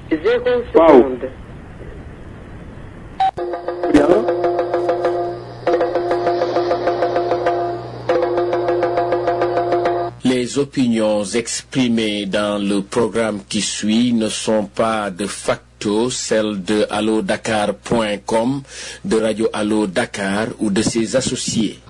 zéro Waaw. seconde. yàlla Les opinions exprimées dans le programme qui suit ne sont pas de facto celles de allodakar.com, de Radio Allo Dakar ou de ses associés.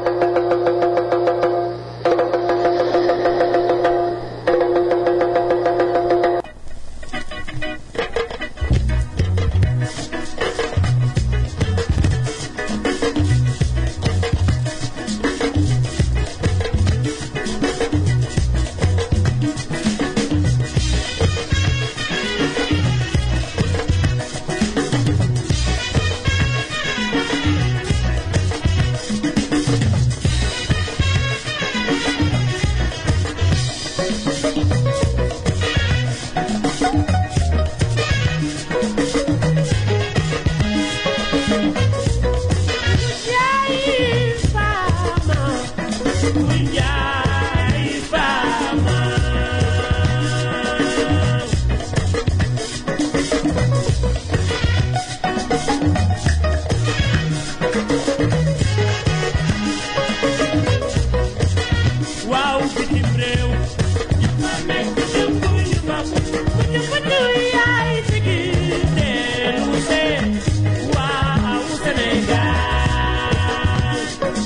waaw bitim réew ma nekk dëkku ñu ma ñu bëtu yaay sigi dellu see waaw Sénégal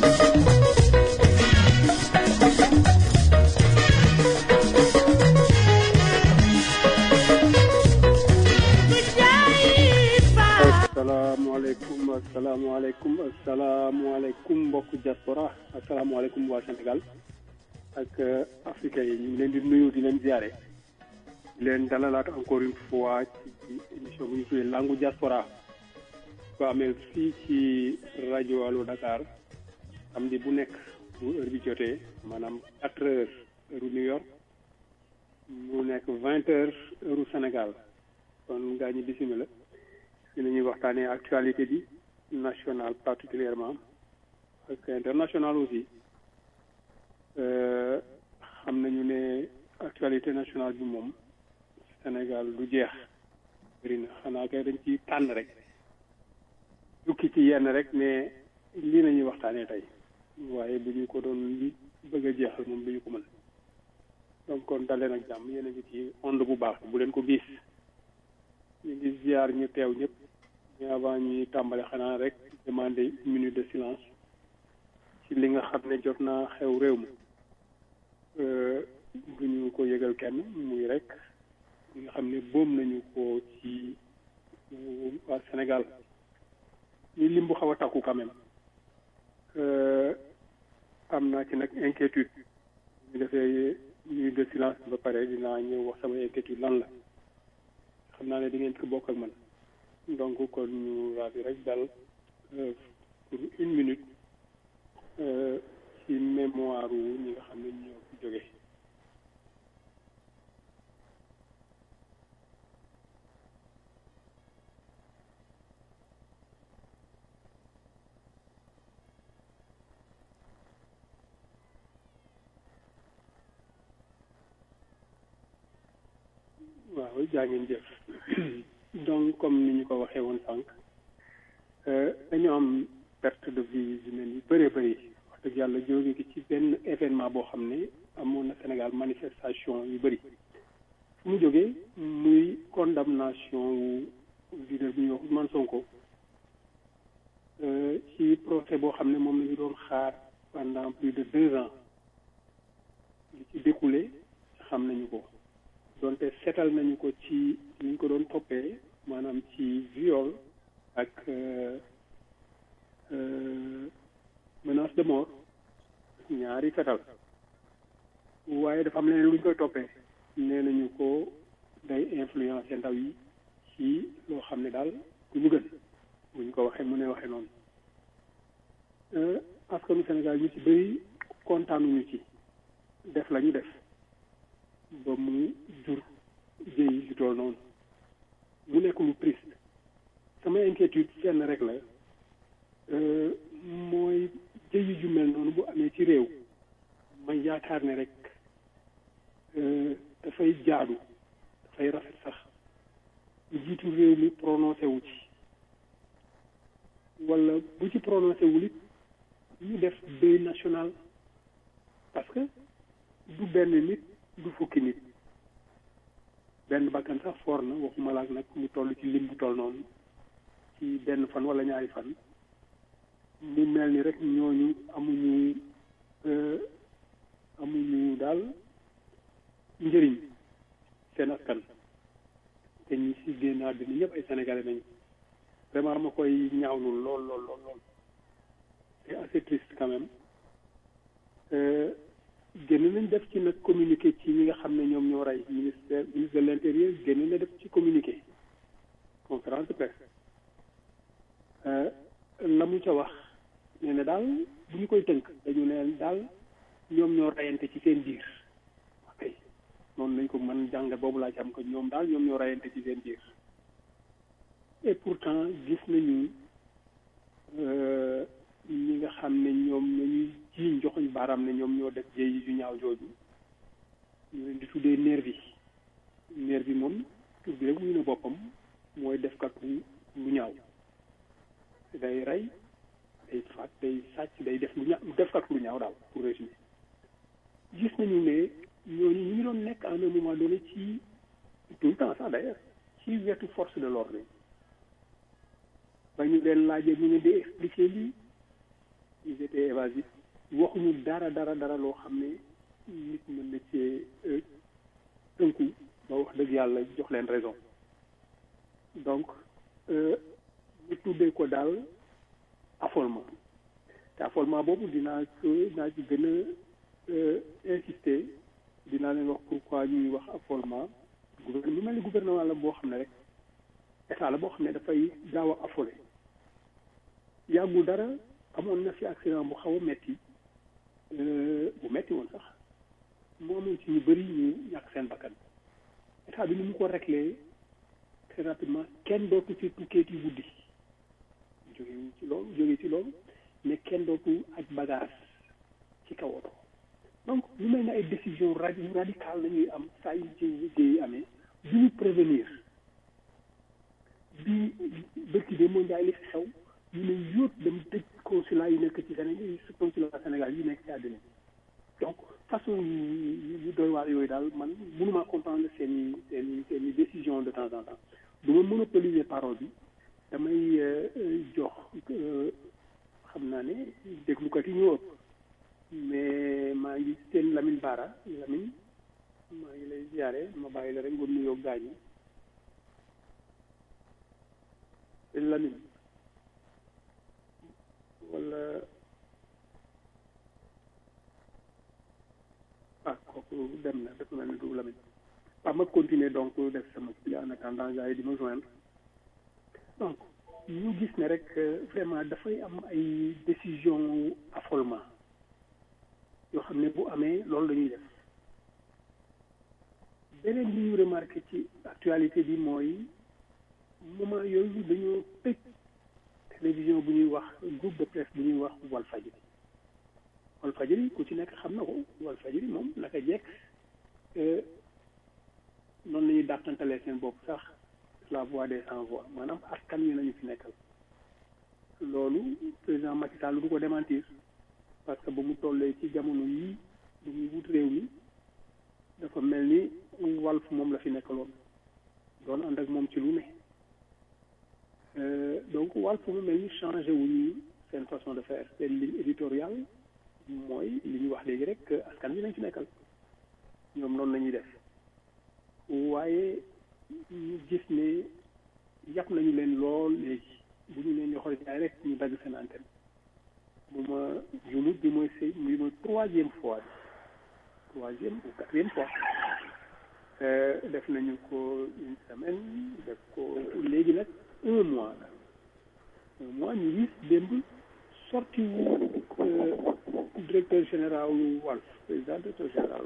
ku jaay faa asalaamaaleykum asalaamaaleykum asalaamaaleykum mbokk diaspora asalaamaaleykum waa Sénégal ak euh, africains yi ñu ngi leen di nuyu di leen ziare di leen dalalaat encore une fois ci ci émission bu ñu tuddee langu diaspora ko amee fii ci rajo Allo Dakar samedi bu nekk bu heure bi jotee maanaam quatre heures heure New York mu nekk vingt heures heure Sénégal kon gaa ñi bisimila ci la ñuy waxtaanee actualité bi nationale particulièrement ak internationale aussi Euh, xam nañu ne actualité nationale bi moom Sénégal du jeex bëri na xanaa kay dañ ci tànn rek jukki ci yenn rek mais lii la ñuy waxtaanee tey waaye bu ñu ko doon li bëgg a jeexal moom du ñu ko mën donc kon daleen ak jàmm yéen a ngi ci onde bu baax bu leen ko gis ñu ngi ziar ñu teew ñëpp mais avant ñuy tàmbale xanaa rek demander une minute de silence ci li nga xam ne jot naa xew réew mi du ñu ko yëgal kenn muy rek li nga xam ne boom nañu ko ci waa Sénégal ñu lim bu xaw a takku quand même Euh, am naa ci nag inquiétude ñu defee minute de silence ba pare dinaa ñëw wax sama inquiétude lan la xam naa ne di ngeen ko bokk ak man donc kon ñu raadu rek dal euh, pour une minute euh, ci mémoire wu ñi nga xam ne ñoo fi jóge waaw jaa ngeen jëf donc comme ni ñu ko waxee woon sànq euh, dañu am perte de vie humaine yu bëree bëri wax dëgg yàlla jóge ki ci benn événement boo xam ne amoon na Sénégal manifestation yu bëri fu mu jógee muy condamnation wu leader bu ñuy wax Ousmane Sonko euh, ci procès boo xam ne moom la ñu doon xaar pendant plus de deux ans li ci découlé xam nañu ko donte seetal nañu ko ci ni ñu ko doon toppee maanaam ci viol ak euh, euh, menace de mort ñaari fetal waaye dafa am leneen lu ñu koy toppee nee nañu ko day influencer ndaw yi ci loo xam ne daal ku ñu gën bu ñu ko waxee mu ne waxee noonu euh, askanu Sénégal ñu ci bëri kontaanuñu ci def la ñu def ba mu jur jëy li tool noonu mu nekk lu triste sama inquiétude fenn rek la euh, mooy jëyi ju mel noonu bu amee ci réew ma yaakaar ne rek euh, dafay jaadu dafay rafet sax njiitu réew mi prononcé wu ci wala bu ci prononcé wul it ñu def deuil national parce que du benn nit du fukki nit benn bakkan sax foor na waxuma laak nag mu toll ci lim bu toll noonu ci benn fan wala ñaari fan mu mel ni rek ñooñu amuñu amuñu daal njëriñ seen askan te ñi si génn àddina ñëpp ay sénégalais nañu vraiment ma koy ñaawlu lool lool lool lool c'est assez triste quand même génn nañ def ci nag communiqué ci ñi nga xam ne ñoom ñoo rey ministère ministre de l'intérieur génn na def ci communiqué conférence de presse la mu ca wax nee na daal bu ñu koy tënk dañu ne daal ñoom ñoo reyante ci seen biir ok noonu lañ ko mën jàngat boobu laa ci am ko ñoom daal ñoom ñoo reyante ci seen biir et pourtant gis nañu ñi nga xam ne ñoom nañuy jiiñ joxuñ baaraam ne ñoom ñoo def jéey yu ñaaw jooju ñu leen di tuddee nervi nervi moom tur bi rek muy na boppam mooy defkat lu ñaaw day rey day faat day sàcc day def lu ñaaw defkat lu ñaaw daal pour résumer gis nañu ne ñooñu ñu ngi doon nekk à un moment donné ci tout le temps sax d'ailleurs ci wetu force de l'ordre ba ñu leen laajee ñu ne di expliquer lii ils étaient évasifs waxuñu dara dara dara loo xam ne nit mën na cee tënku ba wax dëgg yàlla jox leen raison donc ñu tuddee ko daal affolement te affolement boobu dinaa ko dinaa ci gën a insister dinaa leen wax pourquoi ñuy wax affolement gouvernement mu mel ni gouvernement la boo xam ne rek état la boo xam ne dafay gaaw a affolé yàggul dara amoon na fi accident bu xaw a metti bu metti woon sax mu amoon ci ñu bëri ñu ñàkk seen bakkan état bi ni mu ko réglé très rapidement kenn dootu ci tukkeeti guddi jóge ci loolu jóge ci loolu mais kenn dootu aj bagage ci kaw oto donc lu mel ne ay décision radi radicale la ñuy am saa yu ci liggéey amee du ñu prévenir bi bërki de moo njaay li fi xew ñu ne yóot dem tëj consulat yi nekk ci Sénégal consulat Sénégal yi nekk ci àddina donc façon yu yu doy waar yooyu daal man mënuma comprendre seen i seen i seen i décision de temps en temps du ma monopoliser parole bi damay jox xam naa ne déglukat yi ñoo ëpp mais maa ngi seen Lamine Bara Lamine maa ngi lay ziare ma bàyyi la rek nga nuyoo gaañ yi seen Lamine wala ah kooku dem na dafa mel ni du Lamine waaw ma continuer donc def sama kii en attendant gars yi di ma joindre donc ñu gis ne rek vraiment dafay am ay décision affolement yoo xam ne bu amee loolu la ñuy def beneen bi ñu remarqué ci actualité bi mooy moment yooyu dañoo tëj télévision bu ñuy wax groupe de presse bu ñuy wax Walfadjri Walfadjri ku ci nekk xam na ko Walfadjri moom naka jekk noonu la ñuy dàqantalee seen bopp sax la voix des sans voix maanaam askan wi nañu fi nekkal loolu président Macky Sall du ko démentir parce que ba mu tollee ci jamono yii bu muy wut réew mi dafa mel ni Walf moom la fi nekkaloon doon ànd ak moom ci lu ne donc Walf mu mel ni changé wu ñu seen façon de faire seen ligne éditoriale mooy li ñu wax léegi rek askan wi nañ fi nekkal ñoom noonu la ñuy def waaye ñu gis ne yàpp nañu leen lool léegi bu ñu leen joxoon jaay rek ñu dagg seen antenne bu ma jumut bi mooy sëy bi mooy troisième fois bi troisième ou quatrième fois def nañu ko une semaine def ko léegi nag un mois la un mois ñu gis démb sorti wu directeur général Walf président directeur général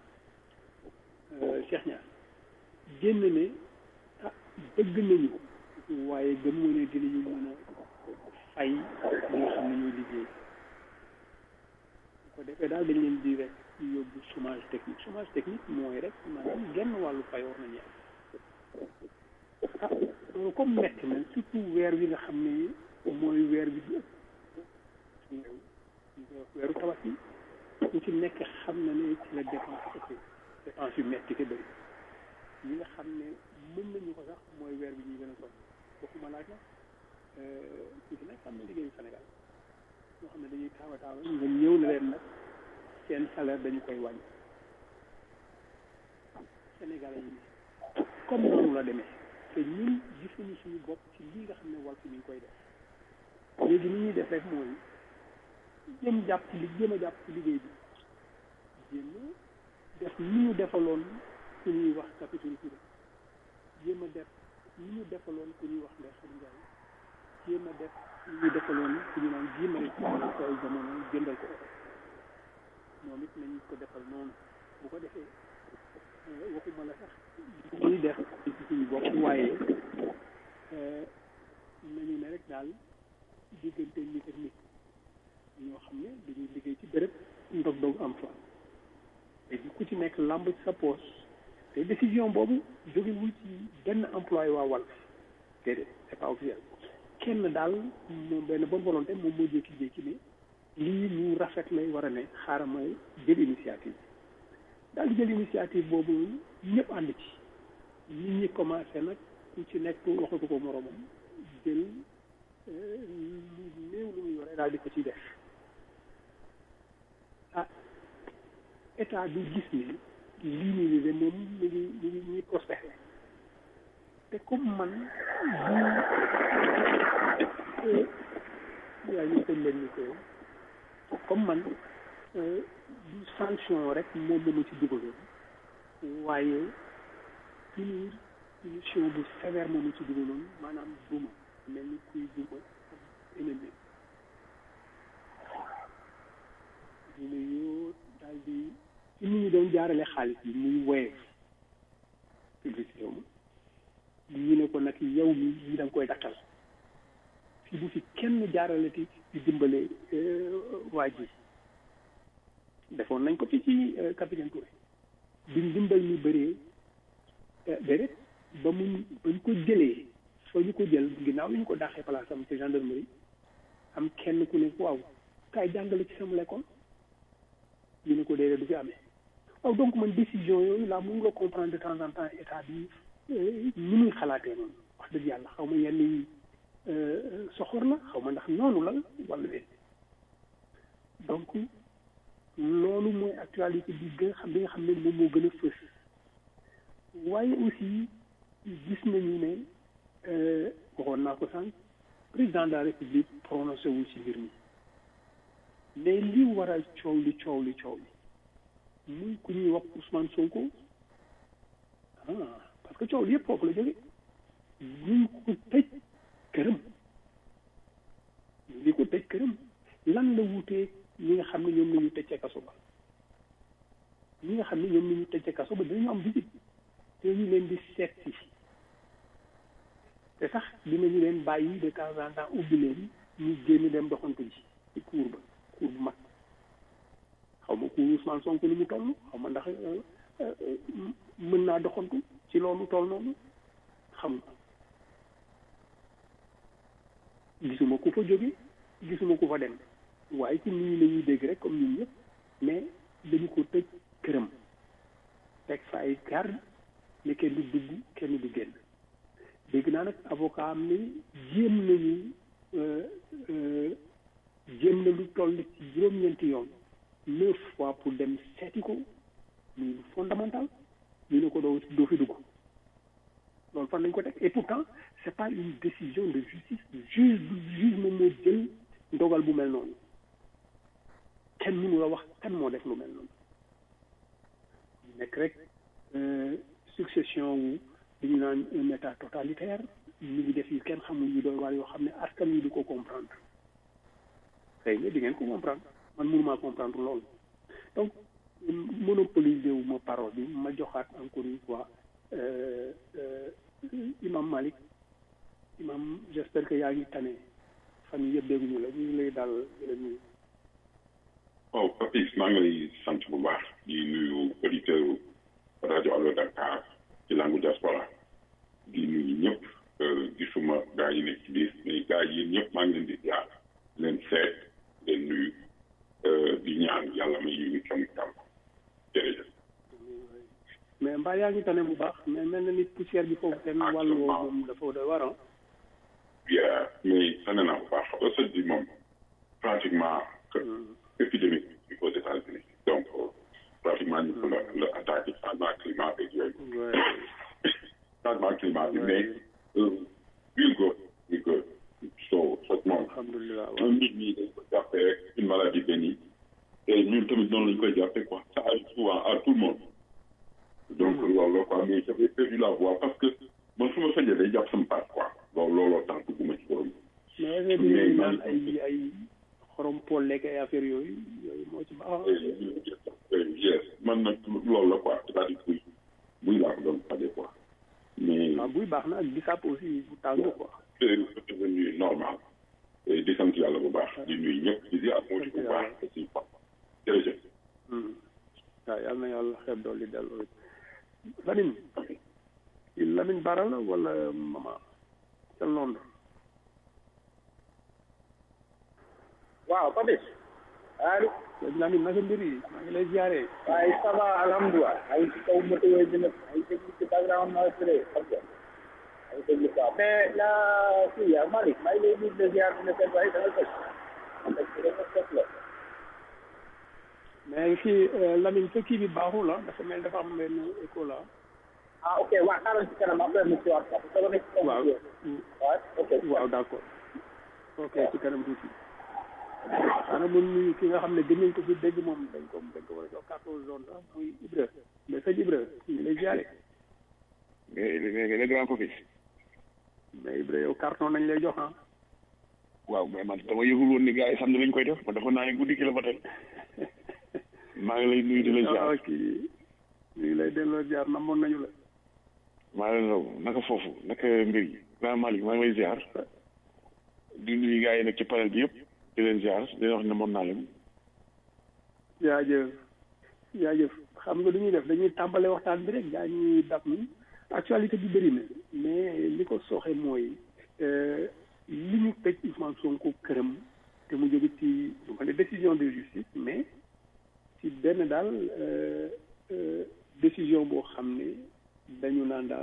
Walf Cheikh Niass génn ne ah bëgg nañu waaye gëm moo ne dinañu mën a fay ñoo xam ne ñoo liggéey bu ko defee daal dañ leen di rek yóbbu chômage technique chômage technique mooy rek maanaam genn wàllu fay war nañu am ah loolu comme metti na surtout weer wi nga xam ne mooy weer bi di ëpp weeru tabaski ku ci nekk xam na ne ci la dépense ëpp dépense yu metti te bëri ñi nga xam ne mën nañu ko sax mooy weer bi ñuy gën a sonn waxuma laaj la ku ci nekk am na liggéeyu Sénégal ñoo xam ne dañuy taawa taawa nga ñëw na leen nag seen salaire dañu koy wàññi Sénégalais yi comme noonu la demee te ñun gisuñu suñu bopp ci lii nga xam ne Walf mi ngi koy def léegi ni ñuy def rek mooy jëm jàpp ci li jëm a jàpp ci liggéey bi jéem a def ni ñu defaloon ku ñuy wax capitaine Touré jéem a def ni ñu defaloon ku ñuy wax Ndeye Khady Ndiaye jéem a def ni ñu defaloon ku ñu naan jéemale ci ay jamono jëndal ko oto moom it nañu ko defal noonu bu ko defee waxuma la sax ñuy def ci suñu bopp waaye nañu ne rek daal diggante nit ak nit ñoo xam ne dañuy liggéey ci béréb ndog-ndog am fa te ku ci nekk làmb ci sa poche te décision boobu jógewul ci benn employé waa Walf déedéet c'est pas officiel kenn daal moom benn bonne volonté moom moo jékki-jékki ne lii lu rafet lay war a ne xaaral ma jël initiative daal di jël initiative boobu ñëpp ànd ci nit ñi commencé nag ku ci nekk waxatu ko moromam jël lu néew lu mu yore daal di ko ci def ah état bi gis ni lii nii nii de moom mi ngi mi ngi mi ngi prospéré te comme man bu yaa ñu tëj leen ni ko comme man du sanction rek moom la ma ci dugaloon waaye punir punition bu sévère moom la ci dugaloon maanaam duma mel ni kuy duma ennemi ñu ne yoo daal di ci nit ñi doon jaarale xaalis bi muy woye publicité wu ñu ne ko nag yow mi yi da nga koy dakkal fii bu fi kenn jaarale ti di dimbale waa ji defoon nañ ko fi ci capitaine Touré bi ndimbal mi bëree déedéet ba mu ba ñu ko jëlee fa ñu ko jël ginnaaw bi ñu ko dàqee place am ci gendarmerie am kenn ku ne waaw kaay jàngale ci sama l'école ñu ne ko déedéet du fi amee waaw donc man décision yooyu laa mun nga comprendre de temps en temps état bi ni muy xalaatee noonu wax dëgg yàlla xaw ma yenn yi soxor la xaw ma ndax noonu la wala déet donc loolu mooy actualité bi gën xam bi nga xam ne moom moo gën a fës waaye aussi gis nañu ne waxoon naa ko sànq président de la république prononcé wul ci mbir mi mais li waral coow li coow li coow li muy ku ñuy wax Ousmane Sonko ah parce que coow li yëpp foofu la jóge ñu ko tëj këram ñu ko tëj këram lan la wutee ñi nga xam ne ñoom la ñu tëj ca kaso ba ñi nga xam ne ñoom la ñu tëj ca kaso ba dañu am visite te ñu leen di seet si te sax dinañu leen bàyyi de temps en temps ubbi leen ñu génn dem doxantu ji ci cour ba cour bu mag xaw ma cour Ousmane Sonko lu mu toll xaw ma ndax mën naa doxantu ci loolu toll noonu xam nga gisuma ku fa jóge gisuma ku fa dem waaye ci nit ñi la ñuy dégg rek comme ñun ñëpp mais dañu ko tëj këram teg fa ay garde ne kenn du dugg kenn du génn dégg naa nag avocat am ne jéem nañu jéem na lu toll ci juróom-ñeenti yoon neuf fois pour dem seeti ko muy lu fondamental ñu ne ko doo doo fi dugg loolu fan lañ ko teg et pourtant c'est pas une décision de justice juge juge moom moo jël ndogal bu mel noonu kenn mënu la wax kan moo def lu mel noonu nekk rek succession wu li ñu naan un état totalitaire ñu ngi def yu kenn xamul yu doy waar yoo xam ne askan wi du ko comprendre xëy na di ngeen ko comprendre man mënumaa comprendre loolu donc monopoliser wu ma parole bi ma joxaat encore une fois imam Malik imam j'espère que yaa ngi tane fan yii yëpp dégguñu la ñu ngi lay daal di la nuyu. waaw Papis maa ngi lay sant bu baax di nuyu auditeur rajo Allo Dakar ci langue diaspora di nuyu ñëpp di sama gars yi nekk ci biir mais gars yi ñëpp maa ngi leen di jaar leen seet leen nuyu di ñaan yàlla may yi ñu coono tam jërëjëf. mais mbaa yaa ngi tane bu baax mais mel na ni poussière bi foofu seen wàllu woowu moom dafa doy war bien mais tane naa bu baax recette bi moom pratiquement épidémique bi aux États-Unis donc pratiquement ñu la la attaqué changement climat ak yooyu changement climat bi mais we'll go we'll go so so moom alhamdulilah nit ñi dañ ko jàppee rek une maladie bénigne et ñun tamit noonu lañ koy jàppee quoi ça arrive souvent à tout le monde donc loolu la quoi mais j'avais perdu la voix parce que man su ma fekkee day jàpp sama paat quoi loolu looloo tax dugguma ci borom mais est-ce que dañuy naan ay ay xorom pool lekk ay affaire yooyu yooyu moo ci baax yes man nag loolu la quoi c'est-à-dire buy buy laa ko doon faje quoi mais waaw buy baax na ak bisaab aussi bu tàng quoi c'est devenu normal et di sant yàlla bu baax di nuyu ñëpp di ziar moo ci bu baax aussi quoi jërëjëf waaw yal na yàlla xeeb dool li delloo Lamine Lamine Bara la wala mama ca Londres waaw Papis allo Lamine naka mbir yi maa ngi lay ziare waaye ça va alhamdulilah ay ci kaw moto yooyu dina ay déglu ci background noise bi de xam nga ay déglu quoi mais la kii yaa Malick maa ngi lay nuyu de ziar dina seet waaye da nga tëj parce que dafa set la mais fii Lamine sa kii bi baaxul ah dafa mel dafa am benn écho la ah ok waaw xaaral ci kanam après mu ci waat parce que dama nekk ci kaw waaw waaw ok waaw d'accord ok ci kanam tuuti xanaa mun nuyu ki nga xam ne gën nañ ko fi dégg moom dañ ko dañ ko war a jox carton jaune sax muy Ibra mais sëñ Ibra ñu ngi lay ziare mais mais le grand Papis mais Ibra yow carton nañ lay jox ah waaw mais man dama yëgul woon ni gars yi samedi lañ koy def ma defoon naa ne guddi ki la ba tey maa ngi lay nuyu di la ziar ah kii ñu ngi lay delloo ziar namoon nañu la maa leen raw naka foofu naka mbir yi grand Malick maa ngi lay ziar di nuyu gars yi nag ci panel bi yëpp di leen ziar di leen wax ne moom naa leen jaajëf jaajëf xam nga lu ñuy def dañuy tàmbale waxtaan bi rek gaa ñuy dab ni actualité bi bëri na mais li ko sooxe mooy li ñu tëj Ousmane Sonko këram te mu jóge ci du ma ne décision de justice mais ci benn daal décision boo xam ne dañu naan daal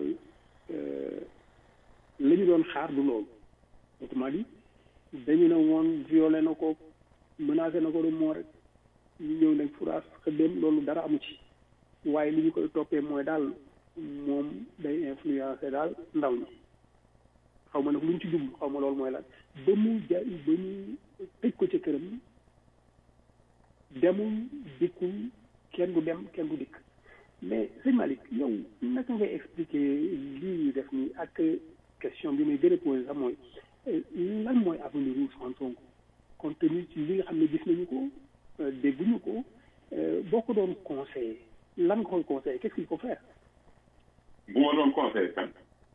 la ñu doon xaar du loolu autrement dit dañu ne woon violé na ko menacé na ko de mort rek ñu ñëw nag furaas xëddem loolu dara amu ci waaye li ñu koy toppee mooy daal moom day influencé daal ndaw ñi xaw ma nag lu ñu ci jublu xaw ma loolu mooy lan ba mu ja ba ñu tëj ko ca këram demul dikkul kenn du dem kenn du dikk mais sëñ Malick yow naka ngay expliquer lii ñu def nii ak question bi may gën a posé sax mooy lan mooy avenir Ousmane Sonko compte tenu ci li nga xam ne gis nañu ko dégguñu ko boo ko doon conseillé lan nga koy conseillé qu'est-ce qu'il faut faire bu ma doon conseillé kan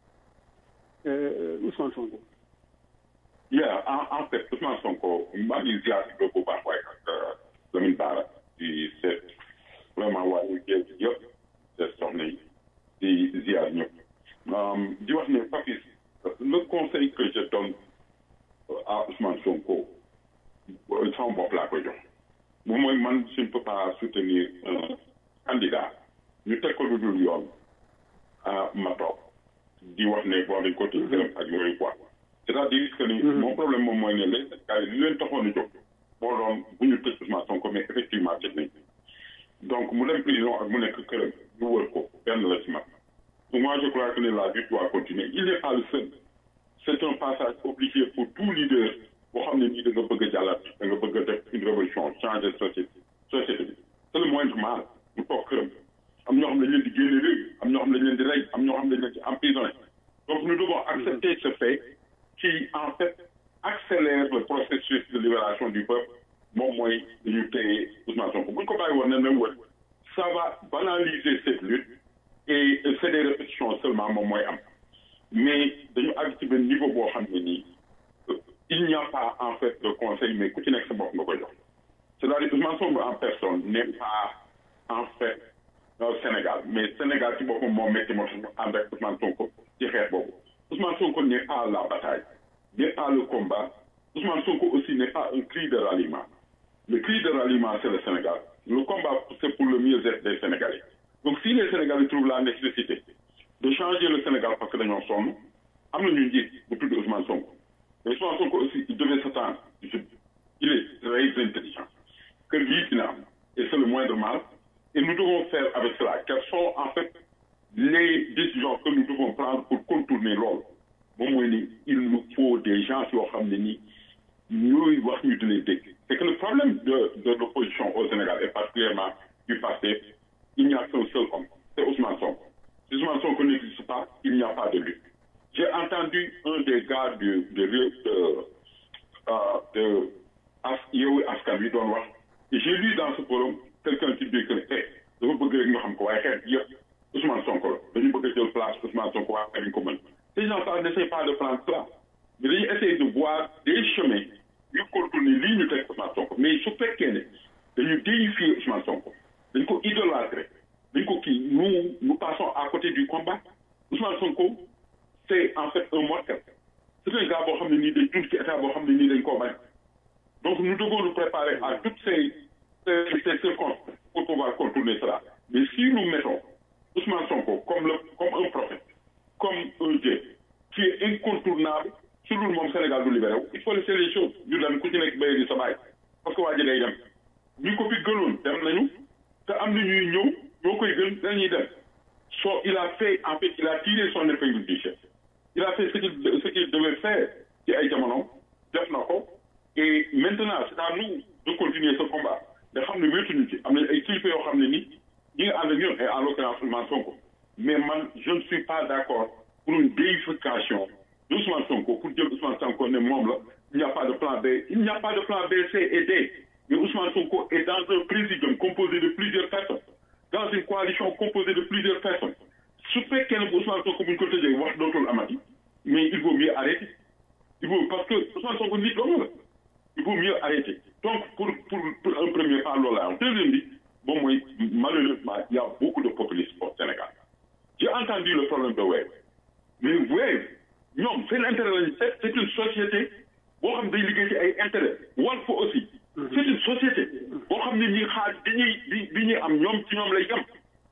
Ousmane Sonko yeah en en fait Ousmane Sonko maa ngi ziar si bu baax waaye ak Lamine Bara di seet vraiment waa ñu jéem yëpp seet soxna yi di ziar ñëpp di wax ne Papis le conseil que je donne à Ousmane Sonko sama bopp laa koy jox bu mooy man je ne peux pas soutenir un candidat ñu teg ko lu dul yoon ma toog di wax ne bon dañ ko tëj këram ak yooyu quoi c'est-à-dire que ni mon problème moom mooy ne les gars yi li leen taxoon a jóg moo doon bu ñu tëj Ousmane Sonko mais effectivement tëj nañ donc mu dem prison ak mu nekk këram ñu wër ko benn la ci man moi je crois que la lutte doit continuer il n'est pas le seul c'est un passage obligé pour tout leader boo xam ne nii da nga bëgg a jàllat da nga bëgg a def une révolution changer société société bi c'est le moindre mal mu toog këram am ñoo xam ne dañ leen di génne réew am ñoo xam ne dañ leen di rey am ñoo xam ne dañ leen di emprisonné donc nous devons accepter ce fait qui en fait accélère le processus de libération du peuple moom mooy dañu téye Ousmane Sonko bu ñu ko bàyyi woon ne na wër ça va banaliser cette lutte et c'est des répétitions seulement moom mooy am mais dañu àgg ci benn niveau boo xam ne nii il n'y a pas en fait de conseil mais ku ci nekk sa bopp nga koy jox c'est-à-dire Ousmane Sonko en personne n'est pas en fait au Sénégal mais Sénégal ci boppam moo métti moo tax ñu ànd ak Ousmane Sonko ci xeex boobu Ousmane Sonko n'est pas à la bataille, n'est pas le combat. Ousmane Sonko aussi n'est pas un cri de ralliement. Le cri de ralliement, c'est le Sénégal. Le combat, c'est pour le mieux-être des Sénégalais. Donc, si les Sénégalais trouvent la nécessité de changer le Sénégal parce que dañoo sonn am na ñu njiit bu tudd Ousmane Sonko mais Ousmane Sonko aussi il devait s'attendre il est très intelligent que lii dina am et c'est le moindre mal et nous devons faire avec cela quelles sont en fait les décisions que nous devons prendre pour contourner loolu moom mooy ni il nous faut des gens yoo xam ne nii ñooy wax ñu di leen dégg c'est que le problème de de l'opposition au Sénégal et particulièrement du passé il n'y a qu'un seul homme c'est Ousmane Sonko si Ousmane Sonko n'existe pas il n'y a pas de lutte j'ai entendu un des gars du de de euh, de as Yewwi Askan Wi doon wax et j'ai lu dans ce forum quelqu'un qui dit que eh dafa bëgg rek ñu xam ko waaye xeet yëpp Ousmane Sonko la dañu bëgg a jël place Ousmane Sonko waaye dañu ko mën ces gens-là n'essayent pas de prendre cela mais dañuy essayer de voir des chemins yu contourner lii ñu teg Ousmane Sonko mais su fekkee ne dañu déifier Ousmane Sonko dañ ko idolâtrer dañ ko kii nous nous passons à côté du combat Ousmane Sonko c'est en fait un mortel c'est un gars boo xam ne nii day dund ci état boo xam ne nii dañ koo bañ donc nous devons nous préparer à toutes ces ces ces circonstances pour pouvoir contourner cela mais si nous mettons Ousmane Sonko comme le comme un prophète comme un Dieu qui est incontournable su dul moom Sénégal du libéré wu il faut laisser les choses ñu dem ku ci nekk béy di sa baay parce que waa ji day dem ñu ko fi gënoon dem nañu te am na ñuy ñëw ñoo koy gën dañuy dem so il a fait en fait il a tiré son épingle du jeu il a fait ce qu'il ce qu'il devait faire ci ay jamono def na ko et maintenant c'est à nous de continuer ce combat nga xam ne wéetuñu ci am nañ ay kilifa yoo xam ne ni ñi nga ànd ak ñun et en l'occurrence Ousmane Sonko mais man je ne suis pas d'accord pour une déification d'Ousmane Sonko pour jël Ousmane Sonko ne moom la il n'y a pas de plan B il n'y a pas de plan B C et D mais Ousmane Sonko est dans un présidium composé de plusieurs personnes dans une coalition composée de plusieurs personnes su fekkee ne Ousmane Sonko bu ñu ko tëjee wax dootul amati mais il vaut mieux arrêter il faut parce que Ousmane Sonko nit doomu la il vaut mieux arrêter donc pour pour pour un premier pas loolu la am deuxième bi moom mooy malheureusement il y a beaucoup de populisme au Sénégal j'ai entendu le problème de Wave mais Wave ñoom seen intérêt lañu c'est c'est une société boo xam day liggéey ci ay intérêt Walf aussi c'est une société boo xam ne ñi xaar bi ñuy bi bi ñuy am ñoom ci ñoom lay yem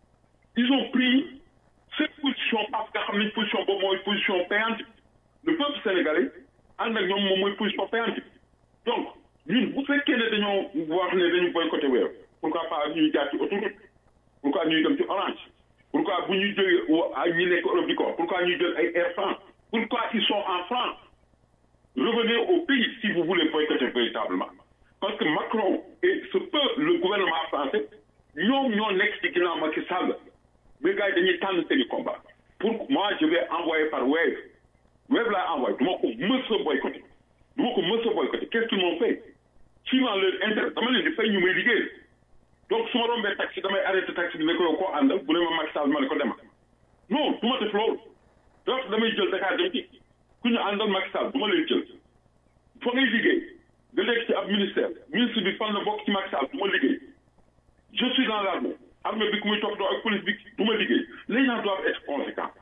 ils ont pris cette position parce que xam nañ position boobu mooy position payante le peuple sénégalais ànd ak ñoom moom mooy position payante donc ñun bu fekkee ne dañoo wax ne dañu boycotté Wave pourquoi pas ñuy jaar ci autoroute pourquoi ñuy dem ci Orange pourquoi bu ñuy jógee ay ñi nekk Europe di ko pourquoi ñuy jël ay Air France pourquoi ils sont en France revenez au pays si vous voulez boycotter véritablement parce que Macron et ce peuple le gouvernement français ñoom ñoo nekk ci ginnaaw Macky Sall mais gars yi dañuy tànn seeni combat pour moi je vais envoyer par Wave Wave laa envoyé du ma ko mës a boycotter du ma ko mës a boycotter qu'est-ce qu'ils m'ont fait suivant leur intérêt dama leen di fay ñu may liggéey donc su ma rombee taxi damay arrêté taxi bi ne ko yow koo àndal bu ne ma Macky Sall ma ne ko dema non du ma def loolu donc damay jël Dakar dem ci ku ñu àndal Macky Sall du ma leen jël fa ngay liggéey nga nekk ci ab ministère ministre bi fan la bokk ci Macky Sall du ma liggéey je suis dans l'armée armée bi ku muy topp doo ak police bi du ma liggéey les gens doivent être conséquents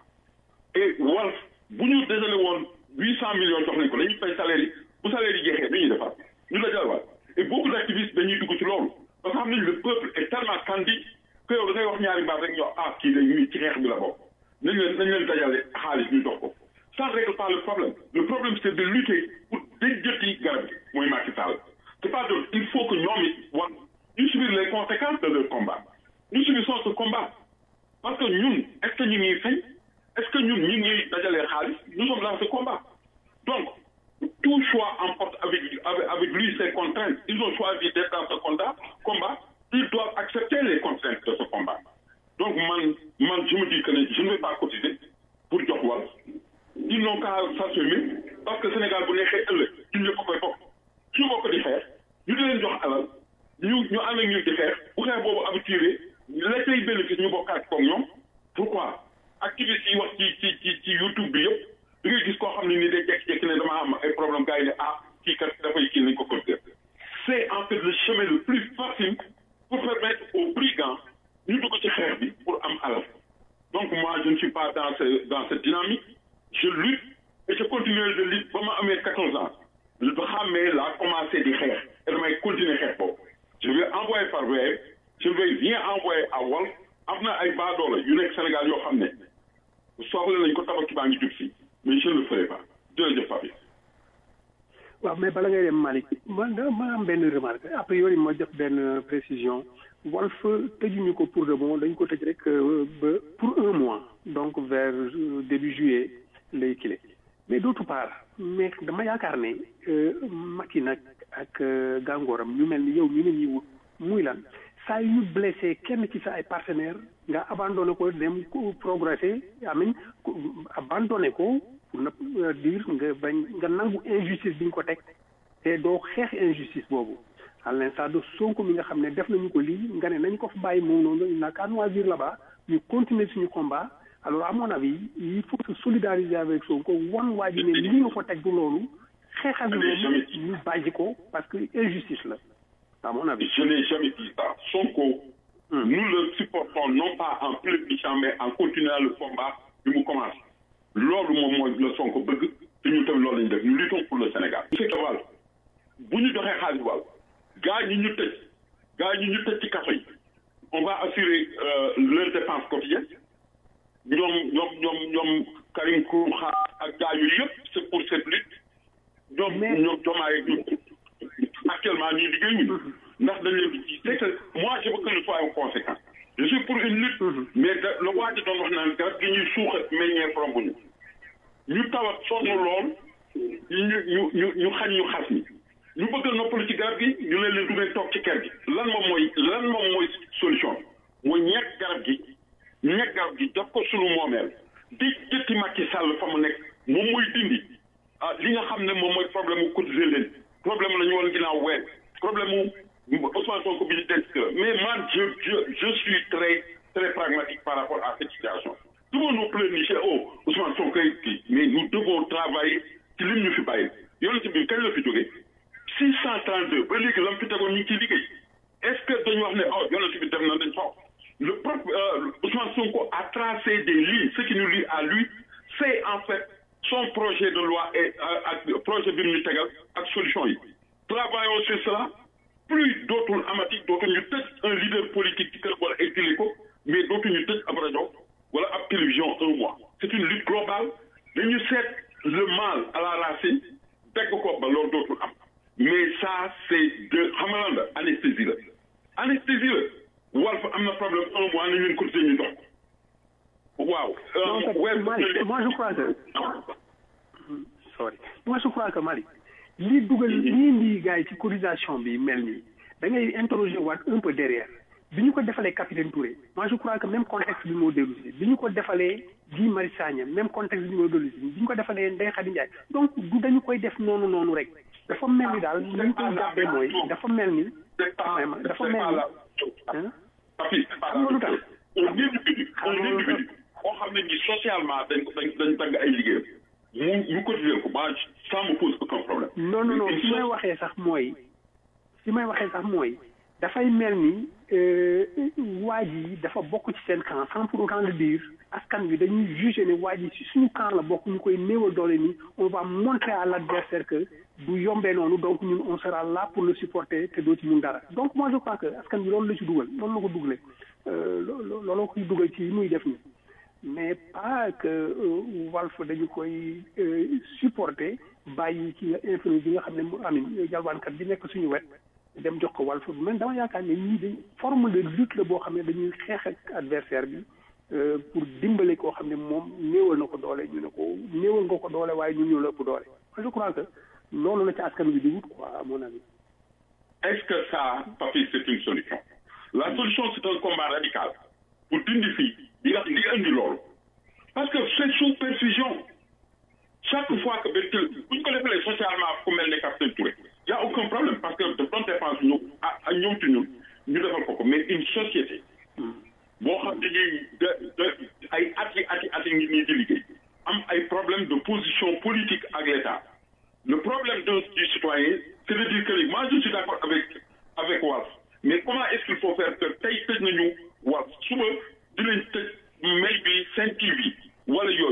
et Walf bu ñu dajale woon huit cent millions jox nañ ko dañuy fay salaire yi bu salaire yi jeexee nu ñuy defaat ñu dajale waat et beaucoup d'activistes dañuy dugg ci loolu parce que xam nañu le peuple est tellement candide que yow da ngay wax ñaari baat rek ñoo ah kii day ñuy ci xeex bi la bokk nañ leen nañ leen dajale xaalis ñu dox ko ça ne règle pas le problème le problème c'est de lutter pour déjjati garab gi mooy Macky Sall c'est pas de il faut que ñoom it wax ñu subir les conséquences de leur combat ñu subissons ce combat parce que ñun est-ce que ñu ngi fay est-ce que ñun ñu ngi dajalee xaalis nous sommes dans ce combat donc tout choix emporte avec avec, avec lui ses contraintes ils ont choisi d'être dans ce combat combat ils doivent accepter les contraintes de ce combat donc man man je me dis que ne je ne vais pas cotiser pour jox wàll ils n'ont qu'à s'assumer parce que Sénégal bu neexee ëllëg ñun ñëpp koy bokk suñu bokk di xeex ñu di leen jox alal ñu ñu ànd ak ñu di xeex bu xeex boobu habitué la cay bénéfice ñu bokkaat koog ñoom pourquoi activistes yi wax ci ci ci ci YouTube bi yëpp da ngay gis koo xam ne ni day jékki-jékki ne dama am ay problème gars yi ne ah kii kat dafay kii nañ ko considérer c'est en fait le chemin le plus facile pour permettre aux brigands ñu dugg ci xeex bi pour am alal donc moi je ne suis pas dans ce dans cette dynamique je lutte continuer de lutte ba ma amee 14 ans lu xàmmee laa commencé di xeex et damay continuer xeex boobu je vais envoyer par web je vais bien envoyer à Walf am na ay baadoola yu nekk Sénégal yoo xam ne soxla nañ ko tabaski baa ngi jub si mais je ne le ferai pas jërëjëf Papi waaw mais bala ngay dem Malick man da ma am benn remarque a priori ma def benn précision Walf tëjuñu ko pour de bon dañ ko tëj rek ba pour un mois donc vers début juillet lay kile mais d'autre part mais dama yaakaar ne Macky nag ak gàngooram ñu mel ni yow ñu ne ñuy wut muy lan saa yu ñu blessé kenn ci sa ay partenaire nga abandonné ko dem progresser amin abandonné ko pour ne dire nga bañ nga nangu injustice bi ñu ko teg te doo xeex injustice boobu à l'instar de Sonko mi nga xam ne def nañu ko lii nga ne nañ ko fa bàyyi moom noonu il n'a qu'à choisir là-bas ñu continuer suñu combat alors à mon avis il faut se solidariser avec Sonko wan waa ji ne li nga ko teg du loolu xeexal bi moom ñu bàyyi ko parce que injustice la à mon avis. je n'ai jamais dit ça Sonko nous le supportons non pas en plébiscite mais en continuant le combat bi mu commence loolu moom mooy la Sonko bëgg te ñu tam loolu lañu def ñu luttons pour le Sénégal monsieur Wàll bu ñu joxee xaalis wàll gaa ñi ñu tëj gaa ñi ñu tëj ci kaso yi on va assurer leurs dépenses quotidiennes ñoom ñoom ñoom ñoom Karim Xrum ak gaa yooyu yëpp c'est pour cette lutte ñoom ñoom jomaay ñu actuellement ñuy liggéey ñu ndax dañ leen di c'est que moi je veux que nous soyons conséquents je suis pour une lutte mais da la waa ji doon wax naan garab gi ñuy suuxat meññee rombuñu ñu tawat sonn lool ñu ñu ñu ñu xañ ñu xas ni ñu bëgg a noppalu ci garab gi ñu leen leen du ngeen toog ci kër gi lan moom mooy lan moom mooy solution mooy ñekk garab gi ñekk garab gi daf ko sunu moomeel di jëtti Macky Sall fa mu nekk moom mooy dindi ah li nga xam ne moom mooy problème mu cotiser leen problème la ñu woon ginnaaw weer problème mu Ousmane Sonko bi ñu denc la mais man je je je suis très très pragmatique par rapport à cette situation tout le monde nous pleurniche oh Ousmane Sonko kii mais nous devons travailler ci lim ñu fi bàyyi yonent bi kañ la fi jógee 632 ba léegi la mu fi tegoon ñu ngi ciy liggéey est-ce que dañu wax ne oh yonent bi def na dañ faw le propre Ousmane Sonko a tracé des lignes ce qui nous lie à lui c'est en fait son projet de loi et ak projet bi ñu tegal ak solution yi travaillons sur cela plus dootul amati dootul ñu tëj un leader politique ci kër wala exilé ko mais dootul ñu tëj ab rajo wala ab télévision un mois c'est une lutte globale dañu seet le mal à la racine dégg ko ba loolu dootul am mais ça c'est de xam nga lan la anesthésie la anesthésie la Walf am na problème un mois nañ leen cotiser ñu dox waaw. moi je crois que sorry moi je crois que Malick li dugal lii indi gars yi ci cotisation bi mel nii da ngay interroger waat un peu derrière bi ñu ko defalee capitaine Touré moi je crois que même contexte bi moo dellu si bi ñu ko defalee Guy Marius Sagna même contexte bi moo dellu si bi ñu ko defalee Ndeye Khady Ndiaye donc du dañu koy def noonu noonu rek dafa mel ni daal li ñu koy jàppee mooy dafa mel ni dafa mel ni papi xam nga lu tax un individu un individu boo xam ne ni socialement dañ ko dañ dañ tagg ay liggéeyam mu ñu cotiser ko ba ça me pose aucun problème non non non fi may waxee sax mooy fi may waxee sax mooy dafay mel ni waa ji dafa bokk ci seen camp sans pour autant le dire askan wi dañuy juger ne waa ji si suñu camp la bokk ñu koy néewal doole ni on va montrer à l'adversaire que du yombee noonu donc ñun on sera là pour le supporter te doo ci mun dara donc moi je crois que askan bi loolu la ci dugal loolu la ko dugalee looloo koy dugal ci muy def ni mais pas que Walf dañu koy supporter bàyyi ci infini bi nga xam ne mu amin jalwaankat bi nekk suñu wet dem jox ko Walf man dama yaakaar ne ñii dañ forme de lutte la boo xam ne dañuy xeex ak adversaire bi pour dimbale koo xam ne moom néewal na ko doole ñu ne ko néewal nga ko doole waaye ñun ñoo la ëpp doole je crois que loolu la ci askan bi di wut quoi à mon avis. est-ce que ça Papi c'est une solution la solution c'est un combat radical pour dindi fii di nga di indi loolu parce que c'est sous perfusion chaque fois que benn bu ñu ko defalee socialement ku mel ne capitaine Touré y a aucun problème parce que de bonne dépense ñu ah ñëw ci ñun ñu defal ko ko mais une société boo xam ne nii de de ay at yi at yi at yi ngi nii di liggéey am ay problème de position politique ak l'État le problème de du citoyen c'est de dire que moi je suis d'accord avec avec Walf mais comment est-ce qu'il faut faire que tey tëj nañu Walf suba dinañ tëj may bi Sen TV wala yooyu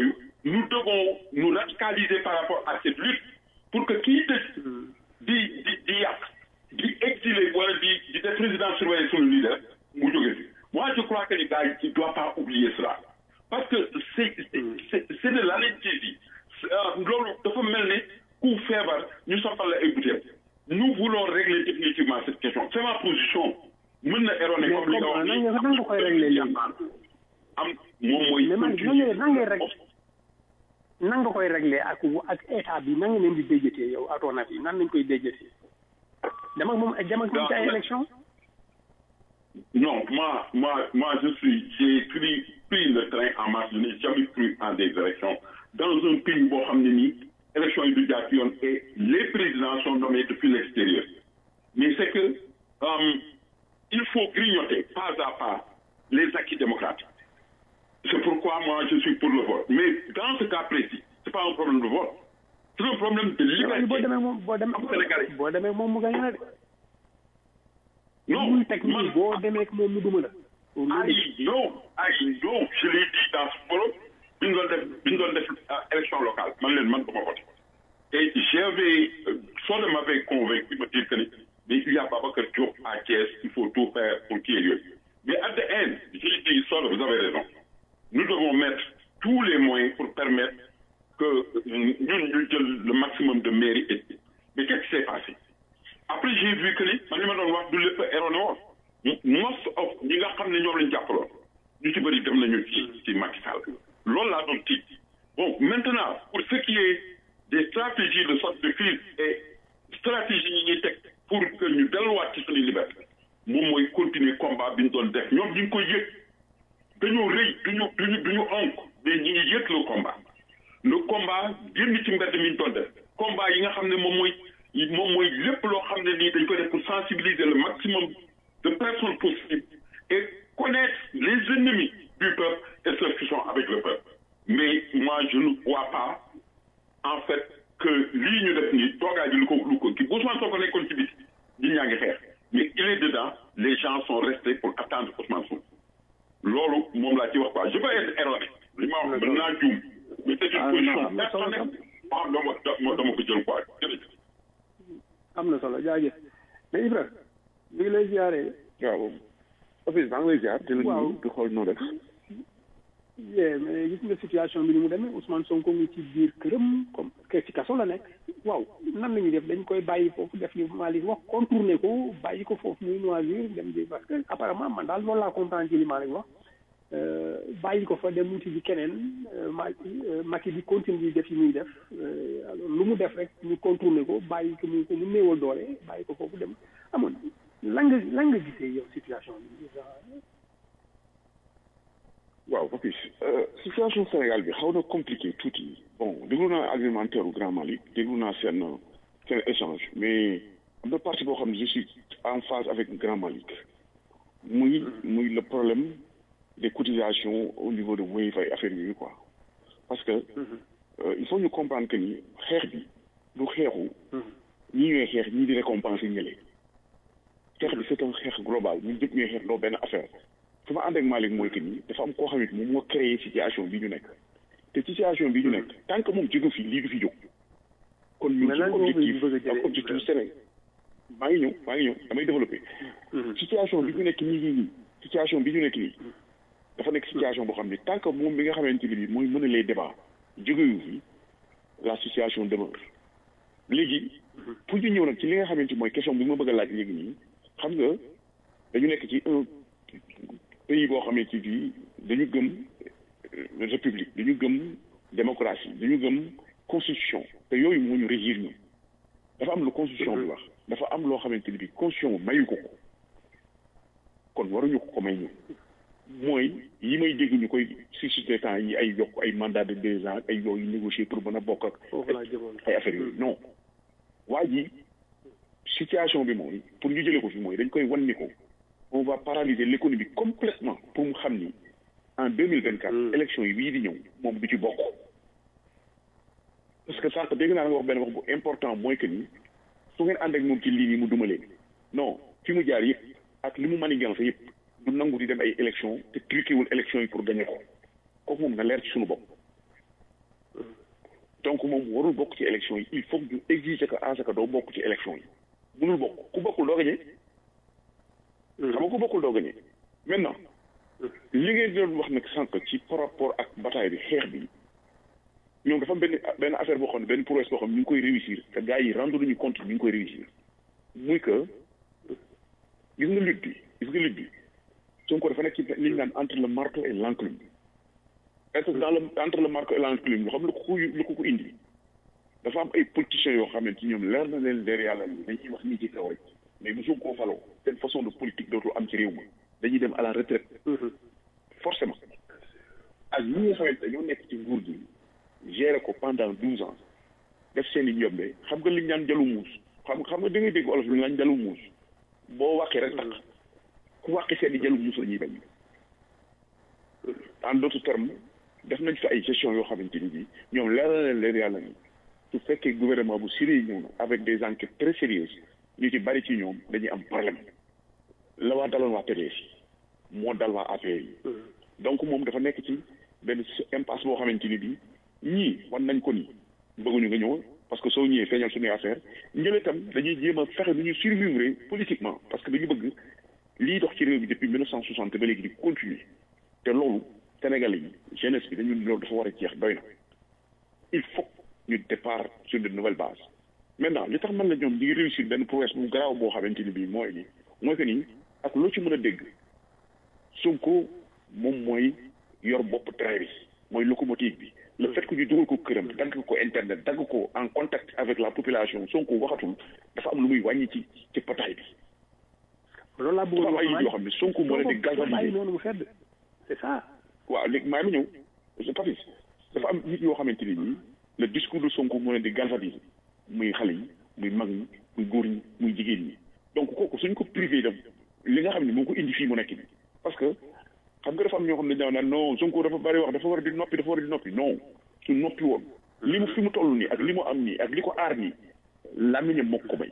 nous devons nous radicaliser par rapport à cette lutte pour que kii tëj di di di yàq di exiler wala di di def président surveiller suñu leader mu jóge fi moi je crois que les gars il doit pas oublier cela parce que c'est c'est c'est de l'anesthésie loolu dafa mel ne ku feebar ñu soppal la ay bouteilles nous voulons régler définitivement cette question c'est ma position mën na erroné comme li nga wax nan nga nan nga koy régler léegi am moom mooy mais man nan ngay nan ngay rek nan nga koy régler ak ak état bi nan nga leen di déjatee yow à ton avis nan lañ koy déjatee dem ak moom dem ak moom ci ay élection Non, moi, moi, moi, je suis, j'ai pris, pris le train en marche. Je n'ai jamais cru en des élections. Dans un pays où on élection éducation et les présidents sont nommés depuis l'extérieur. Mais c'est que, euh, il faut grignoter pas à pas les acquis démocratiques. C'est pourquoi moi, je suis pour le vote. Mais dans ce cas précis, c'est pas un problème de vote. C'est un problème de boo liberté. demee moom boo demee am Sénégalais. boo demee moom mu gañ la de Non, muy teg nii man- boo demee ak moom mu duma la I know, I know, je l'ai dit dans ce forum, bi ñu doon def bi ñu doon def euh, élection locale man leen man dama voté et j'avais euh, Soda m'avait convaincu me dire que ni mais il y a Babacar Diop à Thiès il faut tout faire pour qu'il y ait lieu mais at the end j'ai dit Soda vous avez raison nous devons mettre tous les moyens pour permettre que ñun ñu jël le maximum de mairie et mais qu'est-ce qui s'est passé après j'ai vu que ni man li ma doon wax du lépp erroné woon most of ñi nga xam ne ñoom lañ jàppaloon ñu ci bëri dem nañu ci ci Macky Sall loolu laa doon tiit bon maintenant pour ce qui est des stratégies de sortie de crise et stratégie yi ñuy teg pour que ñu delluwaat ci suñu liberté moom mooy continuer combat bi ñu doon def ñoom ñu ngi koy yëg dañoo rëy duñu duñu duñu onk mais ñi ngi yëg le combat le combat génn ci mbedd mi ñu doon def combat yi nga xam ne moom mooy moom mooy lépp loo xam ne nii dañ koy def pour sensibiliser le maximum de personnes possibles et connaître les ennemis du peuple et ceux qui sont avec le peuple mais moi je ne vois pas en fait que lii ñu def nii toogaay bi lu ko lu ko kii Ousmane Sonko nekkoon ci biti ñi ñaa ngi xeex mais il est dedans les gens sont restés pour attendre Ousmane Sonko loolu moom laa ci wax quoi je peux être erroné li ma wax mën naa juum mais c'est une Ah, position non, mais personnelle solo- boo xam dama dama dama ko jël quoi jërëjëf am na solo jaajëf mais Ibra ñu ngi lay ziaree waaw office maa ngi lay ziar di la Waaw. nuyu di xool noo def yee mais gis nga situation bi ni mu demee Ousmane Sonko ngi ci biir këram comme que ci kaso la nekk waaw nan la ñuy def dañ koy bàyyi foofu def li Malick wax contourner ko bàyyi ko foofu muy noisir dem di parce que apparemment man daal loolu laa comprendre ci li Malick wax euh, bàyyi ko fa dem wuti bi keneen euh, ma euh, Macky di continue di def yi muy def euh, alors lu mu def rek ñu contourner ko bàyyi ko mu ko mu néewal doole bàyyi ko foofu dem amoon lan nga lan nga gisee yow situation bi waaw office situation Sénégal bi xaw na compliqué tuuti bon déglu naa argumentaire u Grand Mali déglu naa seen seen échange mais am na partie boo xam ne je suis en phase avec Grand Malik muy muy le problème des cotisations au niveau de Wave ay affaire yooyu quoi parce que euh, il faut ñu comprendre que ni xeex bi du xeexu ñii ñooy xeex ñii di récompenser ñële xeex bi c'est un xeex global ñun ñëpp ñooy xeex loo benn affaire fi ma ànd ak Malick mooy que ni dafa am koo xam ne moom moo créé situation bi ñu nekk te situation bi ñu nekk tant que moom jóge fi lii du fi jóg kon ñu Mais lan ci nga objectif bëgg a jëlee ak objectif Sénégal maa ngi ñëw maa ngi ñëw damay développé situation bi ñu nekk nii nii nii situation bi ñu nekk nii dafa nekk situation boo xam ne tant que moom bi nga xamante ni bii mooy mën a les débats jógewu fi la situation demeure léegi pour ñu ñëw nag ci li nga xamante mooy question bi ma bëgg a laaj léegi nii xam nga dañu nekk ci un pays boo xamante ni bii dañu gëm euh, république dañu gëm démocratie dañu gëm constitution te yooyu moo ñu régir ñu dafa am lu constitution bi wax dafa am loo xamante ni bii constitution mayu ko ko kon waruñu ko ko may ñu mooy yi may dégg ñu koy suscité temps yi ay yokk ay mandat de deux ans ay yooyu négocier pour mën a bokk ak foofu laa jëmoon ay affaires yooyu non waa ji situation bi mooy pour ñu jëlee ko fi mooy dañ koy wan ni ko on va paralyser l'économie complètement pour mu xam ni en deux mille vingt quatre élection yi bii di ñëw moom du ci bokk parce que sànq dégg naa nga wax benn wax bu important mooy que ni su ngeen ànd ak moom ci lii nii mu dumalee non fi mu jaar yëpp ak li mu manigance yëpp du nangu di dem ay élection te truqué wul élection yi pour gagner ko kooku moom na leer ci suñu bopp donc moom warul bokk ci élection yi il faut que ñu exiger que Asaka doo bokk ci élection yi mënul bokk ku bokkul doo gañe xam nga ku bokkul doo gañe maintenant li ngeen doon wax nag sànq ci par rapport ak bataille bi xeex bi ñoom dafa am benn benn affaire boo xam ne benn prouesse boo xam ne ñu ngi koy réussir te gars yi rendre nañu compte ñu ngi koy réussir muy que gis nga lutte bi gis nga lutte bi Sonko dafa nekk ci li ñu naan entre le marteau et l'enclume est-ce que dans le entre le marteau et l'enclume lu xam lu ko lu ko ko indi dafa am ay politiciens yoo xamante ni ñoom leer na leen leer yàlla ni dañuy wax nii ci kaw rek mais bu Sonko faloo seen façon de politique dootul am ci réew mi dañuy dem à la retraite forcément ak ñi nga xamante dañoo nekk ci nguur gi gérer ko pendant douze ans def seen i njombe xam nga li ñu naan jalu muus xam xam nga da ngay dégg olof li ñu naan jalu muus boo wàqee rek tax ku wàqi seen i jalu muus la ñuy bañ en d'autres termes def nañ fi ay gestion yoo xamante ni bii ñoom leer na leen leer yàlla ni su fekkee gouvernement bu sérieux ñëw na avec des enquêtes très sérieuses ñu ci bari ci ñoom dañuy am problème la waa daloon waa PDS yi moo dal waa APR yi donc moom dafa nekk ci benn impasse boo xamante ni bii ñii wan nañ ko ni bëgguñu nga ñëw parce que soo ñëwee feeñal suñuy affaire njële tam dañuy jéem a fexe nu ñu survivre politiquement parce que dañu bëgg lii dox ci réew bi depuis mille neuf cent soixante ba léegi di continuer te loolu Sénégalais yi jeunesse bi dañu loolu dafa war a jeex doy na il faut ñu départ sur de nouvelles bases maintenant li tax man la ñoom ñi ngi réussir benn prouesse bu garaaw boo xamante ni bii mooy ni mooy que ni ak loo ci mën a dégg Sonko moom mooy yor bopp train bi mooy locomotive bi le fait que ñu dugal ko këram dagg ko internet dagg ko en contact avec la population Sonko waxatul dafa am lu muy wàññi ci ci pataay bi loolu laa bëggoon dafa am ay nit yoo xam ne Sonko moo leen di galvaniser noonu mu sedd c'est ça waaw léegi maa ngi ñëw je papis dafa am nit yoo xamante ni nii le discours de Sonko moo leen di galvaniser muy xale yi muy mag ñi muy góor ñi muy jigéen ñi donc kooku suñ ko privé dem li nga xam ne moo ko indi fii mu nekk bi parce que xam nga dafa am ñoo xam ne dañoo naan non Sonko dafa bari wax dafa war a di noppi dafa war a di noppi non su noppi woon li mu fi mu toll nii ak li mu am nii ak li ko aar nii làmmiñam moo ko may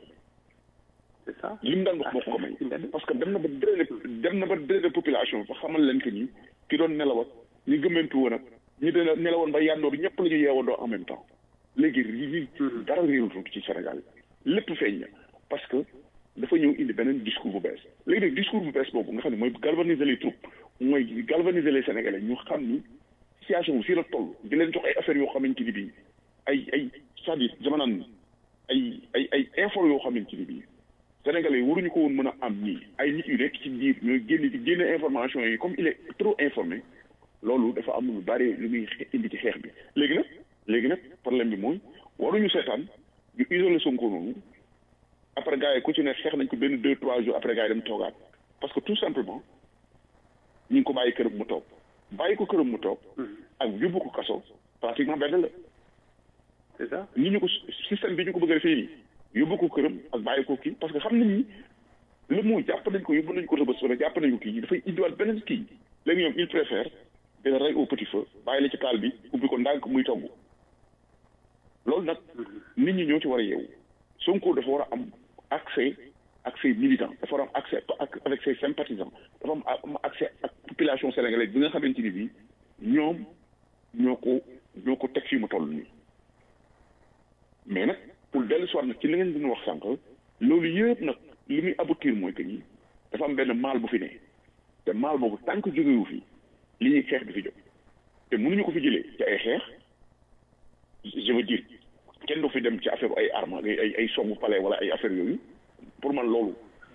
c'est ça li mu daan wax moo ko may parce que dem na ba drainer dem na ba drainer population fa xamal leen que ni ki doon nelawat ñi gëmmentu woon ak ñi doon nelawoon ba yandoor ñëpp la ñu yeewandoo en même temps léegi li dara réerutu ci Sénégal lépp feeñ na parce que dafa ñëw indi beneen discours bu bees léegi nag discours bu bees boobu nga xam ne mooy galvaniser les troupes mooy galvaniser les Sénégalais ñu xam ni situation bi fii la toll di leen jox ay affaires yoo xamante ni bii ay ay c'est-à-dire dama naan ay ay ay infos yoo xamante ni bii Sénégalais yi waruñu ko woon mën a am nii ay nit yu nekk ci biir ñooy génn di génne information yi comme il est trop informé loolu dafa am lu bari lu muy indi ci xeex bi léegi nag léegi nag problème bi mooy waruñu seetaan ñu isolé Sonko noonu après gars yi ku ci ne xeex nañ ko benn deux trois jours après gars yi dem toogaat parce que tout simplement ñu ngi ko bàyyi këram mu toog bàyyi ko këram mu toog ak yóbbu ko kaso pratiquement benn la c'est ça ni ñu ko système bi ñu ko bëgg a defee nii yóbbu ko këram ak bàyyi ko kii parce que xam nañ ni le mot jàpp nañ ko yóbbu nañ ko rëbës wala jàpp nañ ko kii dafay indiwaat beneen kii léegi ñoom il préfère de la rey au petit feu bàyyi la ci taal bi ubbi ko ndànk muy togg loolu nag nit ñi ñoo ci war a yeewu Sonko dafa war a am accès ak ses militants dafa war a am accès ak avec ses sympathisants dafa am accès ak population sénégalaise bi nga xamante ni bii ñoom ñoo ko ñoo ko teg fii mu toll nii mais nag pour dellu soit nag ci li ngeen doon wax sànq loolu yëpp nag li muy aboutir mooy que ni dafa am benn maal bu fi ne te maal boobu tant que jógewu fi li ñuy xeex di fi jóg te mënuñu ko fi jëlee ci ay xeex je veux dire kenn du fi dem ci affaire ay armes ay ay songu palais wala ay affaire yooyu pour man loolu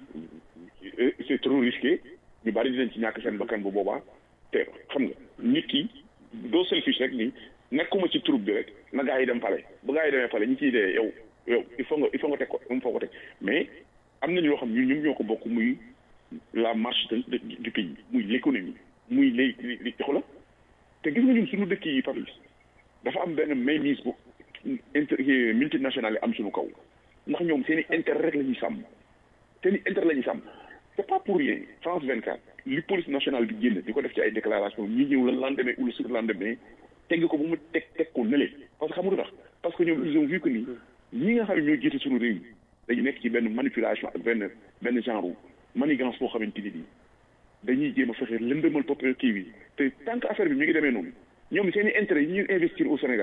c'est trop risqué ñu bari dinañ ci ñàkk seen bakkan bu boobaa te xam nga nit ki doo selfish rek ni nekkuma ci troupe bi rek na gaa yi dem palais bu gaa yi demee palais ñi ciy dee yow yow il faut nga il faut nga teg ko il faut nga teg mais am nañu loo xam ñun ñoom ñoo ko bokk muy la marche du pays muy l'économie muy lay li xoolal te gis nga ñun suñu dëkk yi Papis dafa am benn mainmise bu inter multinationale yi am suñu kaw ndax ñoom seen i intérêt rek la ñuy sàmm seen i intérêt la ñuy sàmm c'est pas pour rien France 24 li police nationale bi génn di ko def ci ay déclaration ñi ñëw la lendemain ou le surlendemain tegg ko bu mu teg teg ko nële parce que xam nga tax parce que ñoom ils ont vu que ni ñi nga xam ne ñoo jiite suñu réew mi dañu nekk ci benn manipulation ak benn benn genre manigance boo xamante ni nii dañuy jéem a fexe lëndëmal pop kii bi te tant que affaire bi mi ngi demee noonu ñoom seen i intérêt yi ñuy investir au Sénégal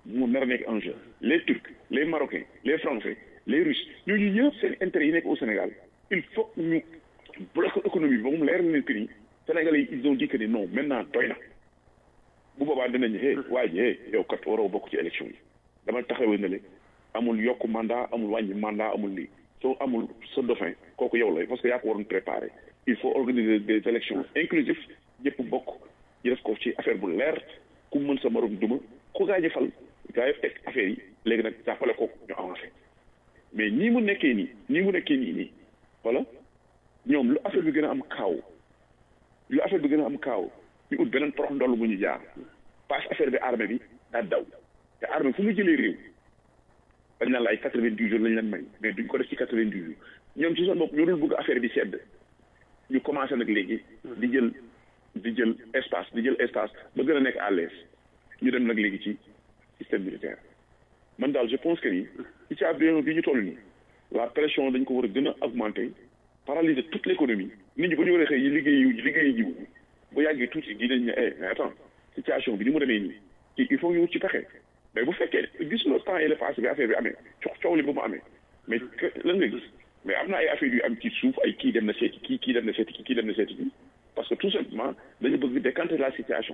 mu nar a nekk en jeu les turcs les marocains les français les russes ñooñu ñëpp seen intérêt yi nekk au Sénégal il faut que ñu bloquer économie bi ba mu leer na que ni Sénégalais yi ils ont dit que ni non maintenant doy na bu boobaa dinañ hey waa ji hey yow kat waroo bokk ci élection yi dama taxawee na le amul yokk mandat amul wàññi mandat amul lii soo amul sa dauphin kooku yow la parce que yaa ko waroon préparer il faut organiser des élections inclusives ñëpp bokk ñu def ko ci affaire bu leer ku mën sa morom duma ku gaañ fal gaa yi teg affaire yi léegi nag jàppale ko ñu avancé mais nii mu nekkee nii nii mu nekkee nii nii voilà ñoom lu affaire bi gën a am kaaw lu affaire bi gën a am kaaw ñu ut beneen prox ndoll bu ñu jaar passe affaire bi armée bi daa daw te armée fu mu jëlee réew dañ naan la ay quatre vingt dix jours lañ leen may mais duñ ko def ci quatre vingt dix jours ñoom ci seen bopp ñu dul bëgg affaire bi sedd ñu commencé nag léegi di jël di jël espace di jël espace ba gën a nekk à l'aise ñu dem nag léegi ci système militaire man daal je pense que ni ci ci avion bi ñu toll nii la pression dañ ko war a gën a augmenter paralyser toute l'économie nit ñi bu ñu war a xëy yi liggéey yi liggéey jiwu bu yàggee tuuti dinañ ne eh mais attends situation bi ni mu demee nii kii il faut ñu wut ci pexe mais bu fekkee gis nga temps yële passé bi affaire bi amee coow coow li bu mu amee mais lan nga gis mais am na ay affaire yu am ci suuf ay kii dem na seeti kii kii dem na seeti kii kii dem na seeti kii parce que tout simplement dañu bëgg décanter la situation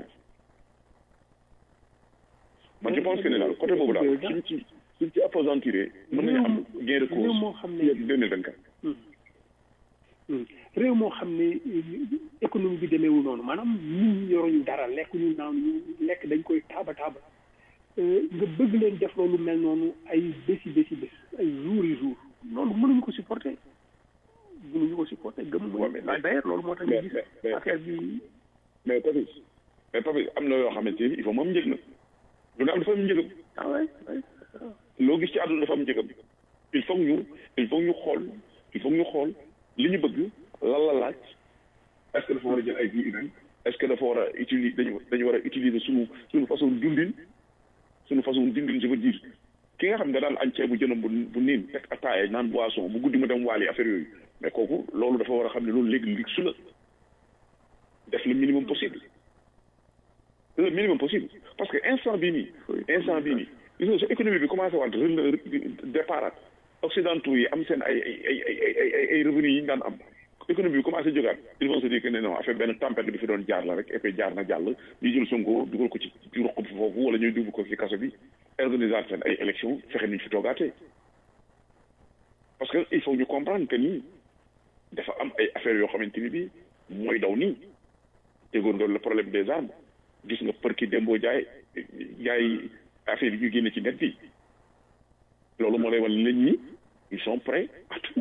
man je pense que ne daal côté boobu daal suñ ci suñ ci appesantiré mën nañu am gain de cause moo xam ne deux mille vingt quatre réew moo xam ne économie bi demeewul noonu maanaam nit ñi yoruñu dara lekk ñu naan ñu lekk dañ koy taaba taaba nga bëgg leen def loolu mel noonu ay bési bési bés ay jours yi jours loolu mënuñu ko supporter mënuñu ko supporter gëm Ouais, mais- mooy d'ailleurs loolu moo tax ñu mais- gis mais- mais- affaire bi mais Papis mais Papis am na yoo xamante ni il faut moom njëg na lu ne am dafa am njëgam ah ouais ouais loo gis ci àdduna dafa am njëgam il faut que ñu il faut que ñu xool il faut que ñu xool li ñu bëgg lan la laaj est ce que dafa war a jël ay vie humaine est ce que dafa war a utiliser dañu dañu war a utiliser suñu suñu façon dundin suñu façon dundin je veux dire ki nga xam ne da daan añ ceebu jënam bu bu niin teg ataaya naan boisson bu guddi mu dem waali affaire yooyu mais kooku loolu dafa war a xam ne loolu léegi lig su la def le minimum possible le minimum possible parce que instant bii nii instant bii nii gis nga sa économie bi commencé waat départ occidentaux yi am seen ay ay ay ay ay ay ay revenus yi ñu daan am économie bi commencé jógaat ils vont se dire que ne non affaire benn tempête bi fi doon jaar la rek et puis jaar na jàll ñu jël Sonko dugal ko ci ci ruq bi foofu wala ñuy dugg ko ci kaso bi organiser seen ay élection fexe niñ fi toogaatee parce que il faut ñu comprendre que nii dafa am ay affaires yoo xamante ni bii mooy daw nii déggoon nga le problème des armes gis nga për ki démboo jaay jaay affaire yi ñu génne ci net bi loolu moo lay wan leen ñi ils sont prêts à tout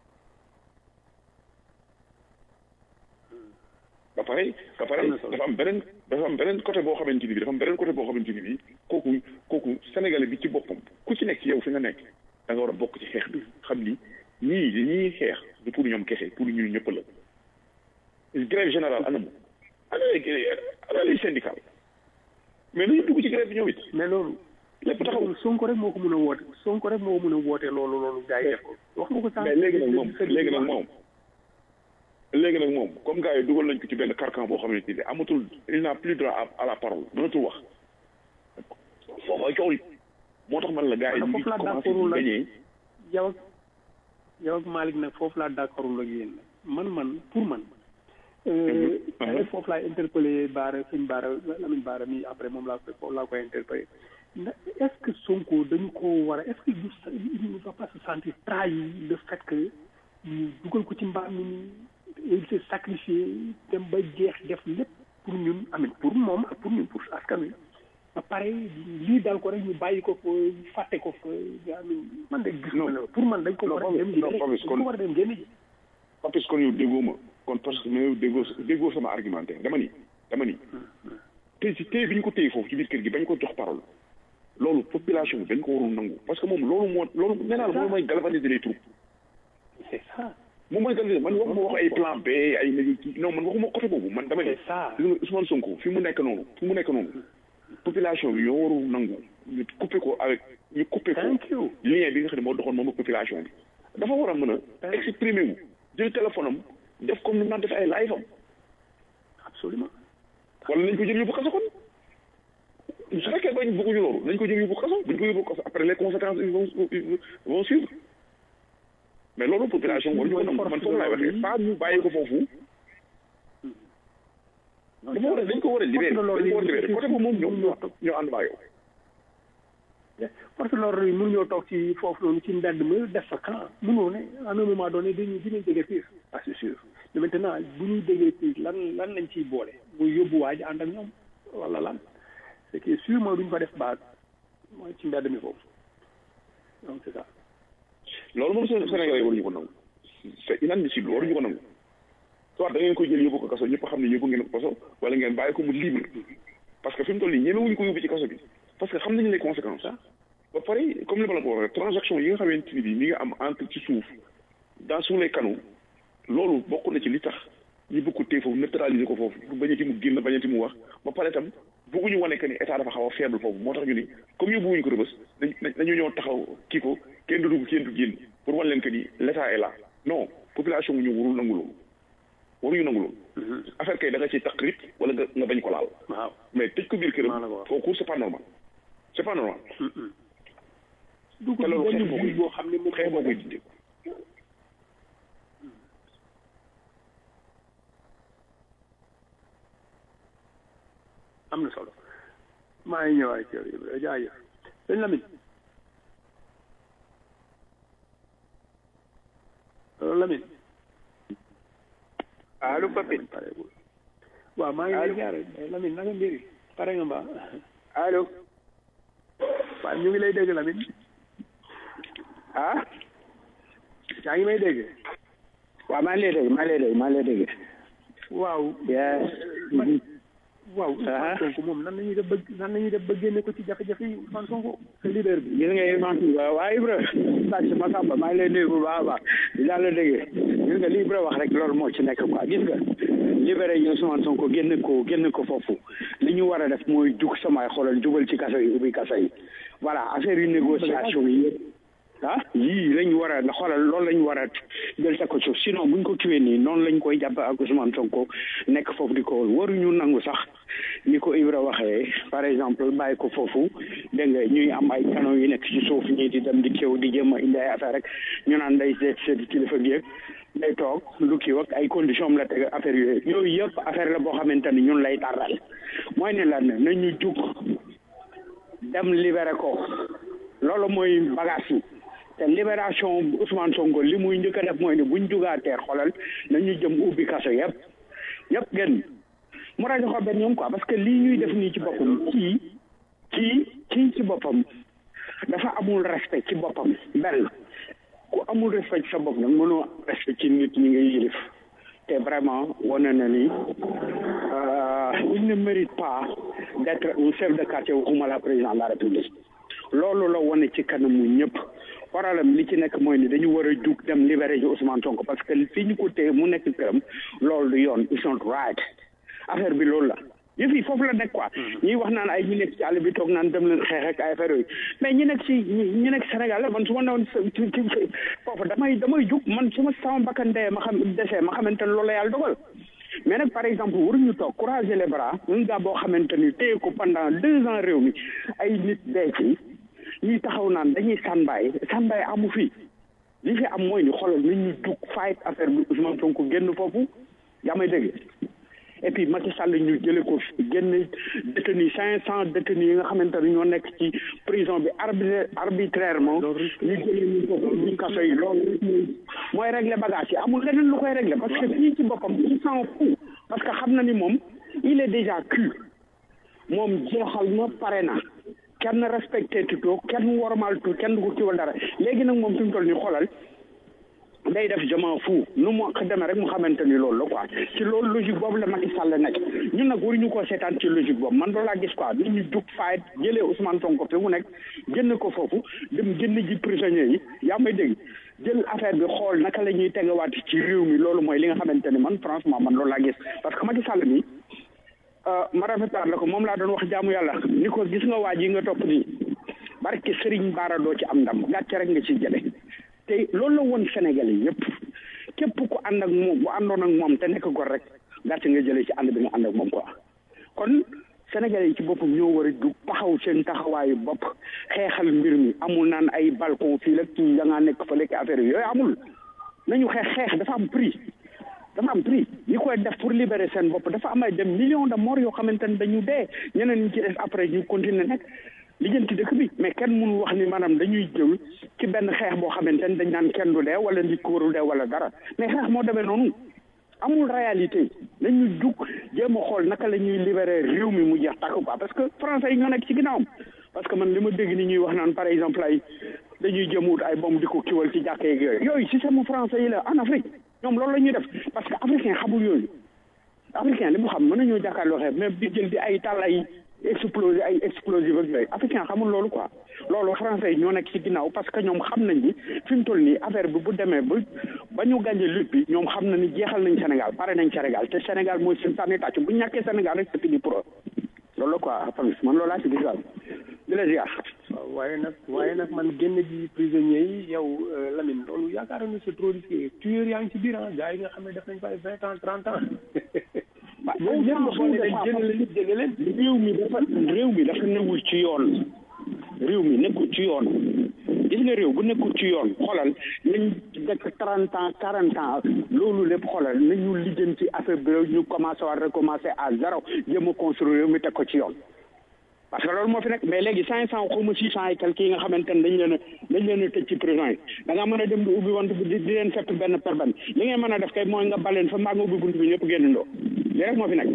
ba pare ba pare dafa am beneen dafa am beneen côté boo xamante ni bi dafa am beneen côté boo xamante ni bi kooku kooku sénégalais bi ci boppam ku ci nekk ci yow fi nga nekk da nga war a bokk ci xeex bi xam ni ñii dañuy xeex du pour ñoom kese pour ñun ñëpp la grève générale anam ana les ana les syndicats mais nañu dugg ci grève bi ñoom it mais loolu lépp taxaw Sonko rek moo ko mën a woote Sonko rek moo ko mën a woote loolu loolu gars yi def ko wax nga ko sànq mais léegi nag moom léegi nag moom léegi nag moom comme gars yi dugal nañ ko ci benn carcan boo xamante ni amatul il n'a plus droit à à la parole mënatul wax foofu ay coow li moo tax man la gars yi ñu ngi foofu laa commencé d'accordul di ak gagné yow ak yow ak Malick nag foofu laa d'accordul ak yéen man man pour man euh, Mhm. foofu laay interpellé Baara sëñ Baara Lamine Baara mi après moom laa koy foofu laa koy interpellé ndax est-ce que Sonko dañu ko war a est-ce que du il ne va pas se sentir trahi le fait que ñu dugal ko ci mbaam mi nii il s'est sacrifié dem ba jeex def lépp pour ñun amit pour moom ak pour ñun pour askan wi ba pare lii dal ko rek ñu bàyyi ko fa fàtte ko fa amin man de gis Non. ma ne pour man dañ ko Non, war a Papis, dem non, génne Papis, dañ kon- ko war a dem génne ji parce que kon yow déggoo ma kon parce que mais yow déggoo déggoo sama argumentaire dama ni dama ni tey ci tey bi ñu ko téye foofu ci biir kër gi bañ ko jox parole loolu population bi dañ ko warul nangu parce que moom loolu moo loolu nee naa la moom mooy galvaniser les troupes c'est ça moom mooy galvaniser man waxuma wax ay plan B ay nag kii non man waxuma côté boobu man dama ni c'est ça gis nga Ousmane Sonko fi mu nekk noonu fi mu nekk noonu population bi ñoo warul nangu ñu coupé ko avec ñu coupé ko thank you lien bi nga xam ne moo doxoon moom ak population bi dafa war a mën a exprimer wu jël téléphone am def comme ni mu naan def ay live am absolument wala nañ ko jël yóbbu kaso kon su fekkee bañ bëgguñu loolu nañ ko jëm yóbbu kaso buñ ko yóbbu kaso après les conséquences ils vont ils vont suivre mais loolu population waruñu ko nangu man foofu laay waxee pas ñu bàyyi ko foofu dafa war a dañ ko war a libéré dañ ko war a libéré côté boobu moom ñoom ñoo ñoo ànd maa yow parce que loolu yi mënuñoo toog ci foofu noonu ci mbedd mi def fa camp mënoo ne à un moment donné dañuy dinañ jóge piir ah c'est sûr mais maintenant bu ñuy déggee piir lan lan lañ ciy boole muy yóbbu waa ji ànd ak ñoom wala lan c'est que sûrement duñ fa def baat mooy ci mbedd mi foofu donc c'est ça loolu moom Sénégalais yi waruñu ko nangu c'est inadmissible waruñu ko nangu soit da ngeen koy jël yóbbu ko kaso ñëpp xam ne yóbbu ngeen ko kaso wala ngeen bàyyi ko mu libre parce que fi mu toll nii ñemewuñu ko yóbbu ci kaso bi parce que xam nañu les conséquences ah ba pare comme li ma la ko waxee transaction yi nga xamante ni bii mi nga am entre ci suuf dans sous les canaux loolu bokk na ci li tax ñu bëgg ko téye foofu neutraliser ko foofu pour bañati mu génn bañati mu wax ba pare tam bëgguñu wane que ni état dafa xaw a faible foofu moo tax ñu ni comme yóbbuwuñu ko rëbës dañ dañu ñëw taxaw kii ko kenn du dugg kenn du génn pour wan leen que ni l' état est là non population ñu warul nangu loolu waruñu nangu loolu affaire kay da nga ciy taqrit wala nga nga bañ ko laal waaw mais tëj ko biir këram kooku c'est pas normal c'est pas normal dugg te loolu xeex moo koy boo xam ne moom xeex moo koy dindi am na solo maa ngi ñëwaat ci yow jaajëf sëñ Lamine allo Lamine allo Pape waaw maa ngi lay ziare Lamine naka mbiri pare nga mbaa allo waaw ñu ngi lay dégg Lamine ah yaa ngi may dégg waaw maa ngi lay dégg maa ngi lay dégg maa ngi lay dégg waaw yes waaw Ousmane Sonko moom nan la ñuy def ba nan la ñuy def ba génne ko ci jafe-jafe yi Ousmane Sonko sa leader bi gis nga Ousmane waaw waaw Ibra sàcc ma sàmba maa ngi lay nuyu bu baax a baax di daal la déggee gis nga li Ibra wax rek loolu moo ci nekk quoi gis nga libéré ñu Ousmane Sonko génn ko génn ko foofu li ñu war a def mooy jug samay xoolal jubal ci kaso yi ubbi kaso yi voilà affaire yu négociation yi yëpp ah yii lañ war a xoolal loolu lañ war a jël sa ko suuf sinon buñ ko kiwee nii noonu lañ koy jàpp ak Ousmane Sonko nekk foofu di ko waruñu nangu sax ni ko Ibra waxee par exemple bàyyi ko foofu dégg nga ñuy am ay canon yu nekk ci suuf ñii di dem di kéw di jéem a indi ay affaire rek ñu naan day seet seeti kilifa gi ak day toog lu kii ak ay condition am la teg affaire yooyu yooyu yëpp affaire la boo xamante ni ñun lay tàrral mooy ne lan nañu jug dem libéré ko loolu mooy bagage yi te libération Ousmane Sonko li muy njëkk a def mooy ne buñ jugaatee xolal nañu jëm ubbi kaso yëpp yëpp gën mu rajo ko benn ñoom quoi parce que lii ñuy def nii ci boppam kii kii kii ci boppam dafa amul respect ci boppam benn ku amul respect ci sa bopp nag mënoo respect ci nit ñi ngay yilif te vraiment wane na ni il ne mérite pas d'être un chef de quartier waxuma la président de la république loolu la wane ci kanamu ñëpp problème li ci nekk mooy ni dañu war a jug dem libéré ji Ousmane Sonko parce que fii ñu ko téye mu nekk këram loolu du yoon it's not right affaire bi loolu la yëf yi foofu la nekk quoi ñuy wax naan ay ñi nekk ci àll bi toog naan dem leen xeex ak ay affaire yooyu mais ñi nekk ci ñi nekk Sénégal man su ma newoon foofu damay damay jug man su ma sama bakkan dee ma xam desee ma xamante ne loolu la yàlla dogal mais nag par exemple waruñu toog croiser les bras un gars boo xamante ni téye ko pendant deux ans réew mi ay nit dee ci ñuy taxaw naan dañuy sànbaay sànbaay amu fi li fi am mooy ni xoolal nit ñu jug fight affaire bi Ousmane Sonko génn foofu yaa may dégg et puis Macky Sall ñu jële ko génn détenu cinq cent détenus yi nga xamante ne ñoo nekk ci prison bi arbi arbitrairement ñu jëlee ñu foofu ñu kaso yi loolu mooy régler bagage yi amul leneen lu koy régler parce que fii ci boppam il s'en fout parce que xam na ni moom il est déjà cuit moom jeexal na pare na kenn respecté tutoo kenn wormal tu kenn du ko kiwal dara léegi nag moom fi mu toll nii xoolal day def jamono fu nu mu demee rek mu xamante ni loolu la quoi ci loolu logique boobu la Macky Sall nekk ñun nag waruñu koo seetaan ci logique boobu man loolu laa gis quoi nit ñu jug faayet jëlee Ousmane Sonko fi mu nekk génn ko foofu dem génn ji prisonniers yi yaa may dégg jël affaire bi xool naka la ñuy tegawaat ci réew mi loolu mooy li nga xamante ni man franchement man loolu laa gis parce que Macky Sall mi ma rafetaat la ko moom laa doon wax jaamu yàlla ni ko gis nga waa ji nga topp nii barke Serigne Bara doo ci am ndam gàcce rek nga ci jële te loolu la woon Sénégal yi yëpp képp ku ànd ak moom bu àndoon ak moom te nekk gor rek gàcce nga jëlee ci ànd bi nga ànd ak moom quoi kon Sénégalais yi ci boppam ñoo war a jug taxaw seen taxawaayu bopp xeexal mbir mi amul naan ay balcon fii la kii da ngaa nekk fa lekk affaire yooyu amul nañu xeex xeex dafa am prix dafa am prix ñi koy def pour libérer seen bopp dafa am ay dem millions de morts yoo xamante ne dañu dee ñeneen ñi ci des après ñu continuer nekk lijjanti dëkk bi mais kenn mënu wax ni maanaam dañuy jël ci benn xeex boo xamante ne dañ naan kenn du dee wala nit ko warul dee wala dara mais xeex moo demee noonu amul réalité nañu jug jéem a xool naka la ñuy libérer réew mi mu jeex tàkk quoi parce que français yi ñoo nekk ci ginnaawam parce que man li ma dégg ni ñuy wax naan par exemple ay dañuy jëm wut ay bomb di ko kiwal ci jàkkee yeeg yooyu yooyu système français yi la en Afrique ñoom loolu la ñuy def parce que africain xamul yooyu africain li mu xam mën nañoo jàkkaarloo xeex mais di jël di ay tal ay explosé ay explosif ak yooyu africain xamul loolu quoi loolu français yi ñoo nekk ci ginnaaw parce que ñoom xam nañ ni fi mu toll nii affaire bi bu demee ba ba ñu gànje lutte bi ñoom xam na ni jeexal nañ Sénégal pare nañ Sénégal te Sénégal mooy seen sànni tàcc bu ñàkkee Sénégal rek c'est fini pour eux loolu la quoi Fabrice man loolu laa ci gis daal di la ziar. waaw waaye nag waaye nag man génn ji prisonniers yi yow Lamine loolu yaakaar na c'est trop risqué tueur yaa ngi ci biir ah gars yi nga xam ne def nañ fa ay vingt ans trente ans. waaw ñoom ñëpp boo nee dañ génn leen génne leen réew mi dafa réew mi dafa newul ci yoon réew mi nekkul ci yoon gis nga réew bu nekkul ci yoon xoolal nañ dekk trente ans quarante ans loolu lépp xoolal nañu lijjanti affaire bi ñu commencé waat recommencer à zéro jéem a construire réew mi teg ko ci yoon parce que loolu moo fi nekk mais léegi cinq cent xaw ma six cent et quelques yi nga xamante ne dañ leen a dañ leen a tëj ci prison yi da nga mën a dem di ubbi wante di di leen fekk benn per benn li ngeen mën a def kay mooy nga baleen fa mbaa nga ubbi bunt bi ñëpp génnandoo li rek moo fi nekk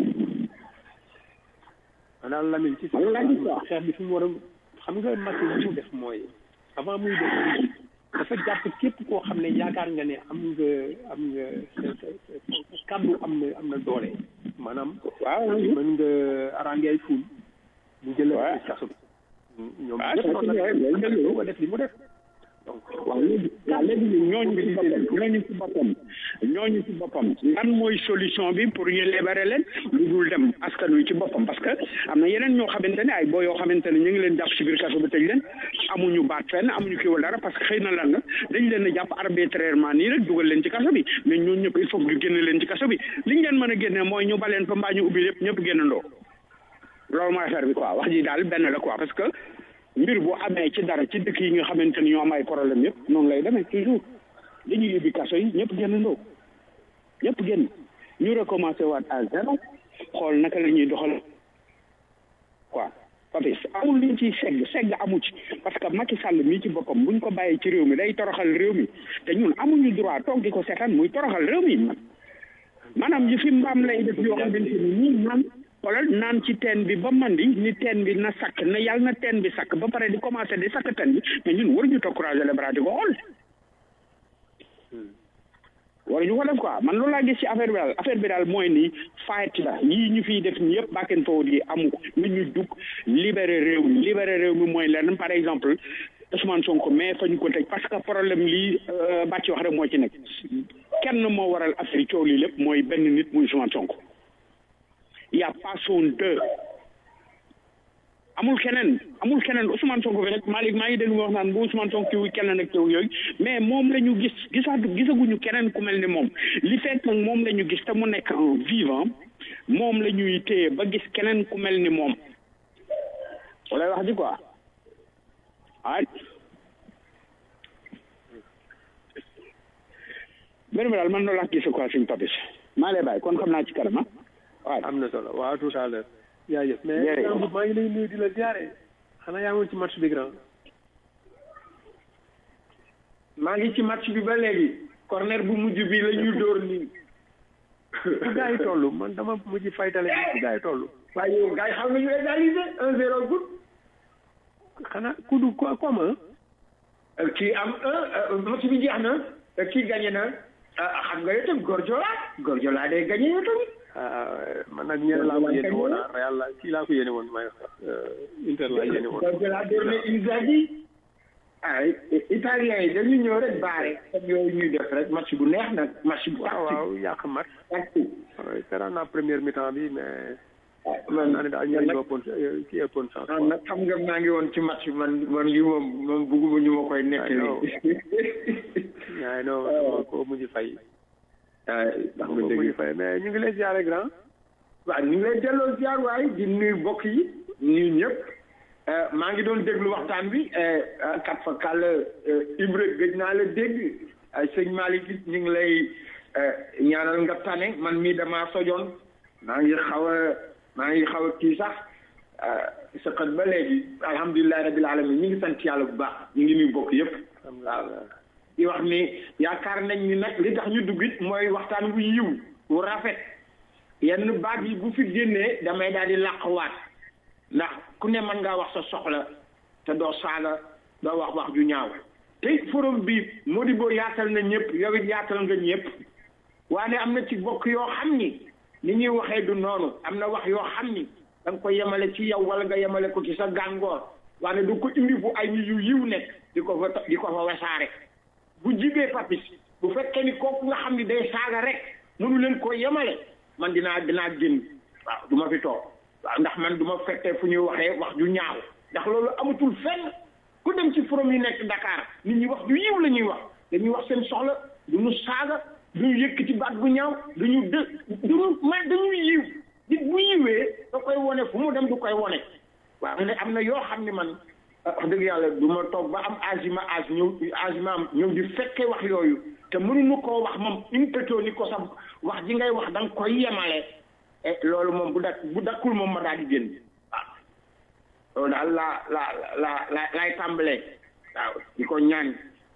maanaam Lamine ci Loolu laa gis quoi. xeex bi fi mu war a xam nga Macky li mu def mooy avant muy def lii dafa jàpp képp koo xam ne yaakaar nga ne am nga am nga sa sa sa kàddu am na am na doole maanaam waaw mën nga arrangé ay ful mu jël Ouais. ci kaso bi ñoom Ah, ñëpp ça, noonu c'est vrai, la loolu dëgg la. ko def li mu def donc waaw léegi waaw léegi ñooñu ci boppam ñooñu ci boppam ñooñu ci boppam lan mooy solution bi pour ñu libérer leen lu dul dem askan wi ci boppam parce que am na yeneen ñoo xamante ne ay boo yoo xamante ne ñu ngi leen jàpp ci biir kaso bi tëj leen amuñu baat fenn amuñu kiiwal dara parce que xëy na lan la dañ leen a jàpp arbitrairement nii rek dugal leen ci kaso bi mais ñooñu ñëpp il faut que ñu génne leen ci kaso bi liñ leen mën a génne mooy ñu baleen fa mbaa ñu ubbi lépp ñëpp génnandoo loolu mooy affaire bi quoi wax ji daal benn la quoi parce que mbir bu amee ci dara ci dëkk yi nga xamante ni ñoo am ay problème yëpp noonu lay demee toujours dañuy yóbbi kaso yi ñëpp génnandoo ñëpp génn ñu recommencé waat à zéro xool naka la ñuy doxal quoi Papis amul liñ ciy segg segg amu ci parce que Macky Sall mii ci boppam buñ ko bàyyee ci réew mi day toroxal réew mi te ñun amuñu droit toog di ko seetaan muy toroxal réew mi maanaam yi fi mbaam lay def yoo xamante ni nii naan xoolal naan ci teen bi ba mandi ni teen bi na sakk na yàlla na teen bi sakk ba pare di commencé di sakk teen bi mais ñun waruñu toog croiser les bras di ko xool waruñu ko def quoi man loolu laa gis ci affaire bi daal affaire bi daal mooy ni fight la yii ñu fiy def ñi yëpp back and forward yi amu ko nit ñu dugg libérer réew mi libérer réew mi mooy lenn par exemple Ousmane Sonko mais fa ñu ko tëj parce que problème lii bàcc wax rek moo ci nekk kenn moo waral affaire yi coow lii lépp mooy benn nit muy Ousmane Sonko y a pas son deux amul keneen amul keneen Ousmane Sonko fi rek Malick maa ngi dégg mu wax naan bu Ousmane Sonko kiw keneen ak kiw yooyu mais moom la ñu gis gisaatu gisaguñu keneen ku mel ni moom li fekk nag moom la ñu gis te mu nekk en vivant moom la ñuy téye ba gis keneen ku mel ni moom wala wax ji quoi ah benn bi daal man loolu laa gis quoi suñu papis maa lay bàyyi kon xam naa ci kanam ah waaw am na solo waaw tout à l'heure jaajëf mais Jërëjëf. grand bi maa ngi lay nuyu di la ziare xanaa yaa ngi ci match bi grand maa ngi ci match bi ba léegi corner bu mujj bi la ñu dóor nii fu gars yi toll man dama mujj faytale bi fu gars yi toll waaye yow gars yi xam nañu égaliser un zéro good xanaa ku du ko comme kii am un match bi jeex na kii gagné na ah, xam nga yow tam Gorjola Gorjola day gagné yow tamit man nag ñeneen laa ko yéene woon ah Real la kii laa ko yéene woon may Inter laa yéene woon Gorjola door na Inzaghi ah italien yi dañu ñëw rek baare comme yooyu ñuy def rek match bu neex nag match bu waaw waaw yàq match tactique waaw seetaan naa première mi-temps bi mais man naa ne daal ñoo ñu ëppoon kii ëppoon chance ah nag xam nga maa ngi woon ci match bi man man yu moom moom bugguma ñu ma koy nettali waaye non dama ko mujj fay ah ndax dama nga ko dégg mujj fay mais ñu ngi lay ziare grand waaw ñu ngi lay delloo ziar waay di nuyu mbokk yi nuyu ñëpp maa ngi doon déglu waxtaan bi kat fa kàll Ibra gëj naa la dégg sëñ Malick it ñu ngi lay ñaanal nga tane man mii damaa sojoon maa ngi xaw a maa ngi xaw a kii sax sëqat ba léegi alhamdulilahi rabil alamin ñu ngi sant yàlla bu baax ñu ngi nuyu bokk yëpp waaw di wax ni yaakaar nañ ni nag li tax ñu dugg it mooy waxtaan wu yiw wu rafet yenn baat yi bu fi génnee damay daal di làqwaat ndax ku ne mën ngaa wax sa soxla te doo saaga doo wax wax ju ñaaw te forum bi Modibo yaatal na ñëpp yow it yaatal nga ñëpp waaye am na ci bokk yoo xam ni ni ñuy waxee du noonu am na wax yoo xam ni da nga ko yemale ci yow wala nga yemale ko ci sa gàngoor waaye du ko indi fu ay nit yu yiw nekk di ko fa di ko fa wasaare bu jibee papis bu fekkee ni kooku nga xam ni day saaga rek mënu leen koo yemale man dinaa dinaa génn waaw du ma fi toog waaw ndax man du ma fekkee fu ñuy waxee wax ju ñaaw ndax loolu amatul fenn ku dem ci forum yi nekk Dakar nit ñi wax ju yiw la ñuy wax dañuy wax seen soxla du ñu saaga du ñu yëkkati baat bu ñaaw du ñu dë du ñu ma dañuy yiw nit bu yiwee da koy wone fu mu dem du koy wone waaw ne am na yoo xam ni man wax dëgg yàlla du ma toog ba am agima ag ñëw agima am ñëw di fekke wax yooyu te mënuñu koo wax moom impétoo ni ko sax wax ji ngay wax da nga koy yemale loolu moom bu dak bu dakkul moom ma daal di génn waaw loolu daal laa laa laa la laay tàmbalee waaw di ko ñaan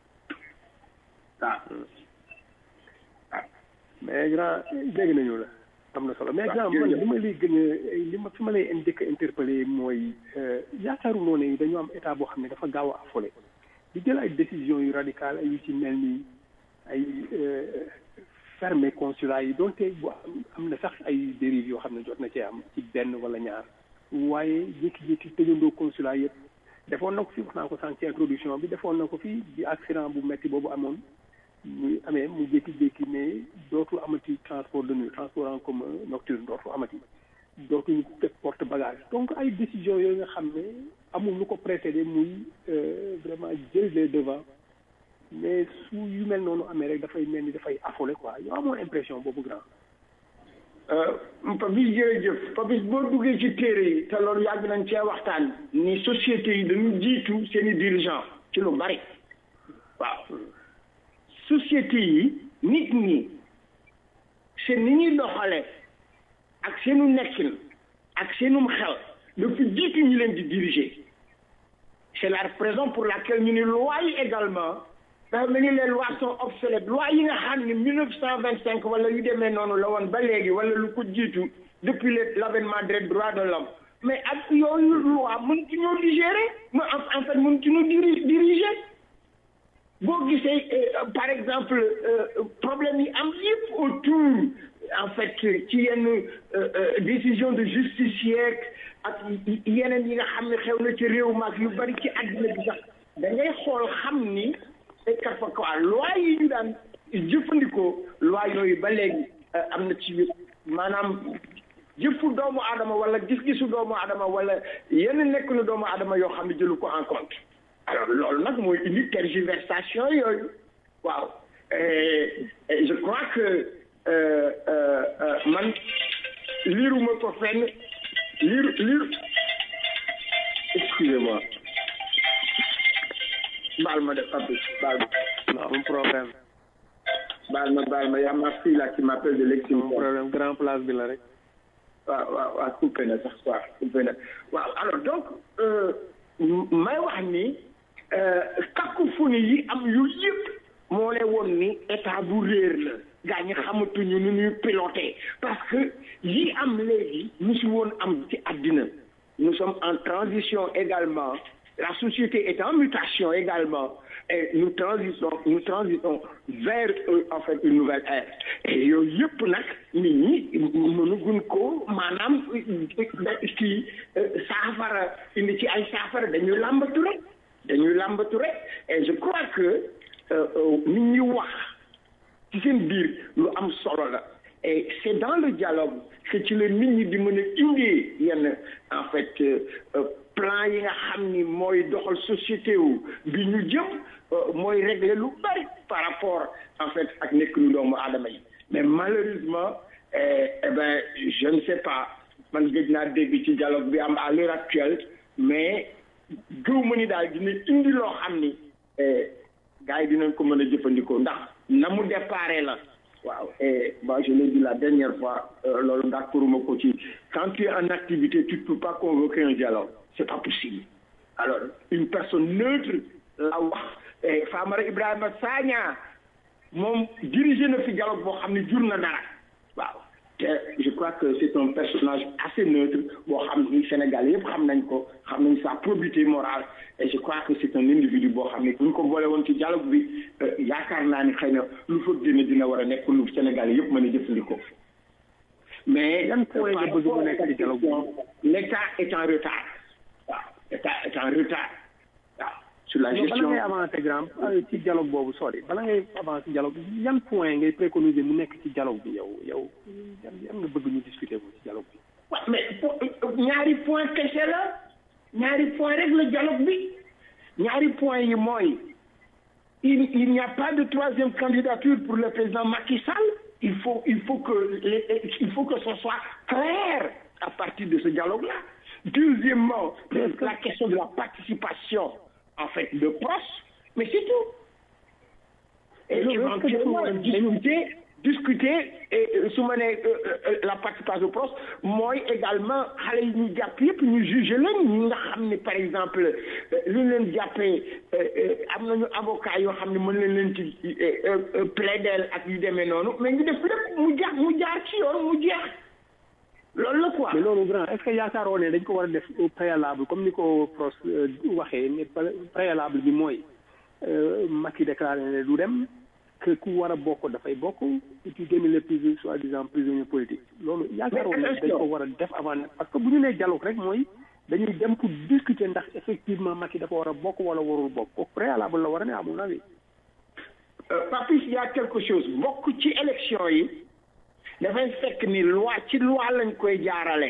waaw waaw mais grand dégg nañu la am na solo mais grand man li ma lay gën a li ma fi ma lay njëkk a interpellé mooy yaakaaruloo ne dañu am état boo xam ne dafa gaaw a affolé di jël ay décisions yu radicales ay yu ci mel ni ay fermer consulat yi donte bu am na sax ay dérives yoo xam ne jot na cee am ci benn wala ñaar waaye jékki-jékki tëjandoo consulat yëpp defoon na ko fi wax naa ko sànq ci introduction bi defoon na ko fi di accident bu metti boobu amoon muy amee mu jékki-jékki ne dootul amati transport de nuit transport en commun nocturne dootul amati dootuñu teg porte bagage donc ay décisions yooyu nga xam ne amul lu ko précédé muy vraiment jël les devants mais su yu mel noonu amee rek dafay mel ni dafay affolé quoi yow amoo impression boobu grand. Papis jërëjëf Papis boo duggee ci téere yi te loolu yàgg nañ cee waxtaan ni société yi dañu jiitu seen i dirigeant ci lu bari waaw société yi nit ñi seen ni ñuy doxale ak seenu nekkin ak seenum xel dafa jiitu ñu leen di diriger c'est la raison pour laquelle ñu ni loi yi également dafa mel ni les lois sont obsolètes loi yi nga xam ne mille neuf cent vingt cinq wala yu demee noonu la woon ba léegi wala lu ko jiitu depuis le l'avènement des droits de l'homme mais ak yooyu loi mënut ñoo digérer ma en fait mënut ñoo diri diriger boo gisee par exemple problème yi am yëpp autour en fait ci yenn décision de justice yeeg ak yeneen yi nga xam ne xew na ci réew maag yu bari ci àddina bi sax da ngay xool xam ni ay kat fa quoi loi yi ñu daan jëfandikoo loi yooyu ba léegi am na ci maanaam jëfu doomu aadama wala gis-gisu doomu aadama wala yenn nekk na doomu aadama yoo xam ne jëlu ko en compte alors loolu nag mooy indi tergiversation yooyu waaw je crois que man liiruma ko fenn liir liir excusez-moi baal ma de Pape baal ma. non un problème. baal ma baal ma y a ma fille là qui m'appelle de l'extérieur. un problème grand place bi la rek. waaw waaw waaw coupé na sax waaw coupé na waaw alors donc may wax ni cacophonie yi am yu yëpp moo ne woon ni état bu réer la gaa ñi xamatuñu nu ñuy piloté parce que yi am léegi musu woon am ci àddina nous sommes en transition également la société est en mutation également et nous transitons nous transitons vers euh, en fait une nouvelle ère et yooyu yëpp nag nit ñi mënugun ko maanaam kii saafara indi ci ay saafara dañuy làmbatu rek dañuy làmbatu rek et je crois que nit ñi wax ci seen biir lu am solo la et c'est dans le dialogue que ci la nit ñi di mën a indee yenn en fait plan yi nga xam ni mooy doxal société wu bi ñu jëm mooy régler lu bari par rapport en fait ak nekk lu doomu aadama yi mais malheureusement eh, eh ben je ne sais pas man gëj naa dégg ci dialogue bi am à l'heure actuelle mais gëw ma ni daal dina indi loo xam ni eh, gars yi dinañ ko mën a jëfandikoo ndax na mu déparé la waaw et moi je l'ai dit la dernière fois euh, loolu d'accord ma ko ci quand tu es en activité tu ne peux pas convoquer un dialogue c'est pas possible alors une personne neutre la wax eh, Famara Ibrahima Sagna moom dirigé na fi dialogue boo xam ne jur na dara waaw te je crois que c'est un personnage assez neutre boo xam ni Sénégal yëpp xam nañ ko xam nañ sa probité morale et je crois que c'est un individu boo xam ne bu ñu ko boole woon ci dialogue bi euh, yaakaar naa ni xëy na lu fa génne dina war a nekk lu Sénégal yëpp mën a jëfandikoo mais yan point nga bëgg mu nekk ci dialogue bi l'État est en retard waaw l'État est en retard waaw sur la yow bala gestion ngay avancer grand ci dialogue boobu sori bala ngay avancer dialogue bi yan point ngay préconiser mu nekk ci dialogue bi yow yow yan yan nga bëgg ñu discuter ko ci dialogue bi waaw mais po- ñaari point kese la ñaari point rek la dialogue bi ñaari point yi mooy il il n'y a pas de troisième candidature pour le président Macky Sall il faut il faut que les- il faut que ce soit clair à partir de ce dialogue là deuxièmement la question de la participation en fait de proches mais c'est tout et Mais loolu est-ce que éventuellement dafa- discuter discuter et euh, su ma nee euh, euh, la participation proche mooy également xale yi ñu jàpp yëpp ñu juger leen ñi nga xam ne par exemple euh, lu ñu leen jàppee euh, euh, am nañu avocat yoo xam ne mën leen leen ci euh, euh, plaider ak yu demee noonu mais ñu def lépp mu jaar mu jaar ci yoon mu jeex loolu la quoi. mais loolu grand est-ce que yaakaaroo ne dañ ko war a def au préalable comme ni ko pros euh, waxee ne pré- préalable bi mooy euh, Macky déclaré ne du dem que ku war a bokk dafay bokk et puis génne les prisonniers soi-disant prisonniers politiques loolu yaakaaroo ne dañ ko war a def avant parce que bu ñu nee dialogue rek mooy dañuy dem pour discuter ndax effectivement Macky dafa war a bokk wala warul bokk au préalable la war a ne à mon avis Euh, Papis il y a quelque chose bokk ci élection yi dafay fekk ni loi ci loi lañ koy jaarale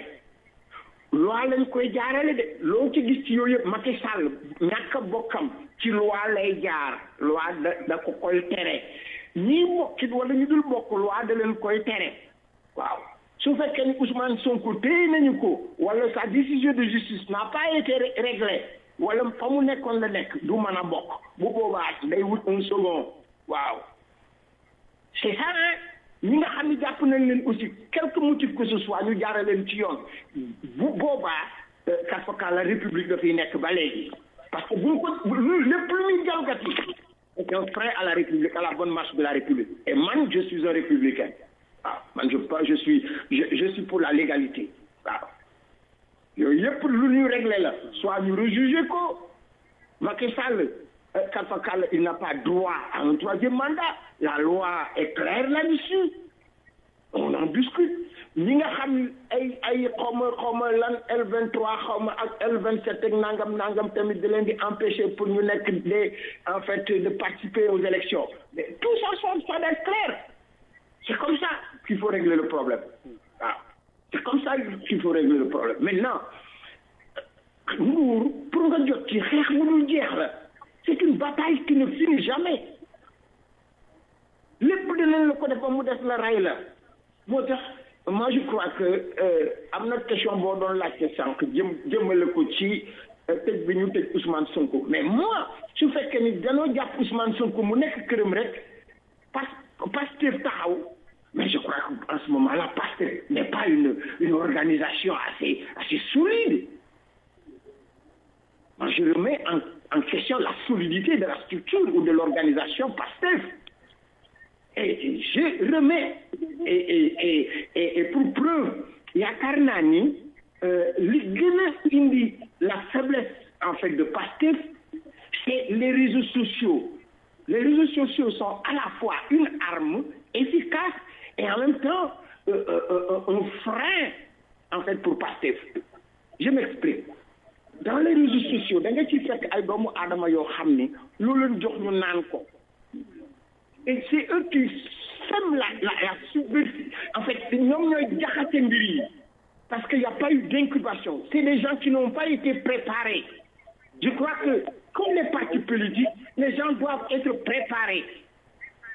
loi lañ koy jaarale de loo ci gis ci yooyu yëpp Macky Sall ñàkk a bokkam ci loi lay jaar loi da da ko koy tere ñii bokkit wala ñu dul bokk loi da leen koy tere waaw su fekkee ni Ousmane Sonko téye nañu ko wala sa décision de justice n'a pas été ré- réglée wala fa mu nekkoon la nekk du mën a bokk bu boobaa day wut un second waaw c'est ça hein ñi nga xam ne jàpp nañ leen aussi quelque motif que ce soit ñu jaara leen ci yoon bu boobaa kafaka la république dafay nekk ba léegi parce que buñ ko bu- lu lépp lu ñuy jalgati c'est un frein à la république à la bonne marche de la république et man je suis un républicain waaw man je pas je suis je, je suis pour la légalité waaw yooyu yëpp lu ñu réglé la soit ñu rejuger ko Macky Sall euh, Alpha Sall, il n'a pas droit à un troisième mandat la loi est claire là-dessus on en discute ñi nga xam ay ay xawma xawma lan L23 xawma ak L27 ak nangam nangam tamit da leen di empêcher pour ñu nekk des en fait de participer aux élections mais tout ça ça ça doit être clair c'est comme ça qu'il faut régler le problème waaw c'est comme ça qu'il faut régler le problème maintenant nguur pour nga jot ci xeex mu dul jeex la c'est une bataille qui ne finit jamais lépp dinañ la ko def ba mu des la rey la moo tax moi je crois que euh, am na question boo doon laajte sànq jëm jëmale ko ci euh, tëj bi ñu tëj Ousmane Sonko mais moi su fekkee ni danoo jàpp Ousmane Sonko mu nekk këram rek pas Pastef taxaw mais je crois qu'en ce moment-là Pastef n'est pas une une organisation assez assez solide moi je remets en en question la solidité de la structure ou de l'organisation PASTEF et je remets et et et et, et pour preuve yaakaar naa ni euh, li gën a indi la faiblesse en fait de PASTEF c'est les réseaux sociaux les réseaux sociaux sont à la fois une arme efficace et en même temps euh, euh, euh, un frein en fait pour PASTEF je m'explique dans les réseaux sociaux da nga ci fekk ay doomu aadama yoo xam ni loo leen jox ñu naan ko et c'est eux qui sèment la la la subversion en fait ñoom ñooy jaxase mbir yi parce que y a pas eu d'incubation c'est des gens qui n'ont pas été préparés je crois que comme les partis politiques les gens doivent être préparés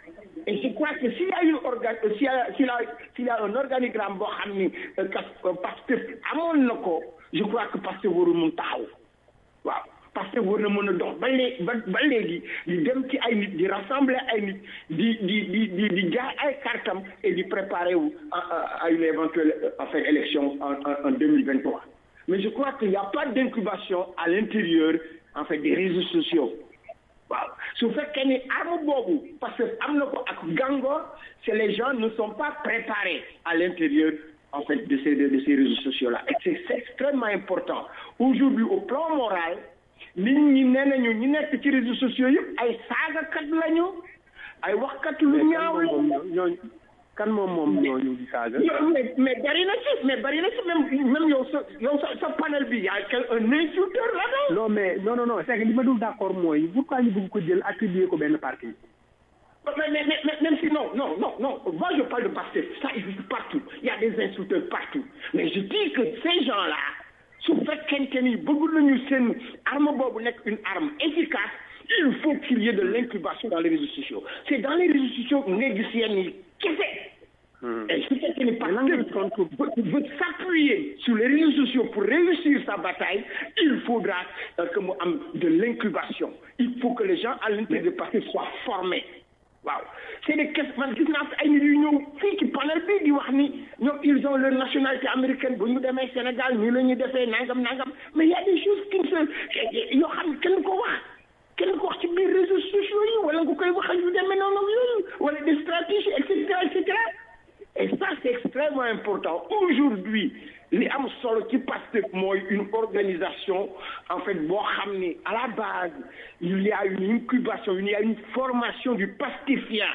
Et je crois que s'il y a une orga s'il y a s'il y a s'il y a un organigramme boo xam ni parce que amoon na ko je crois que parce que warul mun taxaw waaw parce que war na mën a dox ba léegi ba ba léegi di dem ci ay nit di rassembler ay nit di di di di di jaay ay kartam et di préparer wu à à- à une éventuelle en fait élection en en en deux mille vingt trois mais je crois qu'il y a pas d'incubation à l'intérieur en fait des réseaux sociaux waaw su fekkee ni arme boobu parce que am na ko ak gàngoor c'est les gens ne sont pas préparés à l'intérieur en fait de ces de, de ces réseaux sociaux là et c'est c'est extrêmement important aujourd'hui au plan moral nit ñi nee nañu ñi nekk ci réseaux sociaux yëpp ay saagakat lañu ay waxkat lu ñaaw lañu ñooñu kan moom moom ñooñu di saaga. Yo- mais mais bari na ci mais bari na ci même même yow sa yow sa sa panel bi y a quel un insulteur là-dedans non mais non non non c'est que li ma dul d'accord mooy pourquoi ñu bëgg ko jël attribuer ko benn parti. Mais, mais, mais, mais même si non, non, non, non, moi je parle de Pastef, ça existe partout. Il y a des insulteurs partout. Mais je dis que ces gens-là, su fekkente ni bëgg nañu seen arme boobu nekk une arme efficace, il faut qu'il y ait de l'incubation dans les réseaux sociaux. C'est dans les réseaux sociaux que ngay gis yenn yi kese. Et su fekkee ni Pastef veut, veut s'appuyer sur les réseaux sociaux pour réussir sa bataille, il faudra euh, que mu am de l'incubation. Il faut que les gens à l'intérieur de Pastef soient formés. waaw c'est des questions man gis naa fi ay nit yu ñëw fii ci panel bi di wax ni ñoom ils ont leur nationalité américaine bu ñu demee Sénégal nii la ñuy defee nangam nangam mais y a des choses qui ne se yoo xam ne kenn ko wax kenn ko wax ci biir réseaux sociaux yi wala nga koy waxal yu demee noonu ak yooyu wala des stratégies et cetera et cetera et ça c'est extrêmement important aujourd'hui li am solo ci Pastef mooy une organisation en fait boo xam ni à la base il y a une incubation il y a une formation du pastéfien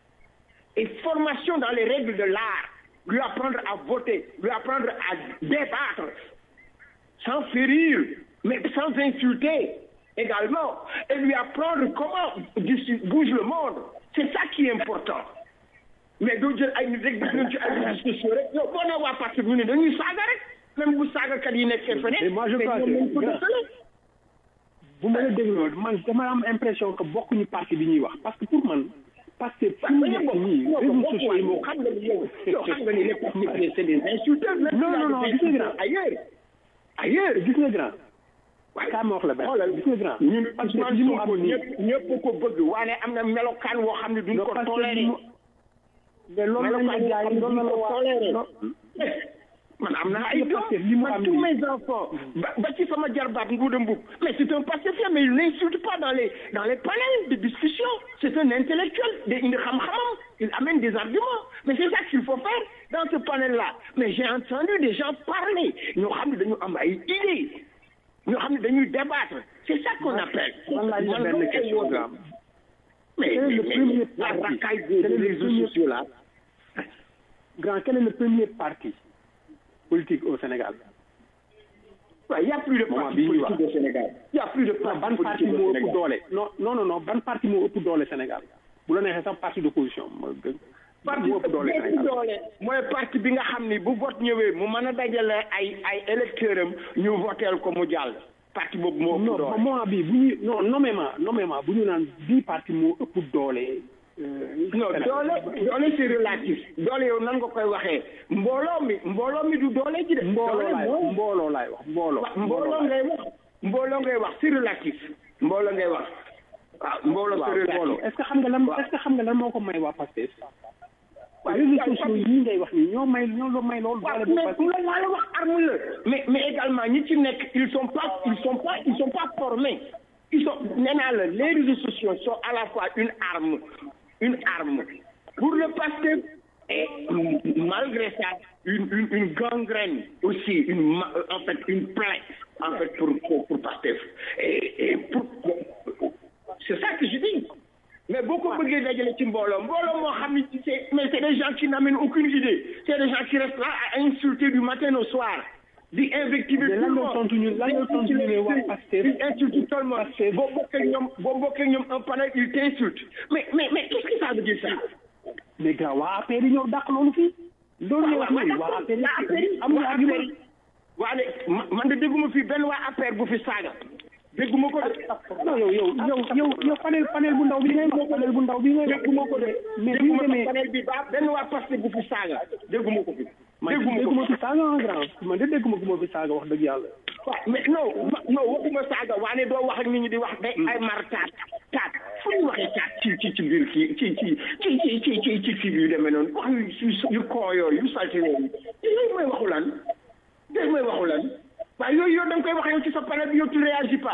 et formation dans les règles de l'art lui apprendre à voter lui apprendre à débattre sans férir mais sans insulter également et lui apprendre comment bouge le monde c'est ça qui est important mais doo jël ay nit rek def nañ ci ay réseaux sociaux rek yow boo nee waa parti ñu ne dañuy saaga rek même bu saagakat yi nekkee feneen. mais moi je crois que bu ma la dégloo man dama am impression que bokkuñu parti bi ñuy wax parce que pour man parce que fu mu nekk nii réseaux sociaux yi moo xam nga ni yow yow xam nga ni les partis c'est des insulteurs. non non non gis nga grand ailleurs ailleurs gis nga grand. waaye kaa ma wax la benn xoolal gis nga grand. ñun parce que Ousmane li mu Sonko am nii ñëpp ñëpp ko bëgg waaye am na melokaan woo xam ne duñ non ko parce que toléré. li mu mais loolu la ñu jaay loolu la la waa man am naa ay Parce que li mu doom am man tous nii. mes enfants ba ba ci sama jarbaat Ngouda Mboup mais c'est un pacifien mais il n'insulte pas dans les dans les panels de discussion c'est un intellectuel de indi xam-xamam il amène des arguments mais c'est ça qu'il faut faire dans ce panel là mais j'ai entendu des gens parler ñoo xam ne dañu am ay idées ñoo xam ne dañuy débattre c'est ça qu'on appelle man laaj la benn question grand. mais Quel est le mais- premier la parti racaille Quel est des le réseaux premier- sociaux là grand quel est le premier parti politique au Sénégal. Ouais, il n'y a plus de Moment parti bii ñuy politique au Sénégal. Il n'y a plus de non parti ban parti politique moo au ëpp Sénégal. doole non non non non ban parti moo ëpp doole Sénégal bu la neexee sax parti d'opposition moo gën parti moo ëpp doole bi ëpp Sénégal. doole mooy parti bi nga xam ni bu vote ñëwee mu mën a dajale ay ay électeurs am ñu voteel ko mu jàll. parti boobu moo ëpp non doole. moment bi bu ñuy non nommément nommément bu ñu naan bii parti moo ëpp doole. euh, non Sénégal. doole doole c'est relatif doole yow nan nga koy waxee mbooloo mi mbooloo mi du doole ji de. mbooloo doole laay wax mooy- mbooloo laay wax mbooloo. wa- mbooloo ngay wax mbooloo ngay wax c'est relatif mbooloo ngay wax waaw mbooloo waaw c'est mbooloo relatif. est-ce que xam nga lan est-ce que xam nga lan moo ko may waa Pastef. réseaux sociaux yi ngay wax nii ñoo may ñoo la may loolu waaw doole bu mais Pastef. loolu laa la wax arme la mais mais également ñi ci nekk ils sont pas ils sont pas ils sont pas formés ils sont nee naa la les réseaux sociaux sont à la fois une arme une arme pour le Pastef et malgré ça une une une gangrène aussi une ma- en fait une plaie en fait pour pour pour Pastef et et pour c'est ça que je dis mais boo ko bëggee dajale ci mbooloo mbooloo moo xam ni c'est mais c'est des gens qui n'amènent aucune idée c'est des gens qui restent là à insulter du matin au soir di invectiver Mais tout lan le nga monde tontu ñu- lan nga tontu ñu ne waa Pastef ils insultent tout le monde boo bokkee ñoom boo bokkee ñoom un panel ils t'insultent mais mais mais qu'est-ce que ça veut dire ça mais gars waa APR yi ñëw dàq loolu fii. loolu ngay wax nii waa APR yi amuñu argument. waa ne man de dégguma fii benn waa APR bu fi saaga dégguma ko de non yow yow yow yow yow panel panel bu ndaw bi ngay wax panel bu ndaw bi ngay wax dégguma ko de mais bi ñu dégguma ko demee panel bi ba benn waa Pastef bu fi saaga dégguma ko fi man dégguma ko dégguma fi saaga en grand man de dégguma ko ma fi saaga wax dëgg yàlla waaw mais non ma- non waxuma saaga waane doo wax ak nit ñi di wax day ay mar taat taat fu ñu waxee taat ci ci ci biir kii ci ci ci ci ci ci ci kii bi yu demee noonu wax yu yu yu koo yooyu yu salte yooyu yooyu mooy waxu lan yooyu mooy waxu lan waaye yooyu yow da nga koy wax yow ci sa panel bi yow tu réagis pas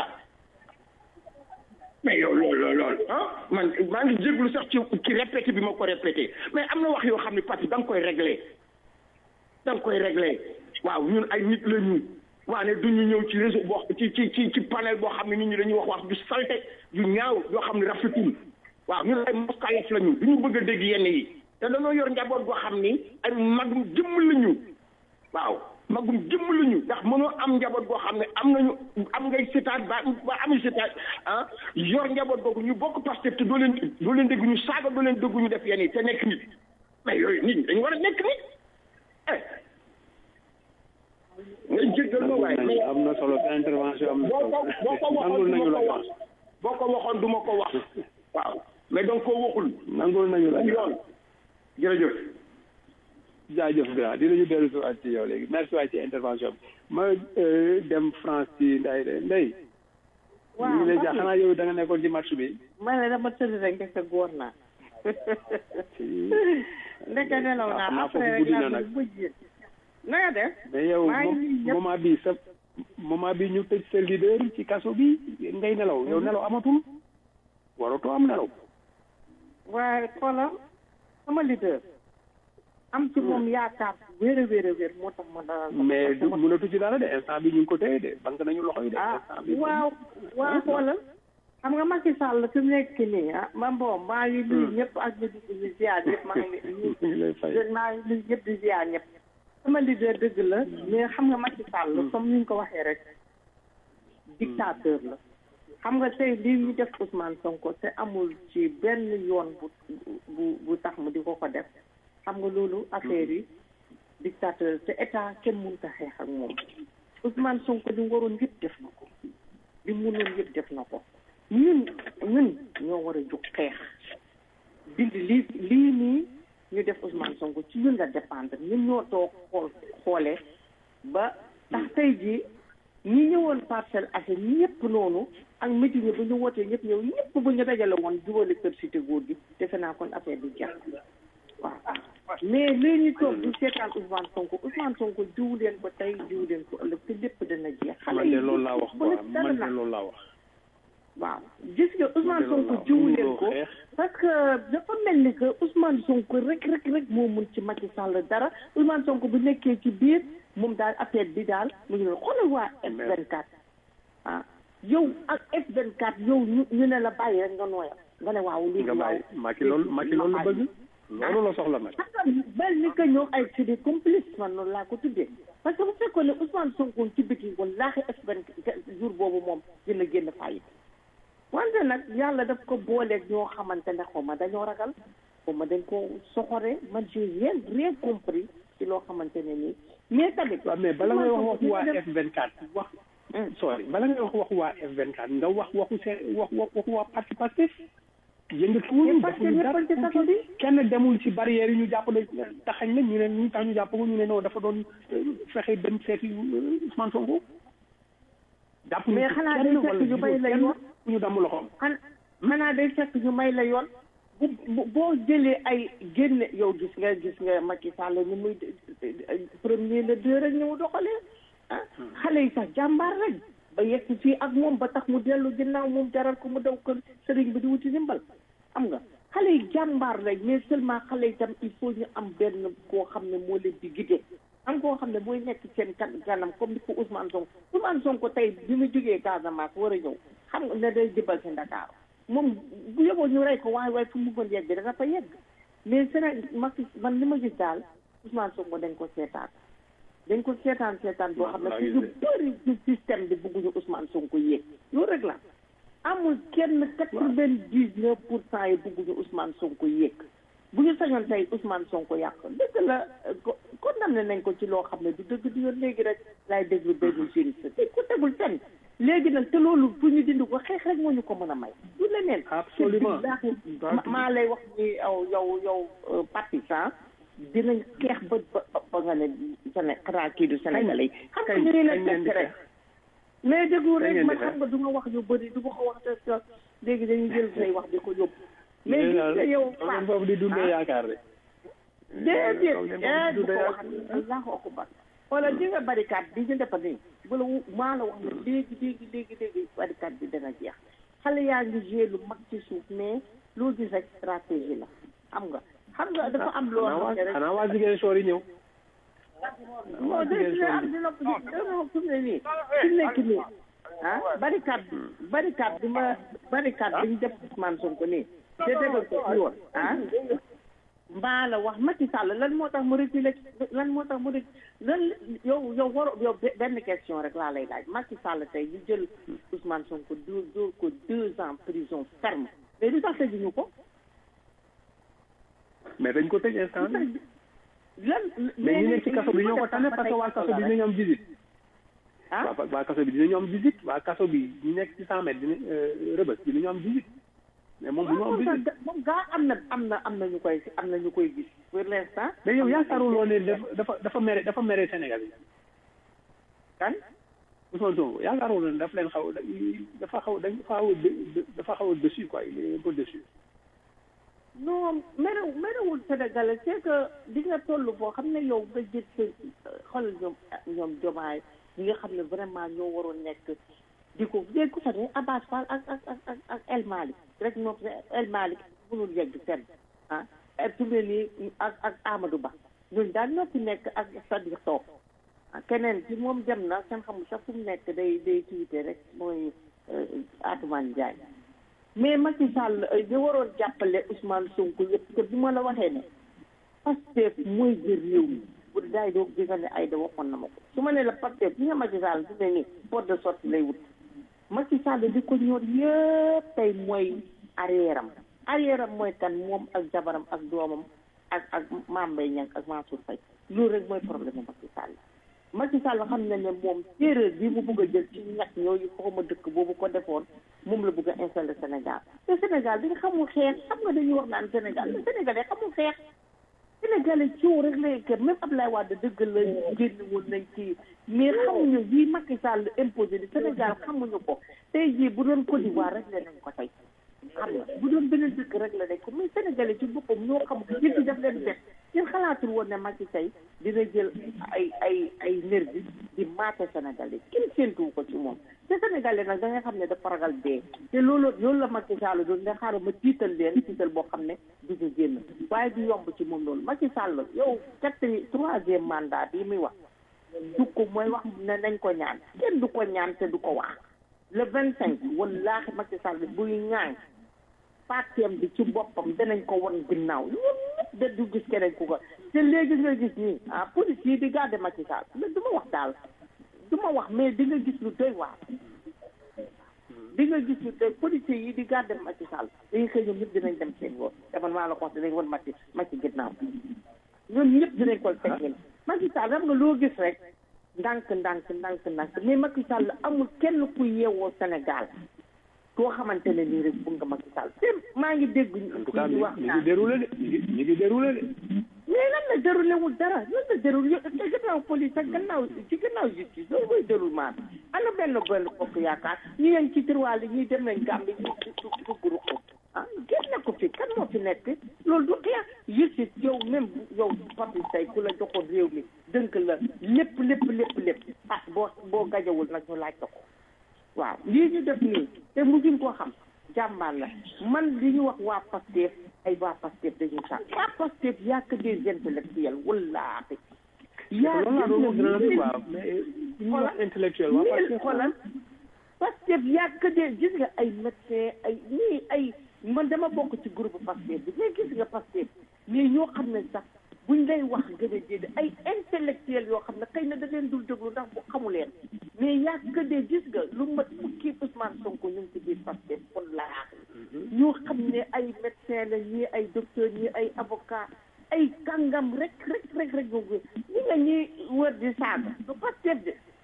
mais yow loolu loolu loolu ah man maa ngi jéglu sax ci ci répété bi ma ko répété mais am na wax yoo xam ne parce que da nga koy réglé da nga koy réglé waaw ñun ay nit la ñu waane du ñu ñëw ci réseau boo ci ci ci ci panel boo xam ne nit ñi dañuy wax wax ju salte ju ñaaw yoo xam ne rafetul waaw ñun ay moskalef la ñu du ñu bëgg a dégg yenn yi te dañoo yor njaboot boo xam ni ay magum jëmm la ñu waaw magum jëmm la ñu ndax mënoo am njaboot boo xam ne am nañu am ngay sitaat ba ba ami sitaat ah yor njaboot boobu ñu bokk Pastef te doo leen doo leen dégg ñu saaga doo leen dégg ñu def yenn yi te nekk nit mais yooyu nit ñi dañu war a nekk nit eh nga jéggal ma waaye mais am na solo sa intervention am na boo ko boo ko solo waxoon nangul du nañu ma la ko wax boo ko waxoon du ma ko wax waaw mais donc koo waxul nangul nañu la yoon jërëjëf jaajëf grand dinañu dellu si waat ci yow léegi merci waay ci intervention bi ma euh, dem France ci nday de ndey waaw ñu ngi lay jaa xanaa yow da nga nekkoon ci match bi ma ne dama tëdd rek ndeke góor naa ndeke nelaw Ah, xam naa naa foofu après rek guddi na laa nag. bëgg bëjjee na nga def mais yow maa ngi mom- nuyu ñëpp. moment bi sa moment bi ñu tëj sa leader ci kaso bi ngay nelaw yow nelaw amatul waratoo am nelaw waaye xoolal sama leader am ci moom yaakaar bu wér a wér a wér moo tax ma dalal ko. mais Parce que du ma- mënatu ci dara de instant bi ñu ngi ko téye de banque nañu loxo yi de ah instant bi waaw waaw xoolal xam nga Macky Sall fi mu nekk nii ah man bon maa ngi nuyu ñëpp ak ñu di di ziar ñëpp maa ngi ñu ngi lay fay maa ngi nuyu ñëpp di ziar ñëpp sama leader dëgg la mais xam nga Macky Sall comme ni ñu ko waxee rek dictateur la xam nga tey lii ñu def Ousmane Sonko te amul ci benn yoon bu bu bu tax mu di ko ko def xam nga loolu affaire yi dictateur te état kenn mënut a xeex ak moom Ousmane Sonko li mu waroon yëpp def na ko li mu mënoon yëpp def na ko ñun ñun ñoo war a jóg xeex dindi lii lii nii ñu def Ousmane Sonko ci ñun la dépendre ñun ñoo toog xool xoolee ba tax tey jii ñi ñëwoon Parcelles Assainies ñëpp noonu ak métier ñi bu ñu wootee ñëpp ñëw ñëpp bu ñu dajale woon jubale kër cité góor gi defe naa kon affaire bi jeex waaw mais lii ñu toog di seetaan Ousmane Sonko Ousmane Sonko jiwu leen ko tey jiwu leen ko ëllëg te lépp dana jeex. xale man yi de loolu laa wax bu quoi nekk dara man de nag. loolu laa wax waaw gis nga Ousmane loolu Sonko laa jiwu mënuloo leen ko xeex. parce que dafa mel ni que Ousmane Sonko rek rek rek moo mun ci Macky Sall dara Ousmane Sonko bu nekkee ci biir moom daal affaire bi daal mu ngi noonu xoolal waa F24 ah yow ak F24 yow ñu ñu ne la bàyyi rek nga nooyal nga ne waaw lii nga waaw bàyyi Macky loolu Macky loolu la bëgg loolu la soxla nag parce que mel ni que ñoom ay c'est des complices man noonu laa ko tuddee parce que bu fekkoon ne Ousmane Sonko ci biti wallaahi F24 jour boobu moom dina génn fayit wante nag yàlla daf ko booleeg ñoo xamante ne xaw ma dañoo ragal xaw ma dañ ko soxore man j'ai rien rien compris ci loo xamante ne nii mais tamit waaw mais bala ngay wax waxu waa Ousmane Sonko F24 wax sorry bala ngay wax waxu waa F24 nga wax waxu seen wax wax waxu waa parti Pastef yëngatuwuñu Mais parce que defuñu dara ñëpp a ci kaso bi. kenn demul ci barrière yi ñu jàpp ne taxañ na ñu ne ñu tax ñu jàpp ko ñu ne non dafa doon euh, fexe dem seeti euh, Ousmane Sonko jàpp ñu Mais ci xanaa kenn day fekk wala ñu bay la kenn yoon. fu ñu damm loxoom xan xanaa day fekk ñu may la yoon bu bu- boo jëlee ay génne yow gis nga gis nga Macky Sall ni muy premier le deux rek ni mu doxalee ah xale yi sax jàmbaar rek ba yegg fii ak moom ba tax mu dellu ginnaaw moom jaral ko mu daw kër sëriñ bi di wuti ndimbal xam nga xale yi jàmbaar rek mais seulement xale yi tam il faut ñu am benn koo xam ne moo leen di guider am koo xam ne mooy nekk seen kan kanam comme ni ko Ousmane Sonko Ousmane Sonko tey bi mu jógee Casamance war a ñëw xam nga ne day jëbal si Dakar moom bu yóbboo ñu rey ko waaye waaye fu mu bëggoon yegg dana fa yegg mais Sénégal Macky man li ma gis daal Ousmane Sonko dañ ko seetaan dañ ko seetaan seetaan boo xam ne maa fu ngi ñu gis bëri ci système bi bëgguñu Ousmane Sonko yéeg loolu rek la amul kenn quatre-vingt-dix-neuf pour cent yi bëgguñu Ousmane Sonko yéeg bu ñu sañoon tey Ousmane Sonko yàq dëgg la ko condamné nañ ko ci loo xam ne du dëgg du yoon léegi rek laay déglu benn juriste te ko tegul fenn léegi nag te loolu pour ñu dindi ko xeex rek moo ñu ko mën a may du leneen Absolument. Ma- maa lay wax ni yow yow yow partisan dinañ xeex ba ba ba nga ne Séné xanaa kii du Sénégalais yi xam nga kañ- ñu la kañ ngeen di teg rek xeex. mais déglu Kañ rek ngeen di man xeex. xam nga du ma wax yu bëri du ma ko wax te te léegi dañuy jël say wax di ko yóbbu mais gis nga yow Toog ngeen foofu di dundee yaakaar de déedéet Toog ngeen eh foofu di bu ko dundee wax allahu akbar wala di nga barricade bi ñu defa nii wala wu- maa la wax ne léegi léegi léegi léegi barricade bi dana jeex xale yaa ngi joué lu mag ci suuf mais loo gis rek stratégie la xam nga xam nga dafa am loo xanaa xam waa ne rek xanaa waa Ziguinchor yi ñëw moo de dina am dina ko dina fu mu ne nii fi mu nekk nii ah barricade bi barricade bi ma barricade bi ñu def Ousmane Sonko nii te defal ko ci yoon ah mbaa la wax Macky Sall lan moo tax mu reculé lan moo tax mu reculé lan yow yow war yow be- benn question rek laa lay laaj Macky Sall tey ñu jël Ousmane Sonko dóor dóor ko deux ans prison ferme mais du tax tëjuñu ko mais dañ ko tëj instant bi lan mais ñi nekk ci kaso bi ñoo ko tane parce que waa kaso bi dinañu am visite ah waa waa kaso bi dinañu am visite waa kaso bi ñu nekk ci cent mètres dina rëbës dinañu am visite mais moom bu ñu am visite moom gaa am na am na am na ñu koy am na ñu koy gis pour l'instant mais yow yaakaaruloo ne dafa dafa dafa mere dafa mere Sénégal yi kan Ousmane Sonko yaakaaruloo ne dafa leen xaw dafa xaw dañ xaw a dé- dafa xaw a dessus quoi il est un peu dessus non merew merewul Sénégalais c'est que di nga toll boo xam ne yow nga jël sa xoolal ñoom ñoom jomaay ñi nga xam ne vraiment ñoo waroon nekk di ko dégg ko fa ne Abbas Fall ak ak ak ak ak El Malick rek ñoom El Malick mënul yegg fenn ah et fi mu ne nii ak ak Amadou Ba ñun daal ñoo fi nekk ak Sadiq Sow ah keneen ci moom dem na kenn xamul sax fu mu nekk day day tiwite rek mooy Atoumane Ndiaye mais Macky Sall di waroon jàppale Ousmane Sonko yëpp te bu ma la waxee ne Pastef mooy jël réew mi bu daay doo gis nga ne ay da waxoon na ma ko su ma ne la Pastef bi nga Macky Sall fi ne nii porte de sortie lay wut Macky Sall di ko ñor yëpp tey mooy arrière am arrière am mooy kan moom ak jabaram ak doomam ak ak Mame Mbaye Niang ak Mansour Faye loolu rek mooy problème Macky Sall Macky Sall xam na ne moom séeréer bi mu bëgg a jël ci ñett ñooyu xawma dëkk boobu ko defoon moom la bëgg a installé Sénégal te Sénégal bi nga xamul xeex xam nga dañuy wax naan Sénégal mais Sénégalais xamul xeex Sénégalais coow rek lay kër même Abdoulaye Wade dëgg la génn woon nañ ci mais xamuñu bii Macky Sall imposé di Sénégal xamuñu ko tey jii bu doon Côte d'Ivoire rek la nañ ko tey xam nga bu doon beneen dëkk rek la nekk mais Sénégalais ci boppam ñoo xam yëpp daf leen bett yéen xalaatul woon ne Macky tey dina jël ay ay ay nervi di maate Sénégalais kenn séentuwu ko ci moom te Sénégalais nag da nga xam ne dafa ragal dee te loolu loolu la Macky Sall doon nga xaaral ma tiital leen tiital boo xam ne du ñu génn waaye du yomb ci moom loolu Macky Sall yow quatrième troisième mandat bi muy wax du ko mooy wax ne nañ ko ñaan kenn du ko ñaan te du ko wax le vingt cinq wallaahi Macky Sall buy ñaan parteem bi ci boppam danañ ko won ginnaaw ñoom ñëpp da du gis keneen ku ko te léegi nga gis nii ah police yi di garder Macky Sall mais du ma wax daal du ma wax mais di nga gis lu doy waar di nga gis lu doy police yi di garder Macky Sall dañuy xëy ñoom ñëpp dinañ dem seen yoon daman maa la ko wax dinañ won Macky Macky ginnaaw ñoom ñëpp dinañ ko fekkeel Macky Sall xam nga loo gis rek ndànk ndànk ndànk ndànk mais Macky Sall amul kenn ku yeewoo Sénégal koo xamante ne nii rek bëgg nga Macky Sall te maa ngi dégg en tout cas ñu mi wax mi naan ngi déroulé de mi ngi mi ngi déroulé de mais lan la déroulé wul dara lan la déroulé te gannaaw police ak gannaaw ci gannaaw justice loolu mooy déroulement bi ana benn benn bokk yaakaar ñi leen ci tiroir yi ñuy dem nañ Gambie ñu du dugg ruq ah génne ko fi kan moo fi nekk loolu du xeex justice yow même yow papi tey ku la joxoon réew mi dënk la lépp lépp lépp lépp ah boo boo gajawul nag ñu laaj ko ko waaw lii ñu def nii te mujjuñ koo xam jàmbaar la man li ñu wax waa Pastef ay waa Pastef dañuy sax waa Pastef y a que des intellectuels wallaahi yaa loolu laa doon wax grand bi mille quoi mais ñu wax intellectuel waa parce mille que xoolal Pastef y a que des gis nga ay médecin ay ñii ay man dama bokk ci groupe Pastef bi mais gis nga Pastef mais ñoo xam ne sax buñ lay wax gën a jéede ay intellectuel yoo xam ne xëy na da leen dul déglu ndax bu xamu leen mais y a que des gis nga lu mat fukki Ousmane Sonko ñu ngi ci biir Pastef kon laa ñoo xam ne ay médecin la ñii ay docteur ñii ay avocat ay kàngam rek rek rek rek ñoo ngi ñi nga ñi wër di saaga du Pastef de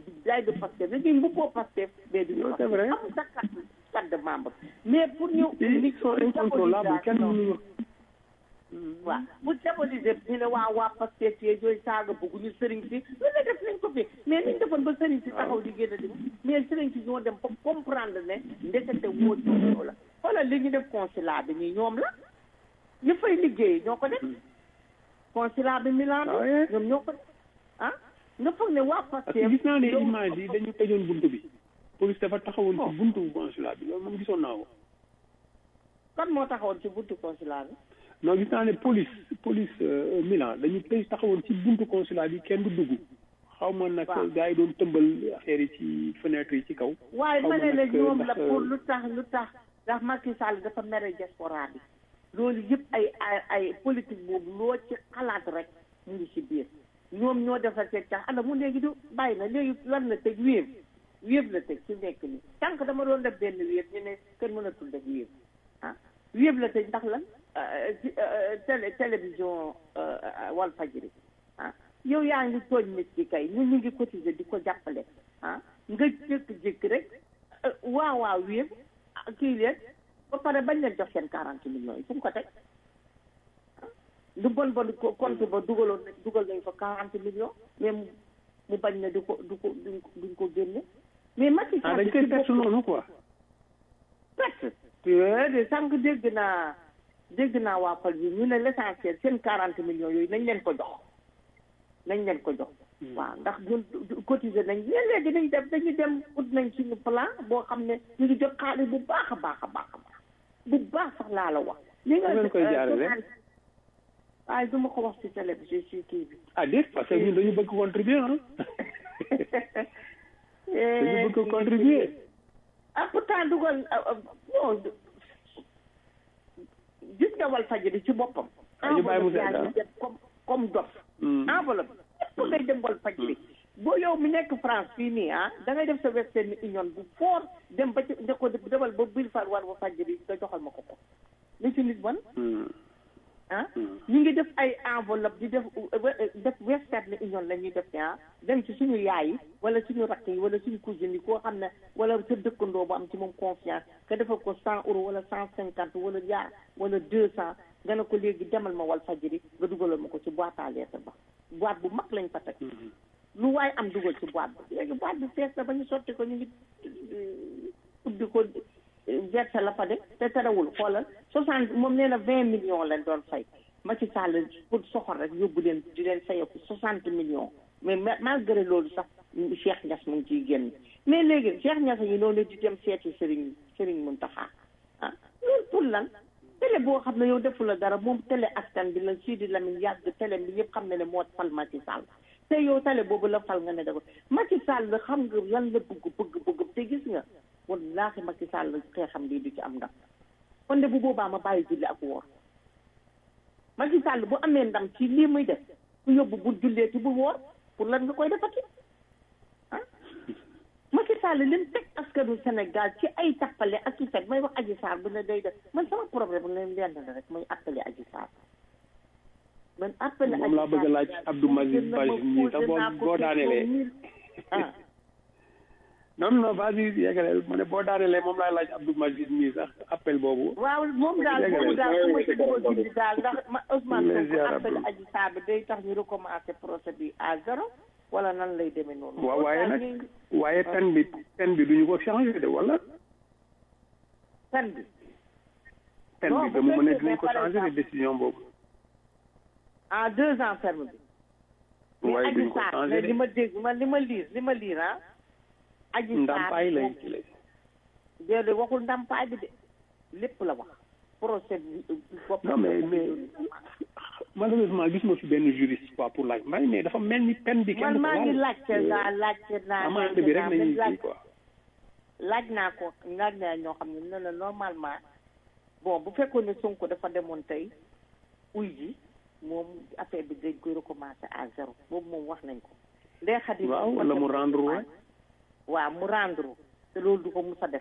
jaay de Pastef dañuy mbubboo Pastef mais du Non, c'est vrai. amul sa carte carte de membre mais pour ñu ils sont incontrôlables kenn mënuñu waaw bu diaboliser ñu ne waa waa Pastef yee yooyu saaga bëgguñu sëriñ si lu ne def nañ ko fi mais niñ defoon ba sëriñ si taxaw di génn di mais sëriñ si ñoo dem ba comprendre ne ndekete woo ci ñoo la xoolal li ñu def consulat bi nii ñoom la ñu fay liggéey ñoo ko def consulat bi Milan Ah ouais? bi ñoom ñoo ko def ah nga foog ne waa parce Pastef que gis naa ne yow- image yi dañu tëjoon buntu bi police dafa taxawoon ci buntu consulat bi loolu moom gisoon naa ko kan moo taxawoon ci buntu consulat bi non gis naa ne police police euh, Milan dañu tëj taxawoon ci buntu consulat bi kenn du dugg xaw ma nag Waaw. gars yi doon tëmbal affaire yi ci fenêtre yi ci kaw waaye xaw ma ma ne la nag, ñoom ndax, la pour euh, lu tax lu tax ndax Macky Sall dafa mere diaspora bi loolu yëpp ay ay ay politique boobu loo ci xalaat rek mu ngi ci biir ñoom ñoo defar seen tax ana mu léegi du bàyyi na léegi lan la tëj wéev wéev la tëj ci nekk nii tànk dama doon def benn wéev ñu ne kenn mënatul def wéev ah wéev la tëj ndax lan euh, ci, euh, télé télévision euh, euh, Walfadjri ah yow yaa ngi tooñ nit ki kay ñun ñu ngi cotiser di ko jàppale ah nga jékki-jékki rek euh, waaw waaw wéev ah, kii leen ba pare bañ leen jox seen quarante millions yi fu mu ko teg ah, lu bon bon ko compte ba dugaloon nañ dugal nañ ko quarante millions mais mu mu bañ ne du ko du ko duñ ko duñ ko génne mais Macky ah Sall dañ koy ci perte boppam- noonu quoi perte de sànq dégg naa dégg naa waa Fal bi ñu ne l'essentiel seen quarante millions yooyu nañ leen ko jox nañ leen ko jox waaw ndax ñun cotiser nañ mais léegi dañ def dañu dem ut nañ suñu plan boo xam ne ñu ngi jot xaalis bu baax a baax a baax a baax bu baax sax laa la wax li nga Fu ngeen koy euh, jaarale? joxaan- waaye du ma ko wax ci télé bi ci ci kii bi ah déet parce que ñun dañu bëgg contribuer ah dañu bëgg contribuer ah pourtant dugal ah, ah, non gis nga Walfadjri ci boppam. Ah, ñu bàyyi mu seet, enveloppe yaa ngi ah. dem comme comme dof. Hmm. enveloppe yëpp ngay dem Walfadjri. boo yow mi nekk France fii nii ah da ngay def sa Western Union bu fort dem ba ci nga ko demal ba biir far war Walfadjri nga joxal ma ko ko. li ci nit bon Hmm. ah ñu ngi def ay enveloppe di def def Western Union la ñuy def ah dem ci suñu yaay yi wala suñu rakk yi wala suñu cousine yi koo xam ne wala sa dëkkandoo bu am ci moom confiance nga defal ko cent euros wala cent cinquante wala yaa wala deux cent nga ne ko léegi demal ma wal fajiri nga dugalal ma ko ci boîte à lettres ba boîte bu mag lañ fa teg lu waaye am dugal ci boîte bi léegi boîte bi fees na ba ñu sotti ko ñu ngi ubbi ko verser la fa def te terewul xoolal soixante moom nee na vingt millions lañ doon fay Macky Sall pour soxor rek yóbbu leen di leen fayeku soixante millions mais ma- malgré loolu sax Cheikh Niass mu ngi ciy génn mais léegi Cheikh Niass yi noonu di dem seeti Serigne Serigne Mountakha ah loolu pour lan télé boo xam ne yow defu la dara moom télé askan bi la Sidi Lamine yàgg télé bi ñëpp xam ne ne moo fal Macky Sall te yow télé boobu la fal nga ne da ko Macky Sall xam nga lan la bëgg bëgg bëgg te gis nga wallaahi Macky Sall xeexam lii du ci am ndam kon de bu boobaa ma bàyyi julli ak woor Macky Sall bu amee ndam ci lii muy def bu yóbbu bu jullee ti bu woor pour lan nga koy defati ah Macky Sall lim teg askanu Sénégal ci ay tappale ak ci fet may wax Adji Sarr bu ne day def man sama problème leen lenn la rek mooy appelé Adji Sarr man appelé moom laa bëgg a laaj Abdou Maziz Badji nii sax boo boo daanelee ah non non vas-y yeggaleel ma ne boo daanelee moom laay laaj Abdou Maziz nii sax appel boobu waaw moom daal boobu daal su ma ci bëggoon dindi daal ndax ma Ousmane Sonko appelé Adji Sarr bi day tax ñu recommencer procès bi à zéro wala nan lay demee noonu. waaw waaye nag waaye pen bi pen bi duñu ko changé de wala pen bi. pen bi ba mu mën a dinañ ko changé de décision boobu en deux ans ferme bi. waaye duñ ko mais changé li de ma dégg man li ma liir li ma liir ah. Adji Sarr ndàmpaay lañ ci lay déedéet waxul ndàmpaay bi de lépp la wax procès bi. bopp non mais mais malheureusement gis ma fi benn juriste quoi pour laaj mbay mais dafa mel ni pen bi kenn man du ko maa ngi laal. laajte naa laajte naa amande bi rek laajte naa, nañuy mais kii quoi laaj naa ko laaj naa ñoo xam ne ne la normalement bon bu fekkoon ne Sonko dafa demoon tey uy ji moom affaire bi dañ koy recommencer à zéro boobu moom wax nañ ko. ndey xadi waaw wala mu rendre wa waaw mu rendre te loolu du ko mus a def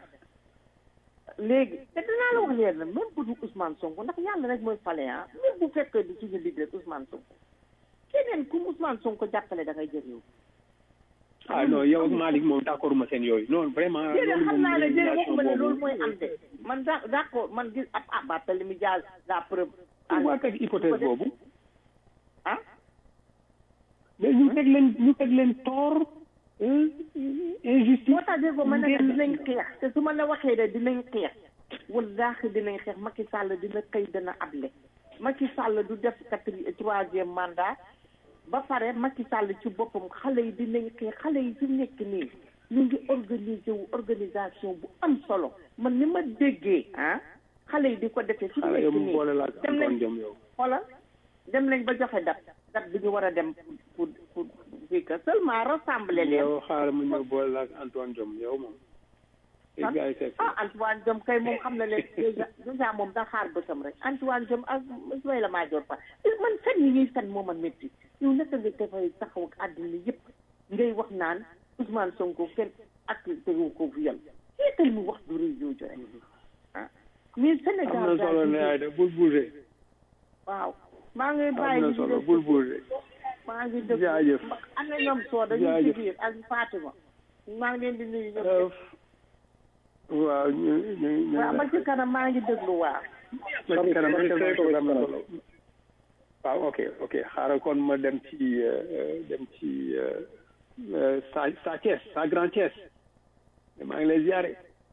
léegi te dinaa la wax leen na même bu du Ousmane Sonko ndax yàlla rek mooy fale ah même bu fekkee du suñu leader Ousmane Sonko keneen ku Ousmane Sonko jàppale da ngay jël yow ah non yow ak Malick moom d'accord ma seen yooyu non vraiment déedéet xam naa ne déedéet relation waxuma ne loolu boobu mooy am de man da d'accord man gis ab ah Barthélémy Dias la preuve waa teg hypothèse boobu ah mais ñu teg leen ñu teg leen tort injustice moo tax dégg ma ne la dinañ xeex te su ma la waxee de dinañ xeex wallaahi dinañ xeex Macky Sall dina xëy dana able Macky Sall du def quatri troisième mandat ba pare Macky Sall ci boppam xale yi dinañ xeex xale yi fi mu nekk nii ñu ngi organiser wu organisation bu am solo man ni ma déggee ah xale yi di ko defee fi mu xale yow nekk mu nii boole la ak dem nañ Antoine Diome yow xoolal dem nañ ba joxe dat dat bi ñu war a dem pour pour fii que seulement rassembler leen yow xaaral ma ñëw boole la ak Antoine Diome yow moom ay gars yi fekk ah Antoine Diome kay moom xam na leen déjà déjà moom da xaar bësam rek Antoine Diome ak Ismaïla Madior Fall man fen yi ñuy fen moom a métti yow naka nga dafay taxaw ak àddina yëpp ngay wax naan Ousmane Sonko kenn accusé wu ko viol seetal mu wax du rëy jooju rek ah mais Sénégal am na solo ne ay da bul bougé waaw maa ngi am bàyyi na di solo def bul bougé maa ngi dëgg jaajëf am na ñoom soo dañuy ci jaajëf. biir ak Fatima maa ngi leen di nuyu ñoom Euh, ñëpp. waaw ñu ñu ñu waaw ba ci kanam maa ngi déglu waaw ba ci kanam tellement am na solo waaw ok ok xaaral kon ma dem ci euh, euh, dem ci euh, euh, sa sa Thiès sa Grand Thiès maa ngi lay ziare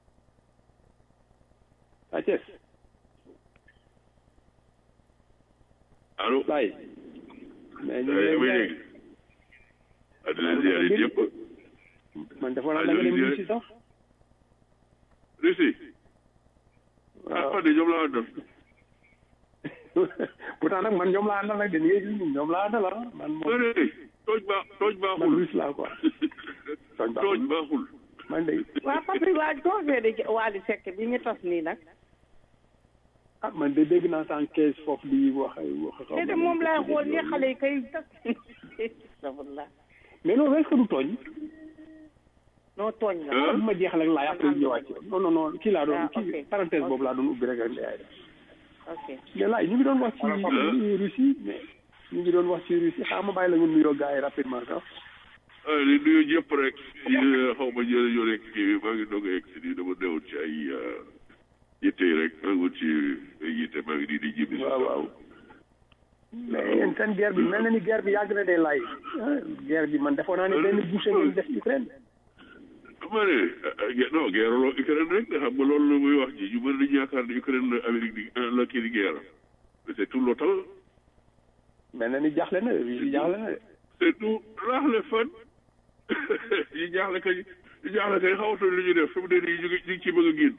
sa Thiès allo laay mais ñu ngi damay lay dégg addina ziare yëpp man dafa naa da nga dem Russie sax Russie ah waaw man de ñoom laa àndal pourtant nag man ñoom laa àndal nag de ni ngay gis nii ñoom laa àndal ah man ma moom ne tooj baax tooj man baaxul russe laa quoi tooñ baaxul. tooj baaxul man de waa papi waa toogee de Wally Seck bi ñu tos nii nag ah man de dégg naa sànq kees foofu di wax ay wax xaw te de ma moom nu laay ko xool tuddee ni xale yi kay tas astafurlah mais non est-ce que du tooñ noo tooñ la ah bi ma jeexal ak laay après ñëwaat ci non non non kii laa doon Ah, kii ok. parenthèse boobu laa doon ubbi rek ak laay ok mais laay ñu ngi doon wax ci Russie mais ñu ngi doon wax ci Russie xaaral ma bàyyi la nga nuyoo gars yi rapidement sax ah li nuyu ñëpp rek yi xaw ma jële ñoo rek kii bi maa ngi doog a egg si nii dama newoon ci ay yitte yi rek maa ngi woon ci ay yitte maa ngi nii di jibbi si waaw waaw mais yéen seen guerre bi mel na ni guerre bi yàgg na de laay ah, guerre bi man defoon naa ne benn boucher ngeen def Ukraine ma ne ah, non guerre loo Ukraine rek nga xam nga loolu la muy wax ji ñu bëri dañu yaakaar ne Ukraine la Amérique di la kii di guerre mais c'est tout l'OTAN mel na ni jaaxle na Russie jaaxle na de c'est tout raaxle fan yi jaaxle kañ yi jaaxle kañ xawatuñ li ñu def fi mu ne nii ñu ngi ñu ngi ci bëgg a génn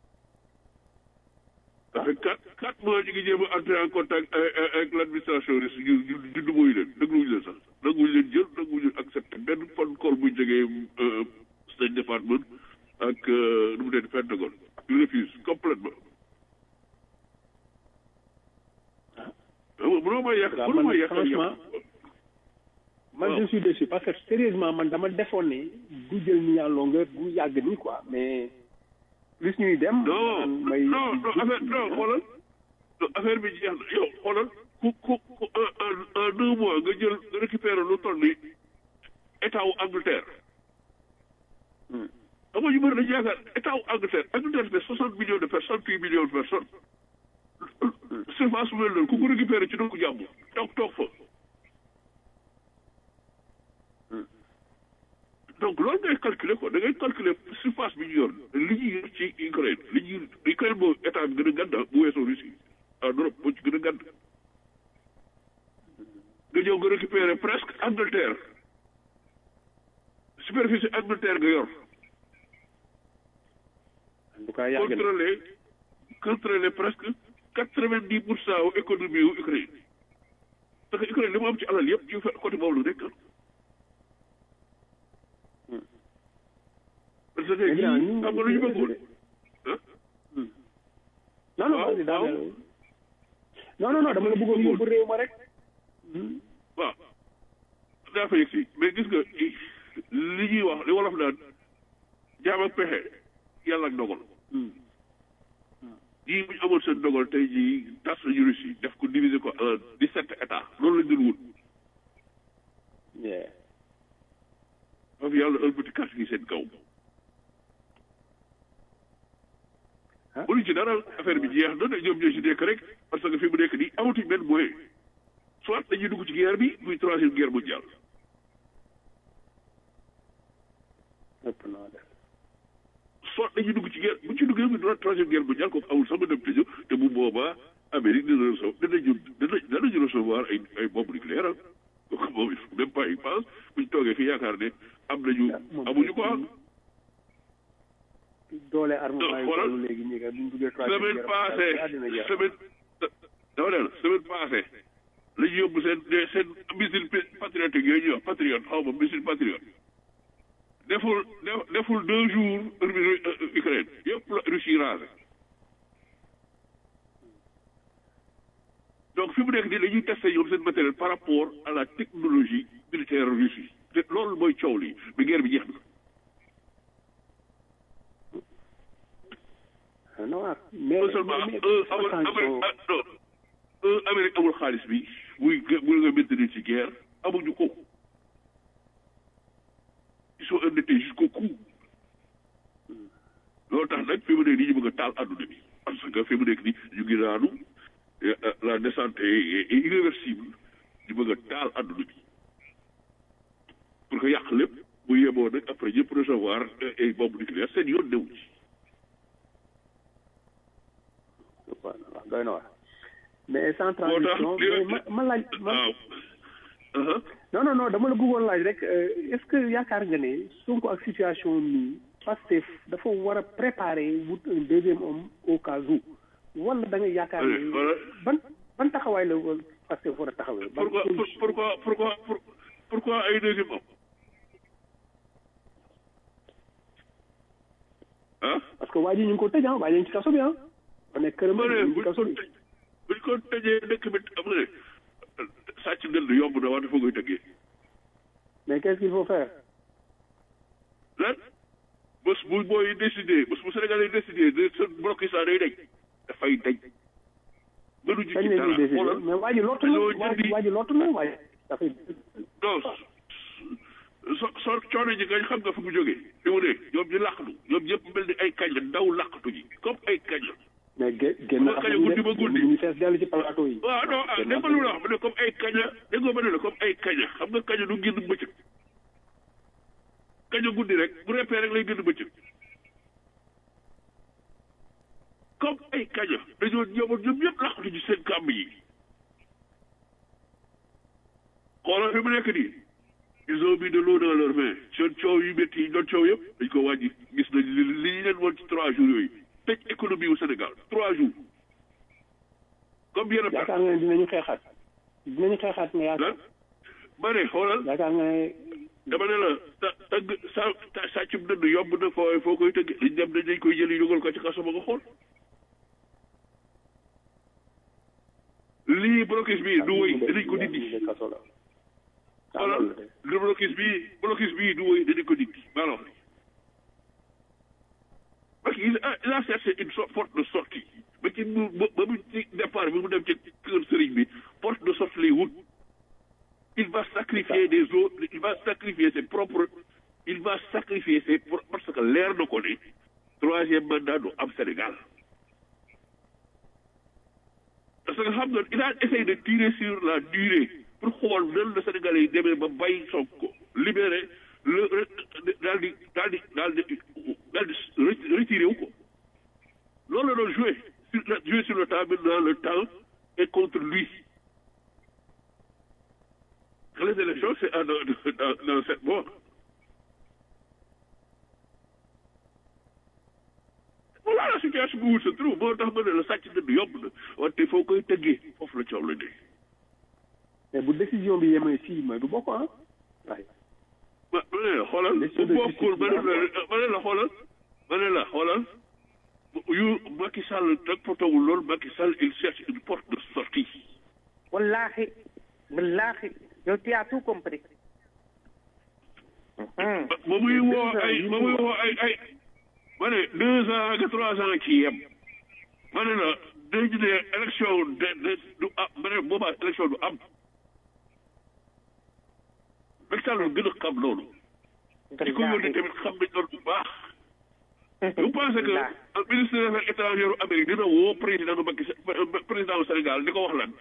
ça fait quatre quatre mois ñu ngi jéem a entrer en contact avec avec l'administration russe ñu ñu ñu dugguñu leen dégluwuñu leen sax nanguwuñu leen jël nanguwuñu accepté benn phone call bu jógee State Department ak nu mu tudd Pentagone ils refusent complètement ah mënoo ma yàq waaw mënoo ma man yàq franchement man waaw. je suis déçu parce que sérieusement man dama defoon ne du jël nii en longueur du yàgg nii quoi mais plus ñuy dem. non man may non non affaire non xoolal non affaire bi jeex na yow xoolal ku ku ku en en en deux mois nga jël nga récupérer lu toll ni état wu Angleterre. xam nga ñu bëri dañu yaakaar état wu Angleterre Angleterre fait soixante millions de personnes huit millions de personnes. surface bu mel noonu ku ko récupérer ci dëkku jàmm toog toog fa. donc loolu ngay calculer quoi da ngay calculer surface bi ñu yor li ñuy yor ci Ukraine li ñuy Ukraine moo état bi gën a gàdd bu weesoo Russie en Europe moo ci gën a gàdd nga ñëw nga récupérer presque Angleterre superficie Angleterre nga yor en tout cas yàgg na contrôler contrôler presque quatre vingt dix pour cent wu économie wu Ukraine parce que Ukraine li mu am ci alal yëpp ci côté boobu la nekk parce que Léegi nag ñii ñu- xam nga lu ñu bëggoon ah non non waaw, vas-y, daal waaw. non non non dama la bëggoon yóbbu réew ma rek. waaw daa fa yegg si mais gis nga li ñuy wax li wolof naan jaam ak pexe yàlla ak dogal jii bu ñu amoon seen dogal tey jii tas nañu Russie def ko diviser ko en dix sept états loolu lañ doon wut Yeah. faf yàlla ëlbati carte gi seen kaw mënuñ ci dara affaire bi jeex na ñoom ñoo ci nekk rek parce que fi mu nekk nii amatuñ benn moyen soit dañuy dugg ci guerre bi muy troisième guerre mondiale ëpp naa def soit dañuy dugg ci guerre bu ci duggee muy troisième guerre mondiale kooku amul sax ma dem tëjoo te bu boobaa Amérique dina recevoir danañu dana danañu recevoir ay ay bombes nucléaires kooku moom il faut même pas y pense buñ toogee fi yaakaar ne am nañu amuñu ko ah doole armement yi xoolal toll léegi ñi nga buñ duggee troisième semaine guerre passée àddina jeex semaine dama ne la semaine passée la ñu yóbbu seen seen missile patriotique yooyu ñuy wax patriote xaw ma missile patriote deful def- deful deux jours Ukraine yëpp la Russie rasé donc fi mu nekk nii dañuy testé ñoom seen matériel par rapport à la technologie militaire russe te loolu mooy coow lii bi guerre bi jeex na non mais non seulement mais- un amul attention. Amérique ah, non un Amérique amul xaalis bi muy muy nga maintenir ci guerre amuñu ko ils sont endettés jusqu'au cou loolu tax nag fi mu nekk nii ñu bëgg a taal àdduna bi parce que fi mu nekk nii ñu ngi daanu eh, eh, la descente est est irréversible ñu bëgg a taal àdduna bi pour que yàq lépp bu yemoo nag après ñëpp recevoir eh, ay bombes nucléaires seen yoon newu ci waaw doy na waar mais sans moo tax transition mais ma ma laaj ma waaw aha non non non dama la bëggoon laaj rek euh, est-ce que yaakaar nga ne Sonko ak situation nii Pastef dafa war a préparer wut un deuxième homme au cas où wala da nga yaakaar Allez, ne voilà. ban ban taxawaay la war Pastef war a taxawee ban pourquoi pour- solution pourquoi pourquoi pour- pourquoi ay deuxième homme ah parce que waa ji ñu ngi ko tëj ah waa ji ñu ngi ci kaso bi ah ba nekk këram ma ne ñu ngi ci buñ kaso ko bi tëj buñ ko tëjee dëkk bi am nga ne sàcc ndënd yomb na wante foo koy tëggee mais qu'est-ce qu'il faut faire lan bés bu booy décidé bés bu Sénégal yi décidé de sa bloqué ça day dañ dafay dañ mënuñu kañ ci la dara ñuy décider xoolal mais waa ji lottu na dañoo waa ji jëndi- waa ji lottu na waa ji dafay non so so coono ji nga xam nga fu mu jógee fi mu ne ñoom ñu làqatu ñoom ñëpp mel ni ay kañ la ndaw làqatu ji comme ay kañ la mais gé- génn Ba kañ guddi ba guddi. ñu fees dellu ci plateau yi waaw non ah dégg nga lu la wax ma ne comme ay kaña dégg nga ma ne la comme ay kaña xam nga kaña du génn bëccëg kaña guddi rek bu reppee rek lay génn bëccëg comme ay kaña dañoo ñëwoon ñoom ñëpp laqatu ci seen kàmb yi xoolal fi mu nekk nii ils ont mis de l'eau dans leurs mains seen coow yu métti yi ñu doon coow yëpp dañ ko wàññi gis nañ li li ñu leen woon ci trois jours yooyu tëj économie wu Sénégal trois jours comme yenn yaakaar nga ne dinañu xeexaat dinañu xeexaat nga yaakaar lan ma ne xoolal yaakaar nga ne dama ne la ta tëgg sa ta sàccum dënd yomb na foo foo koy tëgg liñ dem dañ koy jëli dugal ko ci kaso ba nga xool lii blocus bii du wëy dinañ ko dindi kaso la xoolal lu blocus bii blocus bii du wëy dinañ ko dindi alors parce que il a il a cherché une so- porte de sortie ba ci mu ba ba mu ci départ bi mu dem ci kër sëriñ bi porte de sortie lay wut il va sacrifier des autres il va sacrifier ses propres il va sacrifier ses pro- parce que leer na ko ne troisième mandat du am Sénégal parce que xam nga il a essayé de tirer sur la durée pour xool nan la Sénégalais yi demee ba bàyyi Sonko libéré le daal di daal di daal di daal di retiré wu ko loolu la doon joué sur la joué sur le temps maintenant le temps est contre lui les élections c'est à dans dans dans sept mois voilà la situation bu wut sa trou boo tax ma ne la sàcc dënd yomb na wante foo koy tëggee foofu la coow la dee mais bu décision bi yemee fii mooy du bokk ah waaye ma ma ne la xoolal bu bokkul ma ne la ma ne la xoolal ma ne la xoolal yu Macky Sall nag potowul loolu Macky Sall il cherche une porte de sortie wallahi wallahi yow tu as tout compris ba muy woo ay ba muy woo ay ay ma ne deux ans ak trois ans ci yem ma ne la dañu ne élection de de du am ma ne boobaa élection du am Macky Sall gën a xam loolu ci ko yónnee tamit xam nañ loolu bu baax vous pensez que le ministre des affaires étrangères u Amérique dina woo président Macky président du Sénégal di ko wax lan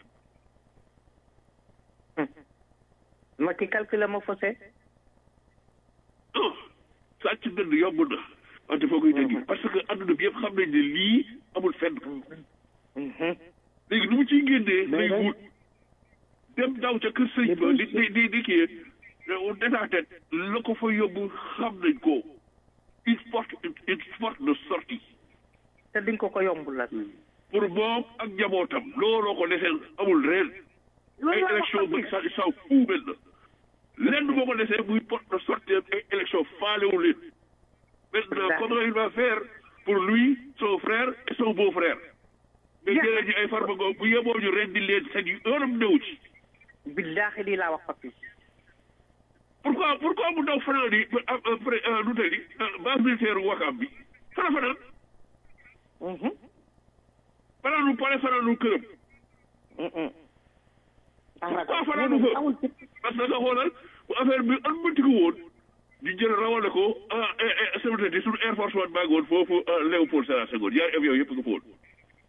Macky calcule ma faussé non sàcc dënd yomb na wante foo koy dégg parce que adduna bi yëpp xam nañ ne lii amul fenn léegi nu mu ciy génnee lay wut dem daw ca kër sëñ ba di di di di kii d'état tête la ko fa yóbbu xam nañ ko une porte une porte de sortie te diñ ko ko yombul la pour moom ak njabootam looloo ko desee amul reen ay élection ba sa saw fuumel na lenn boo ko desee muy porte de sortie ay élection faalewu leen maintenant comment il va faire pour lui son frère et son beau frère mais jëlee ji ay farmago bu yeboo ñu ren di leen seen yu yoonam néew ci billaahi lii laa wax papi pourquoi pourquoi mu daw fanaan yi après nu tey di base militaire wakaam bi fana fanaan fanaanu pare fanaanu këram pourquoi fanaanu fa parce que xoolal bu affaire bi an mëntiku woon ñu jël rawale ko sama di suñu air force one baa ngi woon foofu Léopold Sédar Senghor ñaari avion yëpp nga fa woon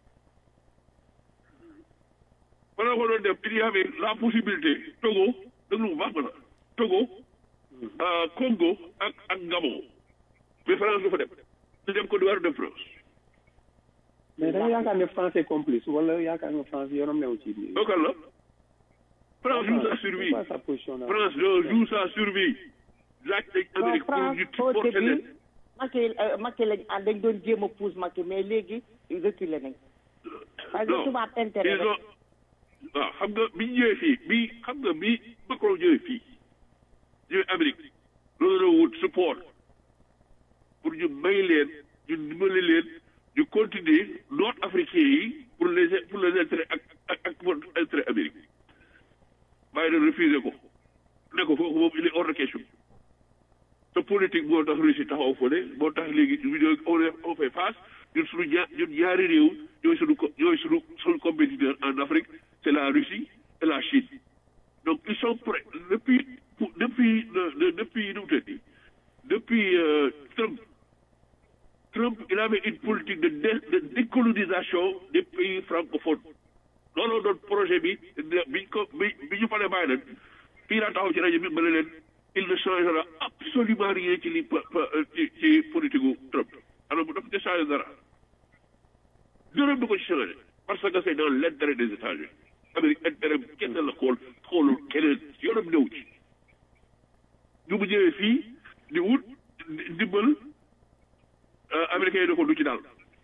bala ko doon dem il y avait la possibilité Togo déglu bu baax ma la Togo Congo ak ak Gabon mais France du fa dem du dem Côte d'Ivoire dem France mais da nga yaakaar ne France est complice wala yaakaar nga France yoonam newu ci biir. local la France joue sa survie France joue sa survie laaj nañ Amérique pour ñu porter leen Macky Macky lañ ah dañ doon jéem a pousse Macky mais léegi reculé nañ parce que tubaab intérêt ils ont waaw xam nga bi ñu ñëwee fii bi xam nga bi Macron ñëwee fii ñëwee Amérique loolu la wut support pour ñu may leen ñu dimbali leen ñu continuer nord africain yi pour les pour les intérêts ak ak ak pour intérêt Amérique bàyyi na refusé ko ne ko foofu moom il est hors de question te politique moo tax Russie taxaw fële moo tax léegi ñu on on fait face ñun suñu ñaar ñun ñaari réew ñooy suñu co ñooy suñu suñu compétiteur en Afrique c'est la Russie et la Chine donc ils sont prêts depuis depuis depuis nu mu tëddi depuis Trump Trump il avait une politique de dé de décolonisation des pays francophones looloo doon projet bi biñ ko bi bi ñu paree bàyyi leen fii laa taxaw ci rajo bi ma ne leen il ne changera absolument rien ci li ci ci politique gu Trump alors bu dafa ci changé dara dërëm du ko ci changé parce que c'est dans l'intérêt des États-Unis Amérique intérêt kese la xool xoolul keneen yoonam néew ci ñu bu ñëwee fii di wut ndimbal américains yi da ko du ci daal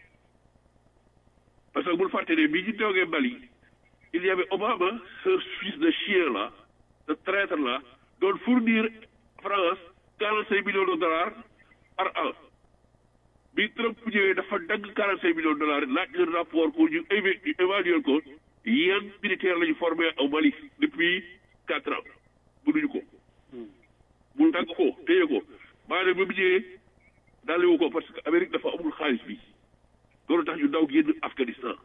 parce que bul fàtte ne bii ñu toogee Mali il y avait Obama ce fils de chien là ce traître là doon fournir France quarante cinq millions de dollars par an bi Trump ñëwee dafa dagg quarante cinq millions de dollars laaj leen rapport pour ñu évaluer ko yan militaire la ñu formé au Mali depuis quatre ans mënuñu ko mu dagg ko téye ko maanaam bi mu ñëwee daalewu ko parce que Amérique dafa amul xaalis bi loolu tax ñu daw génn Afghanistan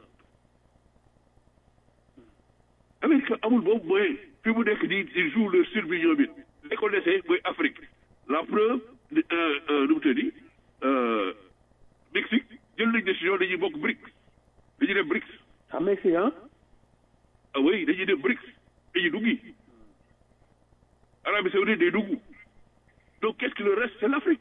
Amérique amul boobu mooy fi mu nekk nii ils jouent leur survie ñoom it li ko desee mooy Afrique la preuve nu mu tëddi Mexique jël nañ décision dañuy bokk BRICS dañuy dem BRICS. ah Mexique ah. ah oui dañuy dem BRICS dañuy duggi Arabie Saoudite day dugg donc qu'est-ce qui le reste c'est l'Afrique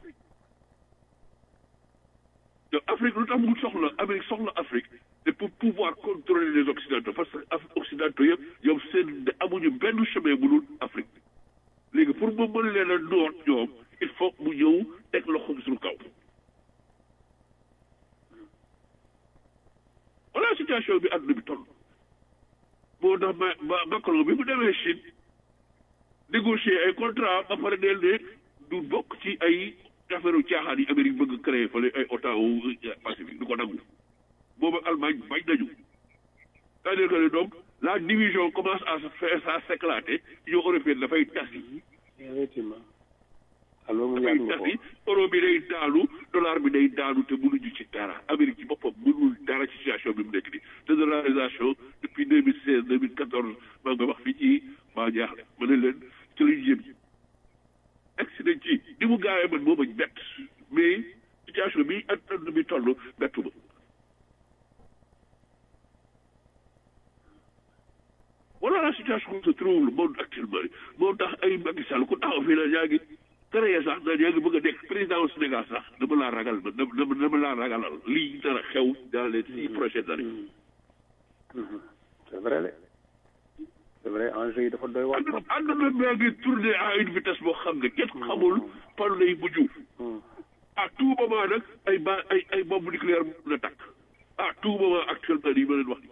donc Afrique lu tax mu soxla Amérique soxla Afrique c'est pour pouvoir contrôler les Occidentaux parce que Occidentaux yëpp ñoom seen amuñu benn chemin bu dul Afrique léegi pour mu mën leen a noot ñoom il faut mu ñëw teg loxo suñu kaw. voilà situation bi àdduna bi toll moo tax ma ma Macron bi mu demee Chine négocier ay contrat ba pare del ne du bokk ci ay affaire caaxaan yi Amérique bëgg créer fële ay OTAN wu Pacifique du ko nangu boobu Allemagne bañ nañu c'est-à-dire que donc la division commence à se faire à s'éclater Union européenne dafay tas yi effectivement alors mu dafay tas yi euro bi day daanu dollar bi day daanu te mënuñu ci dara Amérique ci boppam mënul dara ci situation bi mu nekk nii dédollarisation depuis deux mille seize deux mille quatorze maa nga wax fii ci maa jaaxle ma ne leen ci lañ jëm accident ci ni mu gaawee man moo ma bett mais situation bi àdduna bi toll bettu ma voilà la situation où se trouve le monde actuellement moo tax ay Macky Sall ku taxaw fii la yaa ngi créé sax naan yaa ngi bëgg a nekk président au Sénégal sax dama laa ragal ma dama dama laa ragalal lii dara xew dans les six prochaines années. c'est vrai de c'est vrai enjeu yi dafa doy waar trop. àdduna baa ngi tourné à une vitesse boo xam ne kenn xamul fan lay mujj. à tout moment nag ay ba ay ay bombe nucléaire mën na takk à tout moment actuellement nii ma leen wax nii.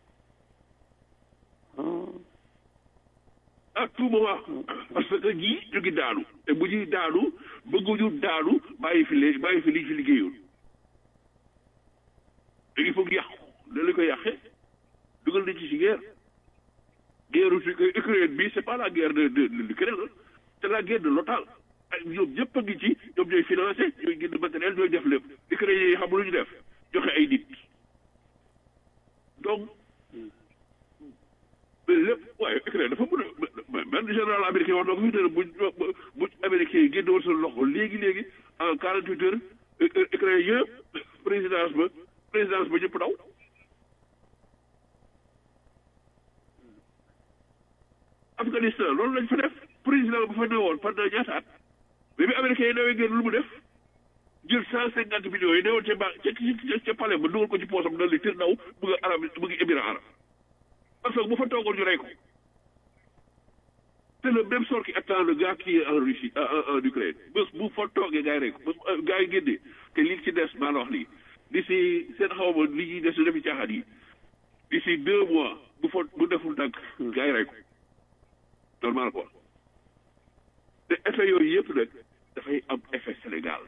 à tout moment parce que ñii ñu ngi daanu te bu ñuy daanu bëgguñu daanu bàyyi fi lee bàyyi fi liñ fi liggéeyoon te il faut que yàqu da la ko yàqee dugal nañ ci si guerre guerre su Ukraine bi c'est pas la guerre de de de l'Ukraine c'est la guerre de l'OTAN ay ñoom ñëpp a ngi ci ñoom ñooy financé ñooy jënd matériel ñooy def lépp Ukraine yi xam lu ñu def joxe ay nit donc mais lépp waaye Ukraine dafa mën a benn général américain wax na ko fi ne buñ bu américain yi génne woon seen loxo léegi léegi en quarante huit heures Ukraine yëpp présidence ba présidence ba ñëpp daw Afghanistan loolu lañ fa def président ba fa newoon pendant ñaata at mais bi américain yi dawee génn lu mu def jël cent cinquante millions yi newoon ca ba ca ca palais ba dugal ko ci poosam dal di tir daw bëgg a arab bëgg émirat arab parce que bu fa toogoon ñu rey ko c'est le même sort qui attend le gars qui est en Russie en en Ukraine bés bu fa toogee gars yi rey ko bés gars yi génnee te li ci des maa la wax lii d'ici seen xaw ma li ñuy des su defi caaxaan yi d'ici deux mois bu fa bu deful dànk gars yi rey ko normal quoi te effet yooyu yëpp nag dafay am effet Sénégal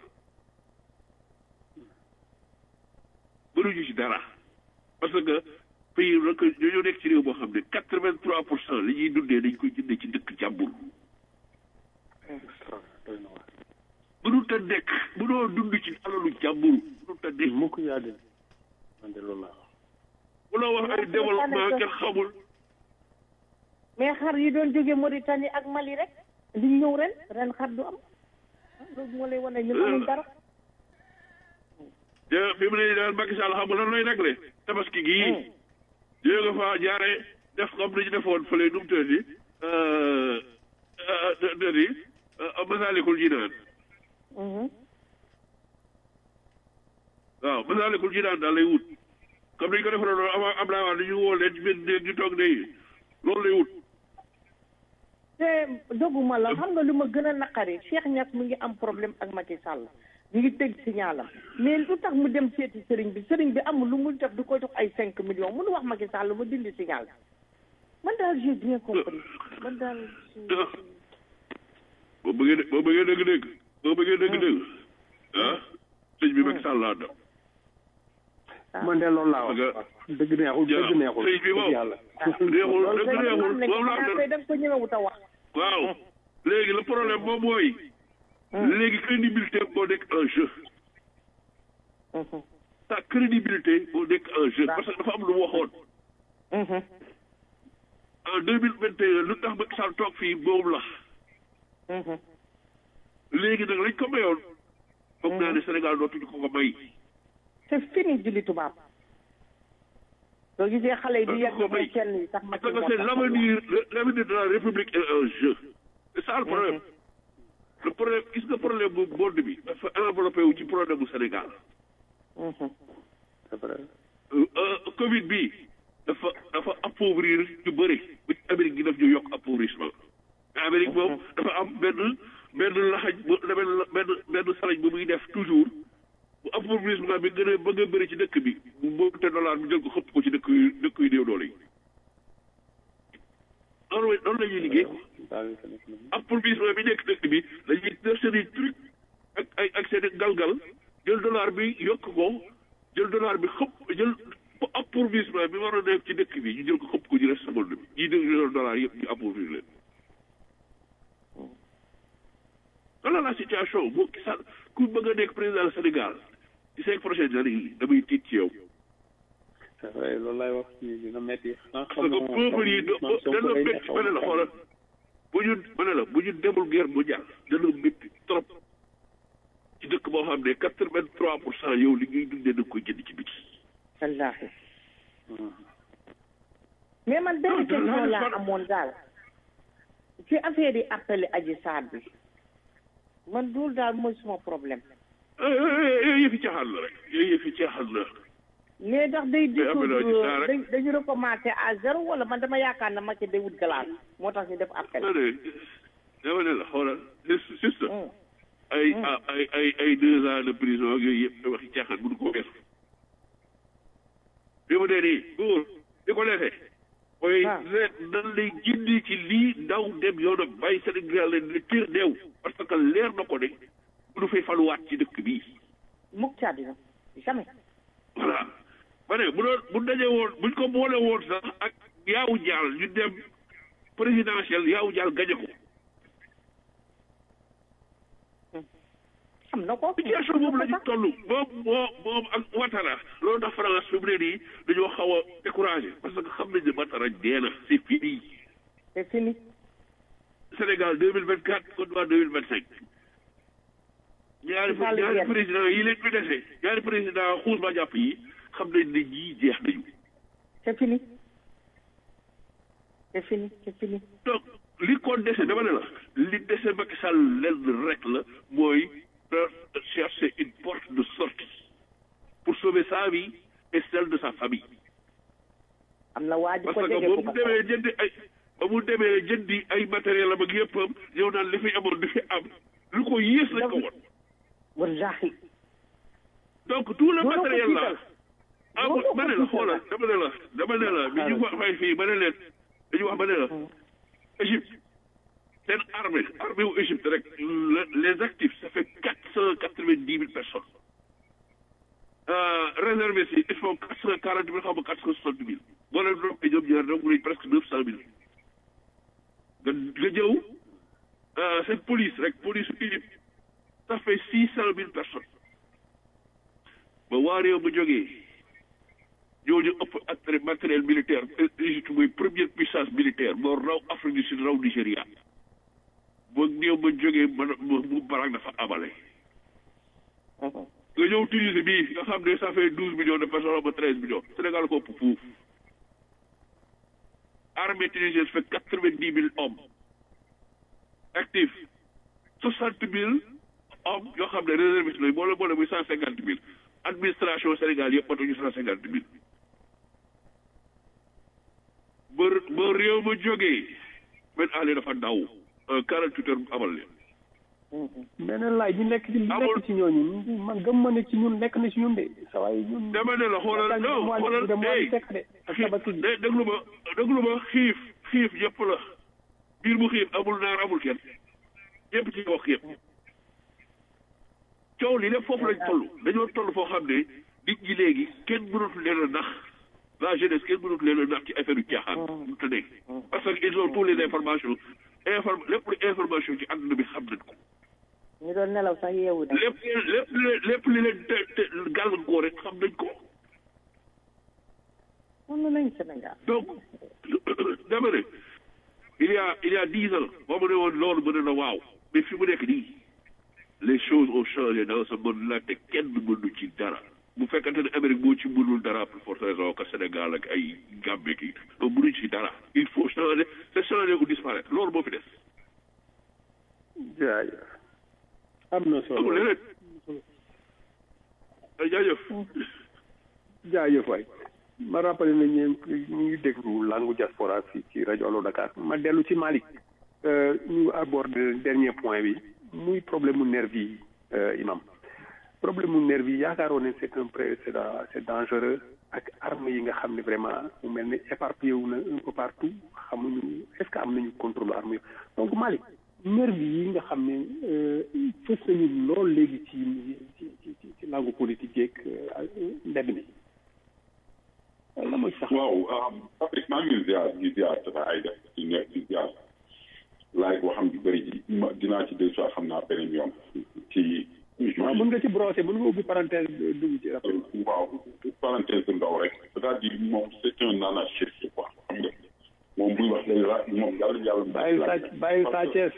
mënuñu ci dara parce que pays nag ñoo nekk ci réew boo xam ne quatre vingt trois pour cent li ñuy dundee dañ koy jëndee ci dëkk jàmbur. mënut a nekk mënoo dund ci alalu jàmbur mënut a nekk. mukk yaa de man de loolu laa mënoo wax ay développement kenn xamul. mais xar yi doon jóge Mauritanie ak Mali rek li ñëw ren ren xar du am loolu moo lay wane ñun amuñ dara. te bi mu ne daal Macky Sall xam nga lan lay réglé tabaski gii. yooyu nga fa jaare def comme ni ñu defoon fële nu mu tëddi tëddi Masaalikul Jinaan waaw Masaalikul Jinaan daal lay wut comme ni ñu ko defoon noonu avant Abdoulaye Wade ñu woo leen ci benn néeg ñu toog ne loolu lay wut te doguma la xam nga lu ma gën a naqari Cheikh Niass mu ngi am problème ak Macky Sall ñu ngi tëj signalam mais lu tax mu dem seeti sëriñ bi sëriñ bi amul lu mu def du ko jox ay cinq millions mënu wax Macky Sall mu dindi signal man daal j'ai bien compris man daal. boo bëggee boo bëggee dëgg-dëgg boo bëggee dëgg-dëgg ah sëñ bi Macky Sall laa dem. man de loolu laa wax. dëgg neexul dëgg neexul sëñ bi moom yàlla. neexul dëgg neexul moom laa koy da nga ko ñëwewut a wax. waaw léegi le problème moom mooy. léegi crédibilité moo nekk en jeu. sa crédibilité moo nekk en jeu parce que dafa am lu mu waxoon. en deux mille vingt et un lu tax Macky Sall toog fii boobu la. léegi nag lañ ko mayoon. foog naa ne Sénégal dootuñu ko ko may. c'est fini julli tubaab. soo gisee xale yi di yegg ba kenn yi sax parce que c'est l'avenir l'avenir de la République est en jeu. c'est ça le problème. le problème gis nga problème bu monde bi dafa enveloppé wu ci problème bu Sénégal. c'est vrai. Covid bi dafa dafa appauvrir ñu bëri ba ci Amérique gi daf ñu yokk appauvrissement. mais Amérique moom dafa am benn benn laxaj bu benn benn benn salañ bu muy def toujours bu appauvrissement bi gën a bëgg a bëri ci dëkk bi bu monte dollar bi jël ko xëpp ko ci dëkk yu dëkk yu néew doole yi. loolu loolu la ñuy liggéey appauvrissement bi nekk dëkk bi dañuy def seen i truc ak ay ak seen i galgal jël dollar bi yokk ko jël dollar bi xëpp jël appauvrissement bi war a nekk ci dëkk bi ñu jël ko xëpp ko ci reste monde bi ñii dégg jël dollar yëpp ñu appauvrir leen voilà la situation boo gisal ku bëgg a nekk président du Sénégal ci cinq prochaines années yi damay tiit ci yow c'est vrai loolu laay wax ci dina metti parce que peuple yi dana métti ba ne la xoolal bu ñu ma ne la bu ñu demul guerre mondiale dana métti trop ci dëkk boo xam ne quatre vingt trois pour cent yow li ngay dundee da nga koy jënd ci biti wallaahi mais man benn question laa amoon daal ci affaire yi appelé aji saar bi man loolu daal mooy suma problème yooyu yëfi caaxaan la rek yooyu yëfi caaxaan la mais ndax day Mais appelé Adji Sarr dissoudre rek. dañu recommencé à zéro wala man dama yaakaar ne Macky day wut glace moo tax ñu def appel ma ne dama ne la xoolal c'est c'est ça ay ay ay ay deux ans de prison ak yooyu yëpp waxi caaxaan mënu ko weesu bi mu dee nii góor di ko defee mooy leet nan lay gindi ci lii ndaw dem yoonam bàyyi Sénégal leen ne tiir deew parce que leer na ko ne du fay faluwaat ci dëkk bii mukk ci àddina jamais voilà ma ne bu doon bu dajee woon buñ ko boole woon sax ak yaawu jaal ñu dem présidentiel yaawu jaal gañe ko xam na ko situation boobu la ñu toll moom moo moom ak Ouattara loolu tax France fi mu ne nii dañoo xaw a découragé parce que xam nañ ne Ouattara dee na c'est fini c'est fini Sénégal deux mille vingt quatre Côte d'Ivoire deux mille vingt cinq ñaari Sall ñaari jeex. président yi leen fi dese ñaari président xuus ba jàpp yi xam nañ ne ñii jeex nañu c'est fini c'est fini c'est fini donc li ko dese dama ne la li dese Macky Sall lenn rek la mooy de chercher une porte de sortie pour sauver sa vie et celle de sa famille am na waa ji parce ko que jege ba ku mu ko demee jëndi ay ba mu demee jëndi ay matériel am ak yëppam ñëw naan li fi amoon li fi am lu ko yées lañ ko won wallaahi donc tout le Loolu ko matériel là tiital. amul Loolu ko ma ne la tiital. xoolal dama ne la dama ne la bi ñu wax fay fii ma ne leen dañu wax ma ne la Égypte seen armée armée wu Égypte rek le- les actifs ça fait quatre cent quatre vingt dix mille personnes euh, réservés si il faut quatre cent quarante mille xaw ma quatre cent soixante mille boo leen doon ñoom ñaar donc nañ presque neuf cent mille nga nga jëw euh, seen police rek police su Égypte ça fait six cent mille personnes ba waa réew ma jógee ñooñu ëpp ak matériel militaire Égypte mooy première puissance militaire moo raw Afrique du Sud raw Nigéria ba néew ma jógee man mu barak dafa amale nga ñëw Tunisie bii nga xam ne ça fait douze millions de personnes ba treize millions Sénégal ko ëpp fuuf armée tunisienne fait quatre vingt dix mille hommes actifs soixante mille hommes yoo xam ne réservistes lañ boole boole muy cent cinquante mille administration Sénégal yëpp matuñu cent cinquante mille ba ba réew ma jógee Ben Ali dafa daw quarante huit heures amal leen beneen laay ñu nekk ci ñu nekk ci ñooñu man gëm ma ne ci ñun nekk na ci ñun de sa waay ñun dama ne la xoolal non xoolal hey tabaski dé déglu ma déglu ma xiif xiif yëpp la biir bu xiif amul naar amul kenn yëpp ci wax yëpp coow li lépp foofu lañ toll dañoo toll foo xam ne nit ñi léegi kenn mënatu leen a nax la jeunesse kenn mënatu leen a nax ci affaire yu caaxaan mu te nekk parce que ils ont tous les informations inform lépp lu information ci àdduna bi xam nañ ko ñu doon nelaw sax yeewu na lépp lépp lépp li leen te te gàllankoor rek xam nañ ko mën nañ Sénégal donc dama ne il y a il y a dix ans boo ma ne woon loolu mën na waaw mais fi mu nekk nii les choses ont changé dans ce monde là te kenn mënu ci dara bu fekkante ne Amérique moo ci mënul dara pour forte raison que Sénégal ak ay Gambie kii donc mënuñ ci dara il faut changer c'est changer ou disparaître loolu moo fi des jaajëf am na solo amul leneen ay jaajëf jaajëf waay ma rappelé na ñeen ñu ngi déglu langue diaspora fii ci rajo Allo Dakar ma dellu ci Malick ñu abordé dernier point bi muy problème mu nervi yi imam problème mu nervi yi yaakaaroon ne c'est un précédent c'est dangereux ak armes yi nga xam ne vraiment mu mel ne éparpillé wu na un peu partout xamuñu est-ce que am nañu contrôle armes yi donc Malick nervi yi nga xam ne fës nañu lool léegi ci ci ci ci langue politique yeeg mbedd mi la mooy sax waaw Patrick maa ngi ziar di ziar dafa ay def ci nekk di ziar laaj boo xam di bëri ji ma dinaa ci deux fois xam naa beneen yoon ci waaw mën nga ci brosser mën nga ubbi parenthèse dugg ci rappel waaw parenthèse bu ndaw rek c'est-à-dire moom c'est un anarchiste quoi xam nga moom buy wax day la moom yàlla yàlla. bàyyil sa bàyyil sa Thiès.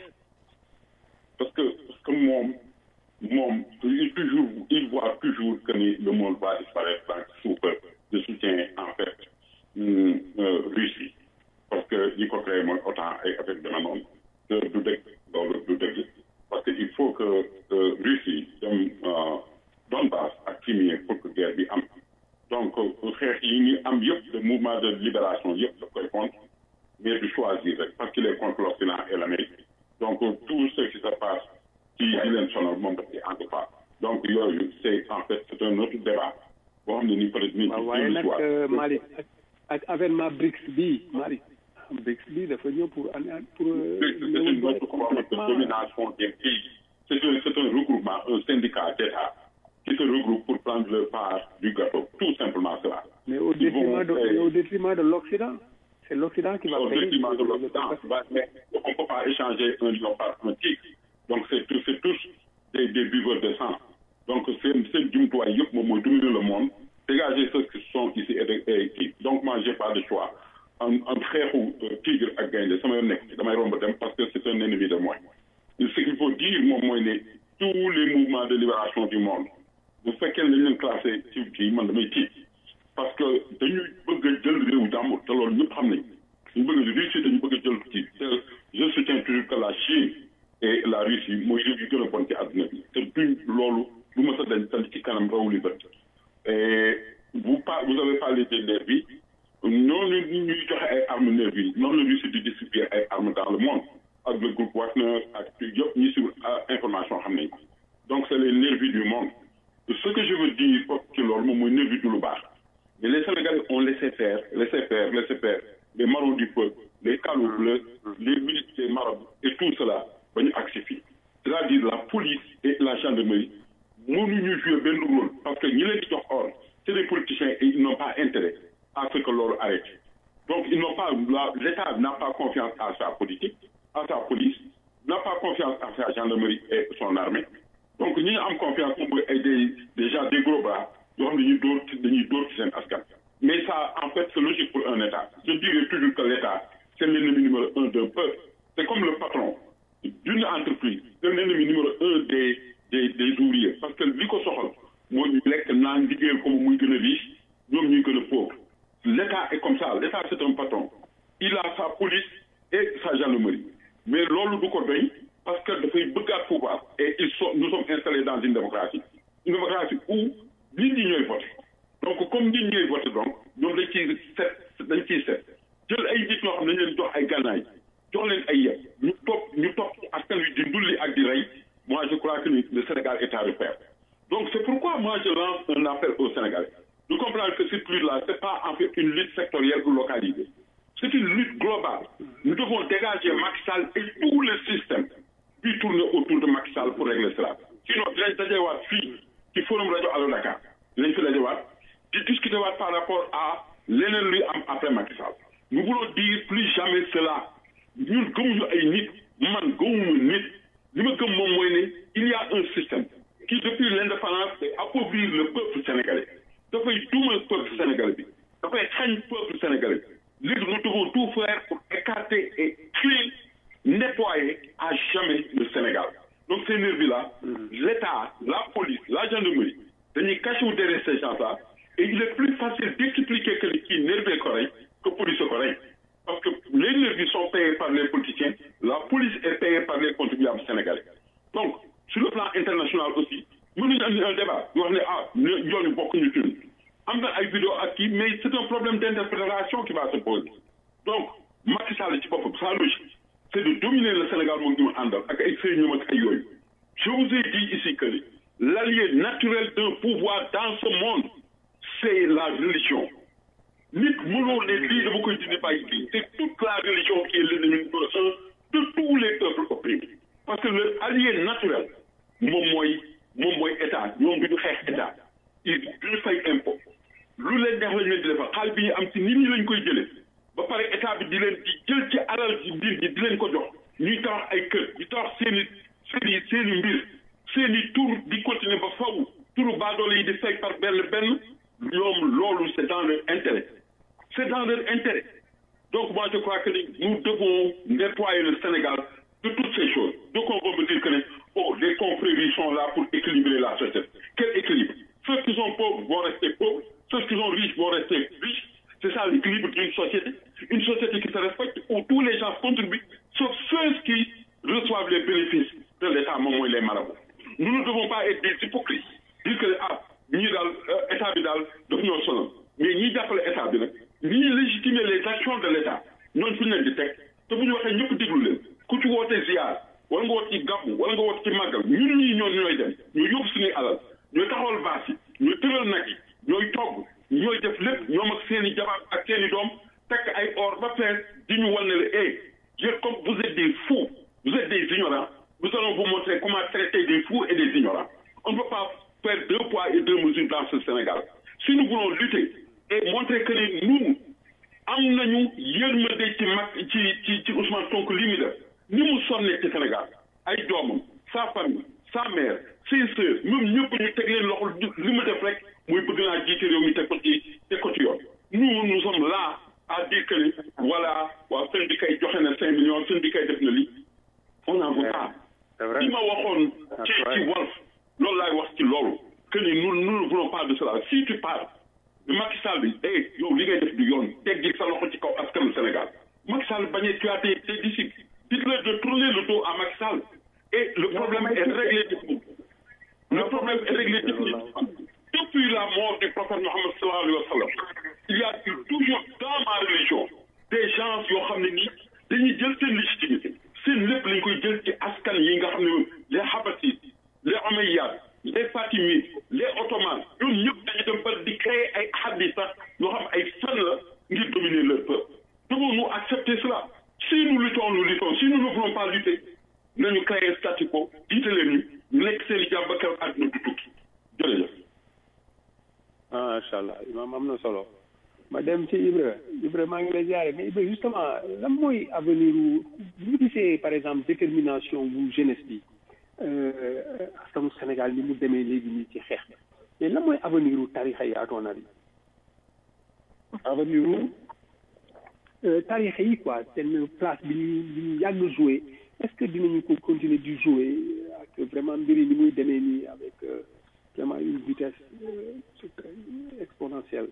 parce que parce que moom moom il toujours il voit toujours que ni le monde va disparaître dans sous peu de soutien en fait hum, euh, Russie parce que ñi ko créé mooy autant ay affaire dana noonu te du dëgg loolu du dëgg parce que il faut que euh, Russie dem euh, Donbass ak Crimée pour que guerre bi am donc xeex yi ñu am yëpp le mouvement de libération yëpp daf koy contre mais du choisir rek parce qu'il est contre l'Occident et l'Amérique donc tout ce qui se passe ci di leen sonal moom daf ci ànd pas donc yooyu c'est en fait c'est un autre débat boo xam ne ni peut-être ni waaw waaye nag euh, Malick ak ak avènement BRICS bii Malick BRICS bii dafa ñëw pour an pour. euh, c'est une autre forme de domination des pays c'est un c'est un regroupement un syndicat d'États qui se regroupe pour prendre leur part du gâteau tout simplement cela mais au Ils vont détriment de faire- mais au détriment de l'Occident c'est l'Occident qui va au payer. détriment de l'Occident. Bah, mais on ne peut pas échanger un lion par un tigre. Donc, c'est tous, c'est tous des, des buveurs de sang. Donc, c'est c'est jumtuwaay yëpp moom mooy dominer le monde, dégager ceux qui sont ici et, de, et qui. Donc, moi, j'ai pas de choix. Un, un xeexu euh, tigre ak gaynde sama yoon nekk ci damay romb dem parce que c'est un ennemi de moi. Ce qu'il faut dire moom mooy ne tous les mouvements de libération du monde bu fekkee ne dañ leen classé ci kii man damay tiit parce que dañuy bëgg a jël réew jàmbur te loolu ñëpp xam nañ ñu bëgg a Russie dañu bëgg a jël kii te je soutiens toujours que la Chine et la Russie mooy réew yu gën a bon ci àdduna bi te duñ loolu du ma sa dañ tal ci kanam raw li bët et vous par vous avez parlé des nervis noonu ñuy joxe ay armes nervis noonu la Russie di distribuer ay armes dans le monde ak le groupe Wagner ak yëpp ñi suivre information xam nañ ko donc c'est les nervis du monde ce que je veux dire foofu ci loolu moom mooy nervis du lu baax mais les Sénégalais ont laissé faire laissé faire laissé faire les marauds du peuple les calots bleus les militaires marabouts et tout cela ba ñu agsi fii c'est-à-dire la police et la gendarmerie mënuñu jouer benn rôle parce que ñi leen di jox ordre c'est des politiciens et ils n'ont pas intérêt à ce que loolu arrête donc ils n'ont pas la l'État n'a pas confiance à sa politique à sa police n'a pas confiance à sa gendarmerie et son armée donc ñi ñu am confiance moom mooy ay des déjà des gros bras yoo xam ne dañuy dóor ci dañuy dóor ci seen askan mais ça en fait c'est logique pour un État je dirais toujours que l'État c'est l'ennemi numéro un d'un peuple c'est comme le patron d'une entreprise c'est l'ennemi numéro un des des des ouvriers parce que li ko soxal moo ñu lekk naan liggéeyal ko muy gën a riche ñoom ñuy gën a pauvre l'État est comme ça l'État c'est un patron il a sa police et sa gendarmerie mais loolu du ko doy parce que dafay bëggaat pouvoir et ils sont nous sommes installés dans une démocratie une démocratie où nit ñi ñooy voté donc comme nit ñooy voté donc ñoom dañ ciy set dañ ciy set jël ay nit ñoo xam ne dañ leen jox ay gànnaay jox leen ay yet ñu topp ñu topp askan wi di ndulli ak di rey moi je crois que le Sénégal est à refaire donc c'est pourquoi moi je lance un appel au Sénégal de comprendre que cette lutte-là c'est pas en fait une lutte sectorielle ou localisée c'est une lutte globale nous devons dégager Macky Sall et tout le système puis tourner autour de Macky Sall pour régler cela sinon dinañ dajewaat fii ci forum rajo Allo Dakar dinañ fi dajewaat di discuter waat par rapport à leneen luy am après Macky Sall nous voulons dire plus jamais cela ñun gëmuñu ay nit man gëmuma nit li ma gëm moom mooy ne il y a un système qui depuis l'indépendance c'est appauvrir le peuple sénégalais dafay duumal peuple sénégalais bi dafay xañ peuple sénégalais bi léegi nous devons tout faire pour écarter et tuer nettoyer à jamais le Sénégal donc ces nervis-là l'État la police la gendarmerie dañuy cacher wu derrière ces gens-là et il est plus facile d'expliquer que kii nervis ko rey que police ko rey parce que les nervis sont payés par les politiciens la police est payée par les contribuables sénégalais donc sur le plan international aussi mënuñu andi un débat ñu wax ne ah ñooñu bokkuñu ci am na ay vidéo ak kii mais c'est un problème d'interprétation qui va se poser donc Macky Sall ci boppam sa logique c'est de dominer le Sénégal moom ñu àndal ak ay sëriñam ak ay yooyu je vous ai dit ici que l'allié naturel d'un pouvoir dans ce monde c'est la religion nit mënoo ne lii dama koy dindi bàyyi lii c'est toute la religion qui est l'ennemi numéro un de tous les peuples opprimés parce que le allié naturel moom mooy moom mooy état ñoom bi ñu xeex état il duñu fay impôt lu leen neex lañ leen di defal xaalis bi ñu am ci nit ñi lañ koy jëlee ba pare état bi di leen di jël ci alal ci mbir ñi di leen ko jox ñuy tabax ay kër di tabax seen i seen i seen i mbir seen i tur di continuer ba faw turu baadoole yi di fay par benn benn ñoom loolu c'est dans leur intérêt c'est dans leur intérêt Donc moi je crois que nous devons nettoyer le Sénégal de toutes ces choses. Donc on va me dire que les, oh, les compromis sont là pour équilibrer la société. Quel équilibre Ceux qui sont pauvres vont rester pauvres, ceux qui sont riches vont rester riches. C'est ça l'équilibre d'une société. Une société qui se respecte où tous les gens contribuent, sauf ceux qui reçoivent les bénéfices de l'État, moment et les marabouts. Nous ne devons pas être des hypocrites. Dire que, ah, ñii daal état bi daal daf ñoo sonal mais ñii jàppale état bi nag ñii légitimer les actions de l' état ñooñu fi ñu leen di teg te bu ñu waxee ñëpp déglu leen ku ci woote ziar wala nga woote ci gàmmu wala nga woote ci màggal ñun ñii ñoo ñooy dem ñooy yóbbu suñuy alal ñooy taxawal baas yi ñooy tëral nag yi ñooy togg ñooy def lépp ñoom ak seen i jabar ak seen i doom takk ay or ba fees di ñu wan ne la eh yéen comme vous êtes des fous vous êtes des ignorants nous allons vous montrer comment traiter des fous et des ignorants on ne peut pas faire deux poids et deux mesures dans ce Sénégal. Si nous voulons lutter et montrer que nous, am nañu yërmande ci mag ci ci ci Ousmane Sonko li mu def ni mu sonnee ci Sénégal ay doomam sa famille sa mère ses sœurs même ñëpp ñu teg leen loxo li mu def rek muy bëgg naa jiite réew mi teg ko ci teg ko ci yoon nous nous sommes là à dire que voilà waaw syndicat yi joxe na cinq millions syndicat yi def na lii on n'en veut pas li ma waxoon ci ci Walf loolu laay wax ci loolu que ni nous nous ne voulons pas de cela si tu parles de Macky Sall bi eh yow li ngay def du yoon teggi sa loxo ci kaw askanu Sénégal Macky Sall bañee tu as tes tes disciples dites-leur de tourner le dos à Macky Sall et le problème est réglé le problème est réglé définitivement depuis la mort du prophète Mohammed sallallahu alayhi wa sallam il y a eu toujours dans ma religion des gens yoo xam ne nii dañuy jël seen légitimité seen lépp lañ koy jël ci askan yi nga xam ne les Habassides les Omeyyades les Fatimides les Ottomans ñoom ñëpp dañu dem ba di créer ay hadis sax yoo xam ay fen la ngir dominer leur peuple devons-nous accepter cela si nous luttons nous luttons si nous ne voulons pas lutter nañu créer statu quo jiite leen ñu ñu nekk seen i jàmm ba keroog àdduna du tukki jërëjëf. macha allah imaam am na solo ma dem ci Ibra Ibra maa ngi lay ziare mais Ibra justement lan mooy avenir wu bu ñu gisee par exemple détermination bu jeunesse bi askanu Sénégal ni mu demee léegi nii ci xeex mais lan mooy avenir wu tarixa yi à ton avis. avenir wu. tarixa yi quoi seen place bi ñu bi ñu yàgg joué est ce que dinañu ko continuer di jouer ak vraiment mbir yi ni muy demee nii avec vraiment une vitesse exponentielle.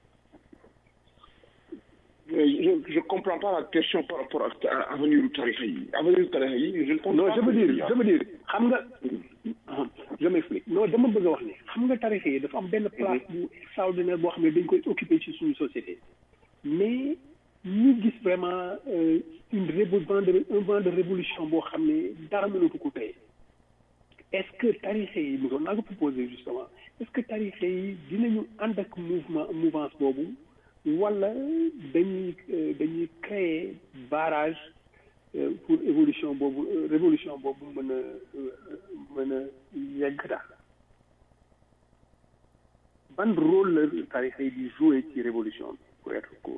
je je comprends pas la question par rapport à avenir du tarixa yi avenir du tarixa yi je ne comprends non pas je veux dire je veux dire xam nga je m'explique non dama bëgg a wax ne xam nga tarixa yi dafa am benn place bu extraordinaire boo xam ne dañ koy occuper ci suñu société mais ñu gis vraiment une révo vent de un vent de révolution boo xam ne dara mënatu ko tey est-ce que tarixa yi mu doon naa ko proposé justement est-ce que tarixa yi dinañu ànd ak mouvement mouvance boobu wala dañuy dañuy créer barrage pour évolution boobu révolution boobu mën a mën a yegg daal ban rôle la tarixa yi di jouer ci révolution bi pour être court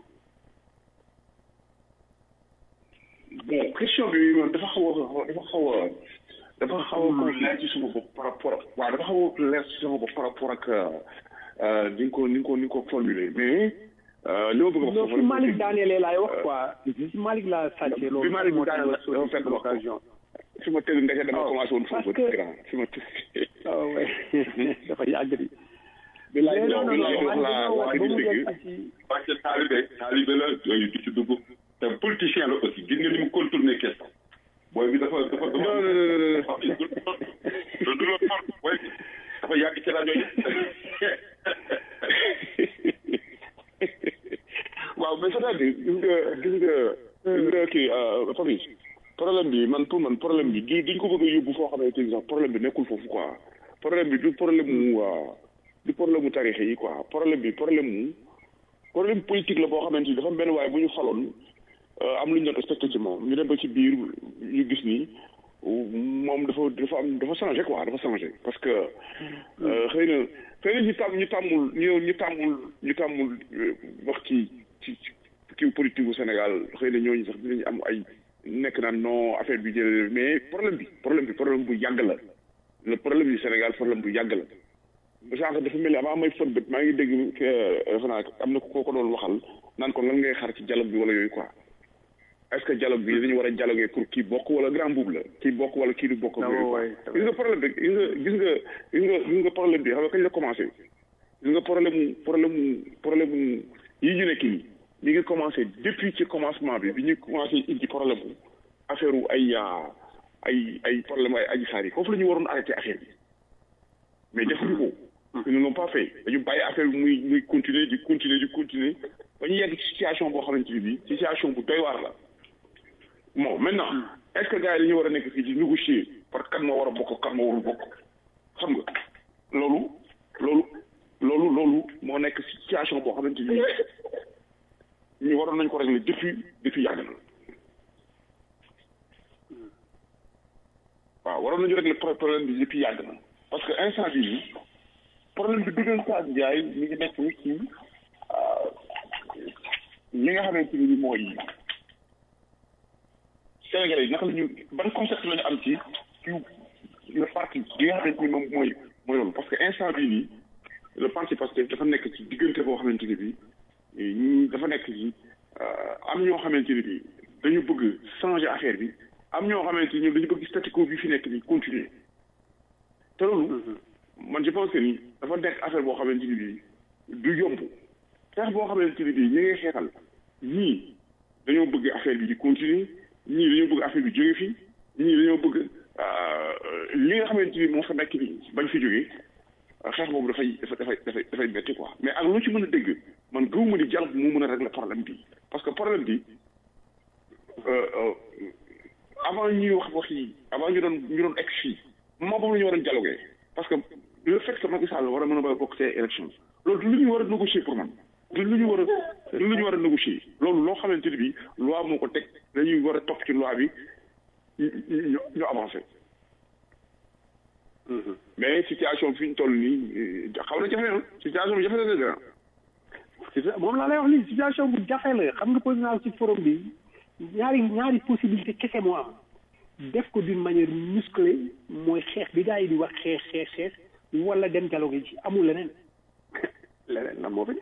bon question bi moom dafa xaw a dafa xaw a dafa xaw a leer ci sama bopp par rapport ak waaw dafa xaw a leer ci sama bopp par rapport ak ni nga ko ni nga ko ni nga ko formulé mais li ma bëgg a wax non fi Malick daanelee laay wax quoi si Malick laa sàccee loolu bi Malick daaneel dafa fekk wax occasion fi ma tëdd ndeke dama commencé woon foofu grand fi ma tëdd waaw ouais dafa yàgg di bi laay wax bi laay wax la waa di dégg parce que taalibe taalibe la yooyu du ci dugg te politicien la aussi gis nga ni mu contourné question booy bi dafa dafa dafa non non non non du la tor booy bi dafa yàgg ci rajo yi waaw mais c'est-à-dire gis nga gis nga gis nga kii Papis problème bi man pour man problème bi du duñ ko bëgg a yóbbu foo xamante ni sax problème bi nekkul foofu quoi problème bi du problème mu du problème mu tarix yi quoi problème bi problème mu problème politique la boo xamante ni dafa am benn waaye bu ñu faloon am lu ñu doon expecté ci moom ñu dem ba ci biir ñu gis ni moom dafa dafa am dafa changé quoi dafa changé parce que xëy na xëy na ñu tàmm ñu tàmmul ñu ñu tàmmul ñu tàmmul wax ci ci kii politique bu Sénégal xëy na ñooñu sax dinañu am ay nekk naan non affaire bi jëlee mais problème bi problème bi problème bu yàgg la le problème du Sénégal problème bu yàgg la sànq dafa mel ni avant may fët bët maa ngi dégg defe naa am na koo ko doon waxal naan ko lan ngay xaar ci dialogue bi wala yooyu quoi est-ce que dialogue bi dañu war a dialoguer pour kii bokk wala grand boobu la kii bokk wala kii du bokk ak yooyu quoi gis nga problème bi gis nga gis nga gis nga gis nga problème bi xam nga kañ la commencé gis nga problème problème problème yi ñu nekk nii mi ngi commencé depuis ci commencement bi bi ñu commencé indi problème bu affaire wu ay ay ay problème ay aji saar yi foofu la ñu waroon arrêté affaire bi mais defuñu ko ils ne l'ont pas fait dañu bàyyi affaire bi muy muy continuer di continuer di continuer ba ñu yegg ci situation boo xamante ni bii situation bu doy waar la bon maintenant est-ce que gars yi dañu war a nekk fii di négocier parce que kan moo war a bokk kan moo warul bokk xam nga loolu loolu loolu loolu moo nekk situation boo xamante ni ñu waroon nañ ko régler depuis depuis yàgg na waaw waroon nañu régler problème bi depuis yàgg na parce que instant bii nii problème bi dëggantaan jaay mi ngi nekk ci li nga xamante ni mooy Sénégalais yi naka la ñu ban concept la ñu am ci ci le parti bi nga xamante ni moom mooy mooy loolu parce que instant bii nii le parti parce que dafa nekk ci diggante boo xamante ni bii ñi dafa nekk ci am ñoo xamante ni bii dañu bëgg changer affaire bi am ñoo xamante ni ñoom dañu bëgg statu quo bi fi nekk ni continuer te loolu man je pense que ni dafa nekk affaire boo xamante ni bii du yomb xeex boo xamante ni bii ñi ngay xeexal ñii dañoo bëgg affaire bi di continuer ñii dañoo bëgg affaire bi jóge fi ñii dañoo bëgg li nga xamante ni moo fa nekk ni bañ fi jógee xeex boobu dafay dafay dafay dafay métti quoi mais ak lu ci mën a dégg man gëwuma ni dialogue moo mën a régler problème bi parce que problème bi avant ñuy wax wax yi avant ñu doon ñu doon egg fii moment boobu la ñu waroon dialoguer parce que le fait que Macky Sall war a mën a ba bokk see élection loolu du lu ñu war a négocier pour man du lu ñu war a du lu ñu war a négocier loolu loo xamante ni bi loi moo ko teg dañuy war a topp ci loi bi ñu ñu avancé mais situation fi ñu toll nii xaw na jafe na situation bi jafe na de grand moom laa lay wax lii situation bu jafe la xam nga posé naa ci forum bi ñaari ñaari possibilité kese moo am def ko d'une manière musclée mooy xeex bi gars yi di wax xeex xeex xeex wala dem dialogue ci amul leneen leneen lan moo fi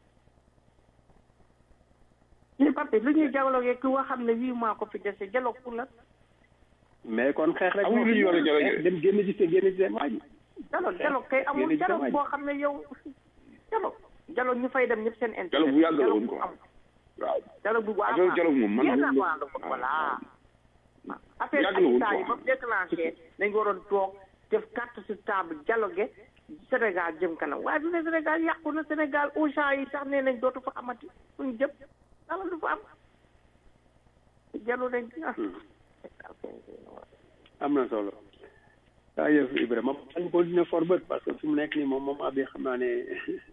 ñu papi lu ñuy dialogue ki nga xam ne huit mois ko fi dese dialogue pour la mais kon xeex rek amul lu ñu war a dialogue dem génn ci seen génn ci seen waa ji dialogue dialogue kay amul dialogue boo xam ne yow dialogue dialogue ñu fay dem ñëpp seen intérêt dialogue bu yàgg la woon quoi waaw dialogue bu waaw affaire dialogue moom man yéen moom a ko voilà affaire yàgg la woon habitat yi quoi. ba déclenché dañ waroon toog def carte sur table dialogue Sénégal jëm kanam waaye du ne Sénégal yàqu na Sénégal Auchan yi sax nee nañ dootu fa amati suñ jëm dara du fa am dialogue nañ ah am na solo daa yëf Ibrahima man continuer for bët parce que fi mu nekk nii moom moom abi xam naa ne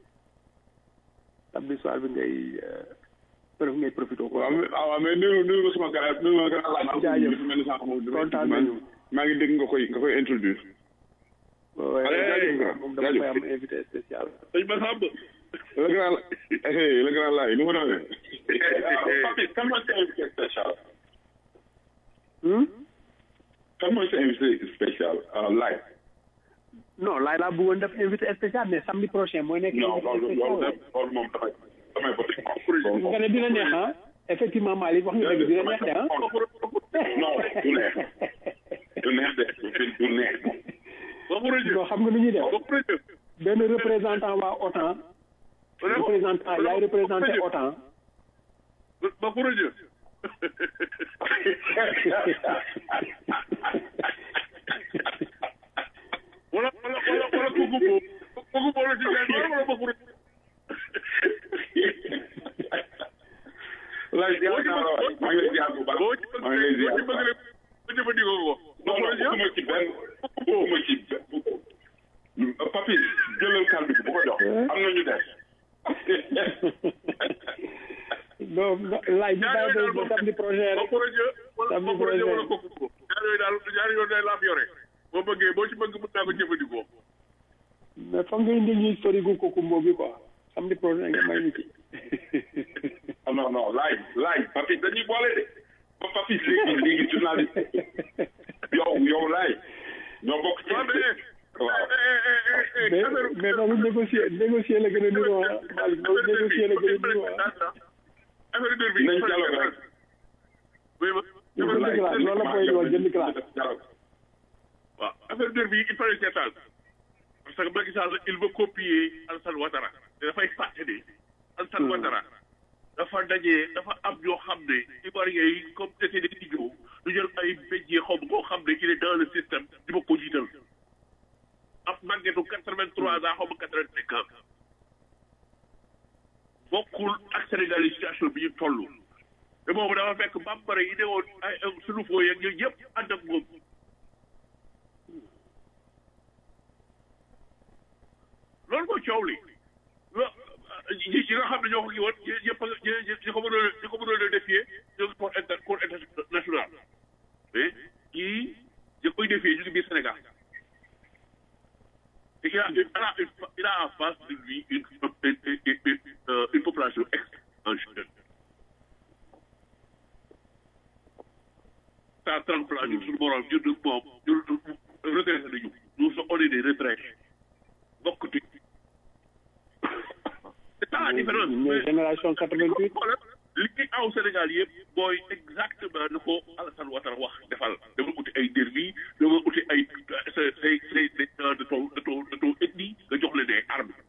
samedi soir bi ngay prof ngay profité ko waaw mais waaw mais nuyu nuyu ma sama gars nuyu ma gars laaj Jaajëf. dafa mel ni sànq moom dama- Kontaan maa ngi- nañu. maa ngi dégg nga koy nga koy introduire waaye Allez, jaajëf grand, moom dama koy jaajëf. am invité spécial sëñ Massamba le grand eh le grand laay nu mu demee Papi, kan mooy sa invité spécial Hmm? kan mooy sa invité spécial live non laay laa bëggoon def invité spécial mais samedi prochain mooy nekk non loolu invité loolu spécial de loolu moom damay damay ba nga ne dina neex ah effectivement Malick wax nga dëgg dina neex de ah non du neex du neex de du neex non xam nga nu ñuy def benn représentant waa OTAN représentant yaay représenté OTAN ba pour rajo wala wala wala wala kooku boobu kooku boobu la ci gars yi wala ba pour rajo lay ziar naa la waay maa ngi lay ziar bu baax boo ci bëgg maa ngi lay ziar boo ci bu bëgg baax rek ba jëfandikoo ko ba non pour non rajo bëgguma ci benn bëgguma ci benn papi jëlal kàddu bi bu ko jox am na ñu des non laay bi ñaar bàyyi yooyu daal ba moom samedi prochain ba rek pour rajo wala Samedi ba pour rajo wala prochain. kooku boobu ñaar yooyu daal ñaar yooyu day laaf yore boo bëggee boo ci bëgg mën naa ko jëfandikoo mais foog nga indi ñuy sori gu kooku mboo bi quoi samedi prochain nga may ñu ci ah non non laaj laaj papi dañuy boole de ba papi léegi léegi journaliste yow yow laaj ñoo bokk ci waaw mais waaw mais mais mais boobu négocier négocier la gën a niroo ah Malick boobu négocier la gën a niroo ah. affaire dër bi nañ dialogue rek. oui ma jënd classe loolu la koy wax jënd classe. waaw affaire dër bi il fallait seetaan parce que Macky Sall il veut copier Alassane Ouattara te dafay fàtte ne Alassane Ouattara dafa dajee dafa am ñoo xam ne Ivoiriens yi comme c'était des idiots ñu jël ay béjjee xaw ma koo xam ne il est dans le système di ma ko jiital ab màggetu quatre-vingt-trois ans xaw ma quatre-vingt-cinq ans bokkul ak Sénégal yi situation bi ñu toll te boobu dafa fekk bambara yi ne woon ay sunu foo yeeg yooyu yëpp ànd ak moom loolu mooy coow li lo ñi ñi nga xam ne ñoo ko kii woon ñi ñëpp a ñi ñi ko mënoon a ñi ko mënoon a défier ñoo ngi cour inter cour international mais kii ñi koy défier ñu ngi biir Sénégal et il a il a il a en face de lui une une une une, euh, une population extrêmement jeune. ça trempe là ñun suñu borom ñun moom ñun retraité nañu nous sommes on est des retraités bokkatuñ. c'est ça la différence. ñooy génération 88. li ci aw Sénégal yëpp mooy exactement ni ko Alassane Ouattara wax defal dama uti ay derbi dama uti ay say say say des gens de ton de ton de ton ethnie nga jox leen ay armes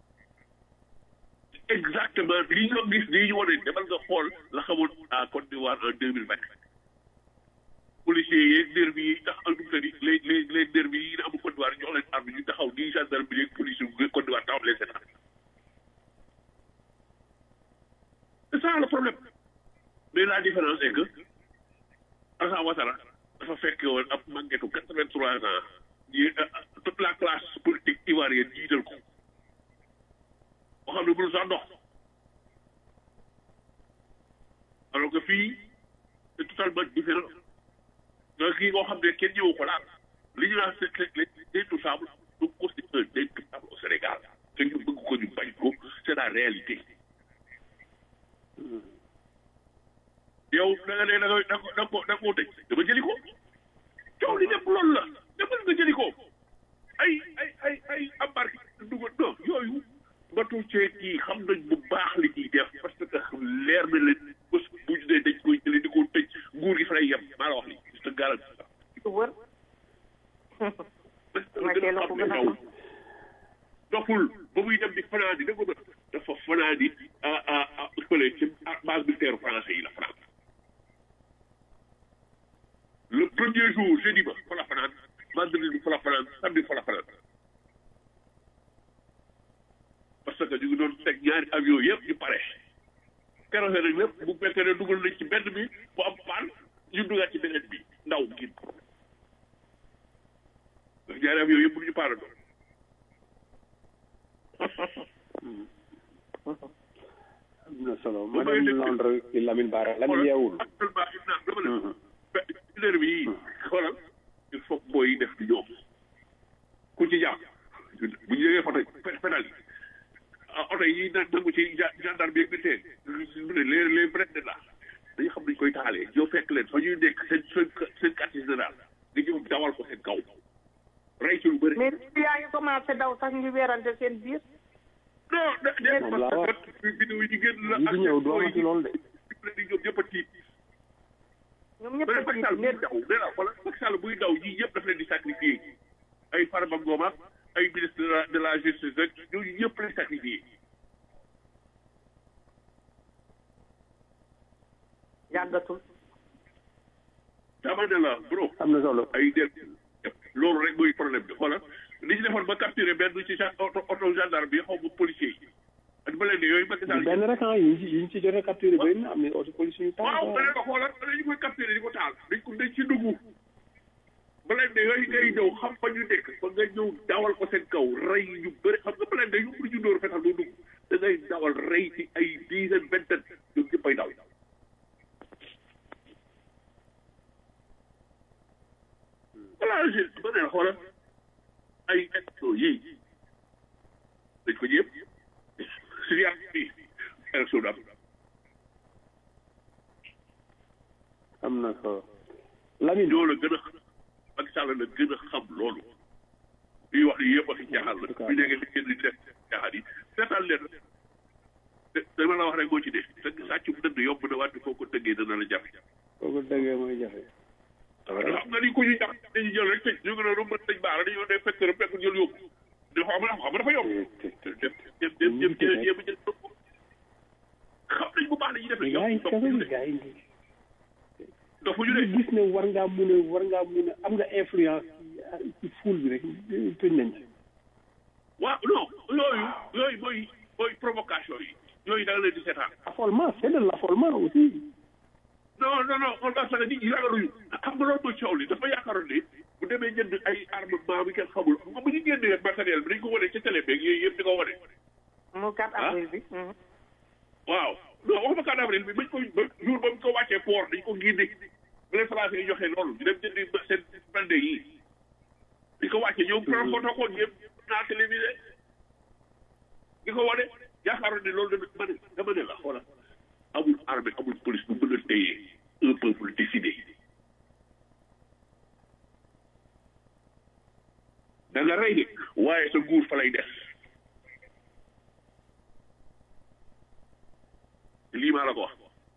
exactement li nga gis nii ñu wane demal nga xool la xamoon à Côte d'Ivoire en deux mille vingt policiers yeeg derbi yi tax ak dugub les les les derbi yi amul Côte d'Ivoire jox leen armes ñu taxaw nii gendarme bi yeeg police yu Côte d'Ivoire taxaw leen seetaan c'est ça le problème mais la différence est que Alassane Ouattara dafa fekk woon ab màggetu quatre-vingt-trois ans yi toute la classe politique ivoirienne jiital ko boo xam ne mënu sax dox alors que fii c'est totalement différent donc kii ngoo xam ne kenn ñëwu ko laal li ñu naan c'est l'intouchable du constitue un intouchable au Sénégal te ñu bëgg ko ñu bañ ko c'est la réalité yow da nga ne da nga da nga ko da nga koo tëj dama jëli ko coow li lépp loolu la demal nga jëli ko ay ay ay ay embarqué dugal non yooyu batu ceeb yi xam nañ bu baax li ciy def parce que leer na leen bés bu ñu nee dañ koy jëli di ko tëj nguur gi fa lay yem maa la wax li c'est garanti wër doxul ba muy dem di fanaan di dégg nga dafa fanaan di ah ah ah fële ci base militaire français yi la France le premier jour jeudi ba fa la fanaan vendredi bi fa la fanaan samedi fa la fanaan parce que ñu ngi doon teg ñaari avion yëpp ñu pare keroog nag lépp bu fekkee ne dugal nañ ci benn bi bu am paan ñu dugaat ci beneen bi ndaw gin ñaari avion yëpp ñu paara doon am na solo madame Londres ci Lamine Bara lan yeewul. actuellement il naa dama ne leer bi xoolal il faut booy def di ñoom ku ci jàpp bu ñu jógee photo pédal yi oto yi na nangu ci gendarme bi militaire les les vrais de là dañu xam nañ koy taalee ñoo fekk leen fa ñuy nekk seen seen seen quartier général nga ñëw dawal ko seen kaw rey ci lu bëri mais yaa ngi commencé daw sax ñu weerante seen biir. non de moom laa wax vidéo yi génn la yi di ñëw du amati loolu de. di ñoom ñëpp a tiit ñoom ñëpp mais a Macky tiit Sall buy mais daw nee naa wala Macky Sall buy daw ñii ñëpp daf leen di sacrifier ay Farba Ngom ak ay ministre de la de la justice rek ñooñu ñëpp lay sacrifier yàggatul. dama ne la bro am na solo. ay del loolu rek mooy problème bi xoolal li ñu defoon ba capturé benn ci gen- auto auto gendarme bi xaw ma policier yi ak ba leen ne yooyu Macky Sall benn rek ah yi ñu ci yi ñu ci jot a capturé bëri na am na aussi police yu taal. waaw ba leen ko xoolal dañu koy capturé di ko taal dañ ko dañ ci dugg ba leen ne yooyu ngay ñëw xam fa ñu nekk ba nga ñëw dawal ko seen kaw rey ñu bëri xam nga ba leen ne yu pour ñu dóor fetal doo dugg da ngay dawal rey ci ay dizaine vingtaine ñoom ñëpp ay daw voilà je ba ne xoolal ay élection yii dañ ko ñëpp situation bi élection du am am na solo. Lamine ñoo la gën a xam Macky Sall la gën a xam loolu li wax ni yëpp ak caaxaan la bu nekkee di génn di def caaxaan yi seetaan leen te dama la wax rek moo ci dee te sàccum dënd yomb na wante foo ko tëggee dana la jafe foo ko dëggee mooy jafe xam nga ni ku ñu jàpp dañuy jël rek tëj ñu ngi doon mën tëj baara dañoo dee fekk rek fekk jël yóbbu di xam nga xam nga dafa yomb dem dem dem dem jël jéem a jël xam nañ bu baax la ñuy def gaa yi kaso bi gaa yi dofu ñu de gis ne war ngaa mun a war ngaa mun a am nga influence ci foule bi rek tëj nañ ci waaw non yooyu yooyu mooy mooy provocation yi yooyu da nga leen di seetaan affolement c'est de l'affolement aussi non non non on va sax nit ñi ragaluñu xam nga loolu mooy coow li dafa yaakaaroon ne bu demee jënd ay armement bi kenn xamul xam nga bu ñu génnee matériel bi dañ ko wane ci télé beeg yooyu yëpp di ko wane. mu 4 avril bi. waaw non waxuma 4 avril bi bañ ko ba jour ba mu ko wàccee port dañ ko génne bu leen français yi joxee loolu ñu dem jëndi seen blindé yi di ko wàccee ñoom pro photo ko yëpp naa télévisé di ko wane yaakaaroon ne loolu dama ne dama ne la xoolal amul armée amul police bu mën a téye un peuple décidé da nga rey de waaye sa nguur fa lay des lii maa la ko wax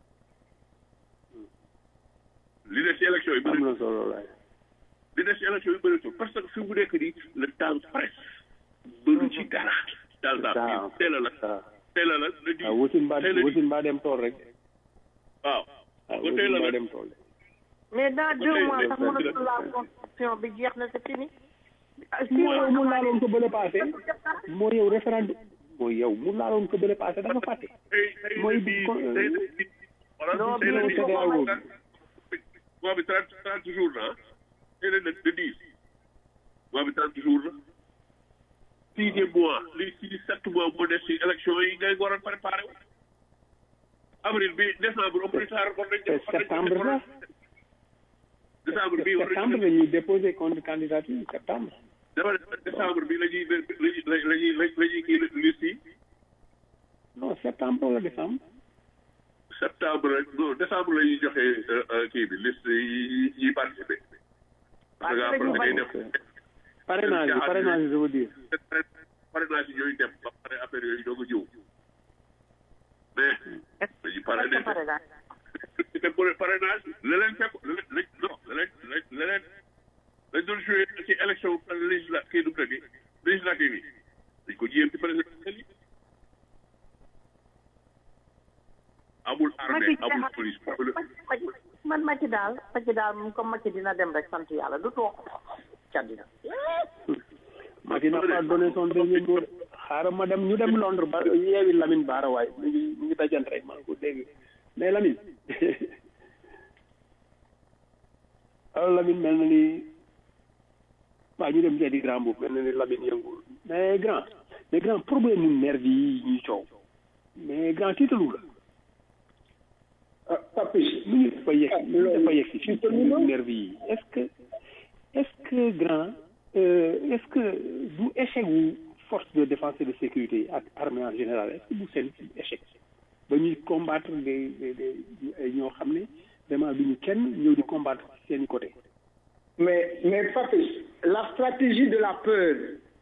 li des ci élection yi am na solo laay li des ci élection yi bëri parce que fi mu nekk nii le temps presse bëru ci dara daal daal teel a la teel a la la di waaw wusin mbaa wusin mbaa dem tool rek waaw waaw ko wusin teel a mbaa la dem tool mais dans deux tey- mois tey- sax mënatul la constitution bi jeex na c'est fini. moo yow mu laaloon ko bële passé moo yow référendum moo yow mu laaloon ko bële passé dafa fàtte tey tey mooy bii ko- tey bii voilà non, tey la bii bii CEDEAO moom bi. mois bi trente trente jours la ah tey la le dix mois bi trente jours la sixième mois li six sept mois moo des ci élection yi ngay war a préparé wu avril bi décembre au plus tard war nañ c'est septembre la décembre bi war septembre nañ la ñuy déposer contre candidature septembre dama ne décembre bi la ñuy la ñuy la ñuy la ñuy kii liste yi non septembre wala décembre septembre rek non décembre la ñuy joxe kii bi liste yi yi participé. parce que après da ngay def parrainage bi parrainage bi je veux dire parrainage yi yooyu dem ba pare affaire yooyu doog a ñëw mais dañuy parrainé te pour parrainage leneen fekk leneen non leneen leneen dañ doon joué ci élection législa kii nu mu tëddee législative yi dañ ko jiyee ci présidentielle yi amul armée amul police man Macky daal Macky daal moom comme Macky dina dem rek sant yàlla du toog ca dina. Macky n'a pas donné son dernier mot xaaral ma dem ñu dem Londres ba yeewi Lamine Bara waay mu ngi mu ngi dajante rek maa ngi ko dégg mais Lamine alors Lamine mel na ni waaw ñu dem seeti grand boobu mel na ni Lamine yëngul mais grand mais grand problème mu nervi yi ñuy coow mais grand tiitalu la Papis mu ngi dafa yegg mu ngi dafa yegg si ci nervi yi est-ce que est-ce que grand euh, est-ce que du échec wu force de défense et de sécurité ak armée en général est-ce que du seen échec ba ñuy combattre des des des ñoo xam ne vraiment du ñu kenn ñëw di combattre seen i côté mais mais Papis la stratégie de la peur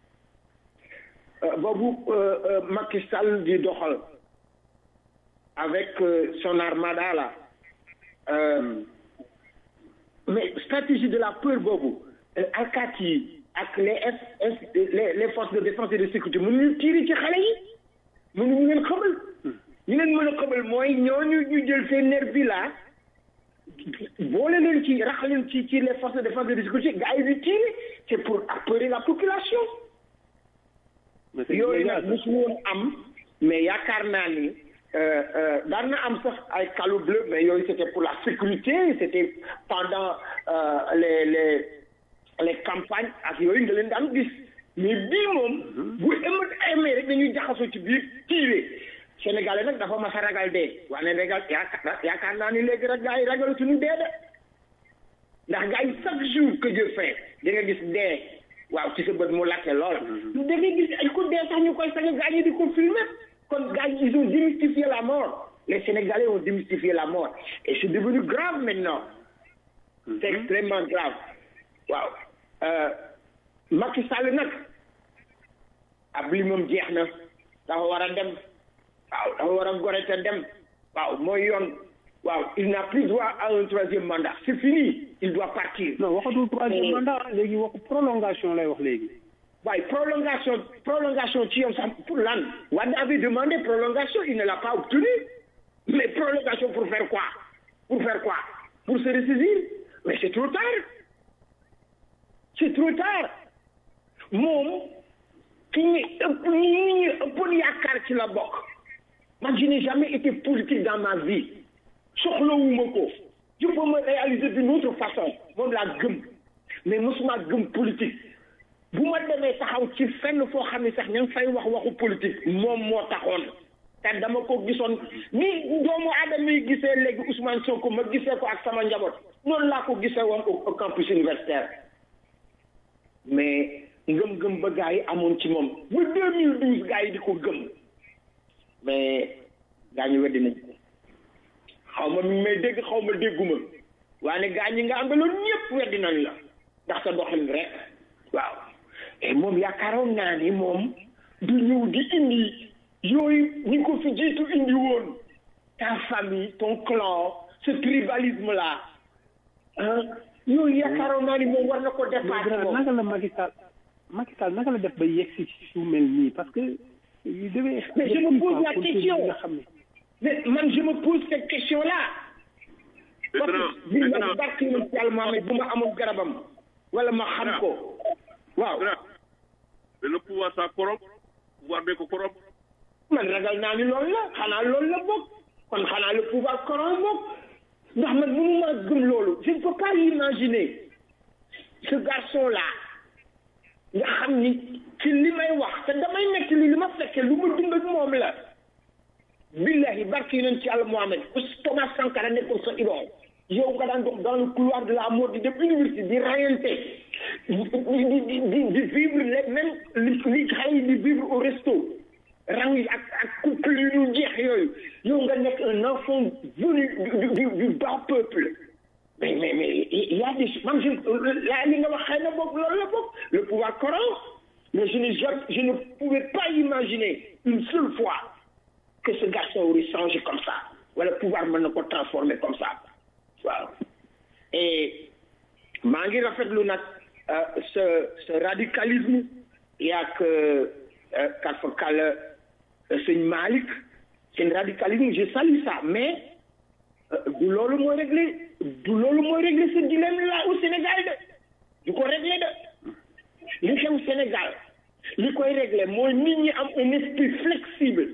euh, boobu euh, euh, Macky Sall di doxal avec euh, son armada là euh, mais stratégie de la peur boobu euh, alkaati yi ak les F F les les forces de défense et de sécurité mënuñu tiiri ci xale yi mënuñu leen xamal ñu leen mën a xamal mooy ñooñu ñu jël seen nervi là boole leen ci rax leen ci ci les forces de défense et de sécurité gars yi di tiiri c'est pour apeurer la population mais c'est yooyu illégal, nag mosu woon am mais yaakaar naa ni euh, euh, daan na am sax ay calu bleu mais yooyu c'était pour la sécurité c'était pendant euh, les les les campagnes ak yooyu nga leen daan gis mais bii moom bu émat amee rek dañuy jaxasoo ci biir tiire sénégalais nag dafa mas a ragal dee waaye ragal yaakaar yaakaar naa ni léegi rek gars yi ragalatuñu dee de ndax gars yi chaque jour que Dieu fait da nga gis dee waaw ci sa bët mu lakke lool da nga gis ay ko dee sax ñu koy sañ gars yi di ko filmer kon gars yi ils ont démystifié la mort les Sénégalais ont démystifié la mort et c'est devenu grave maintenant c'est extrêmement grave waaw euh, Macky Sall nag ab li moom jeex na dafa war a dem waaw dafa war a gore te dem waaw mooy yoon waaw il n'a plus droit à un troisième mandat c'est fini il doit partir non waxatul troisième mandat léegi waxu prolongation lay wax léegi waaye prolongation prolongation ci yow sax pour lan Wade avait demandé prolongation il ne l'a pas obtenu mais prolongation pour faire quoi pour faire quoi pour se ressaisir mais c'est trop tard c'est trop tard moom ki ñu ëpp ñi ñu ëppoon yaakaar ci la bokk man je n'ai jamais été politique dans ma vie soxlawuma ko je peux me réaliser d'une autre façon moom laa gëm mais mosuma gëm politique bu ma demee taxaw ci fenn foo xam ne sax ña ngi fay wax waxu politique moom moo taxoon te dama ko gisoon ni doomu aadama yi gisee léegi Ousmane Sonko ma gisee ko ak sama njaboot noonu laa ko gisee woon au campus universitaire mais ngëm-ngëm ba gars yi amoon ci moom ba 2012 gars yi di ko gëm mais gaa ñu weddi nañ ko xaw ma mi may dégg xaw ma dégguma waaye gaa ñi nga àndaloon ñëpp weddi nañ la ndax sa doxalin rek waaw et moom yaakaaroon naa ni moom du ñëw di indi yooyu ñi ko fi jiitu indi woon ta famille ton clan ce tribalisme là ah yooyu yaakaaroon naa ni moom war na ko dépasser moom naka la Macky Sall Macky Sall naka la def ba yegg si su mel nii parce que il devait mais je me pose la question mais man je me pose cette question là parce que bi ma barke na ci yàlla Mohamed bu ma amul garabam wala ma xam ko waaw mais le pouvoir ça corrompt pouvoir bee ko corrompt man ragal naa ni loolu la xanaa loolu la bokk kon xanaa le pouvoir corrompt bokk ndax man mënu ma gëm loolu je ne peux pas imaginer ce garçon là nga xam ni ci li may wax te damay nekk li li ma fekkee lu ma dund ak moom la billahi barki nañ ci yàlla Mohamed Thomas Sankara nekkoon sa idole yow nga daan dox dans le couloir de la mort di dem université di rayante di di di di vivre les même li li xale yi di vivre au resto rang yi ak ak couple yu ñu jeex yooyu yow nga nekk un enfant venu du du du bas peuple mais mais mais il y a des man je la li nga wax xëy na boog loolu la boog le pouvoir corrompt mais je ne je ne pouvais pas imaginer une seule fois que ce garçon aurait changé comme ça wala pouvoir mën na ko transformer comme ça waaw et maa ngi rafetlu nag ce ce radicalisme yaak kat fa kàll sëñ Malick seen radicalisme je salue ça mais du loolu mooy régler du loolu mooy régler ce dilemme là au Sénégal de du ko régler de li xew Sénégal li koy régler mooy nit ñi am un esprit flexible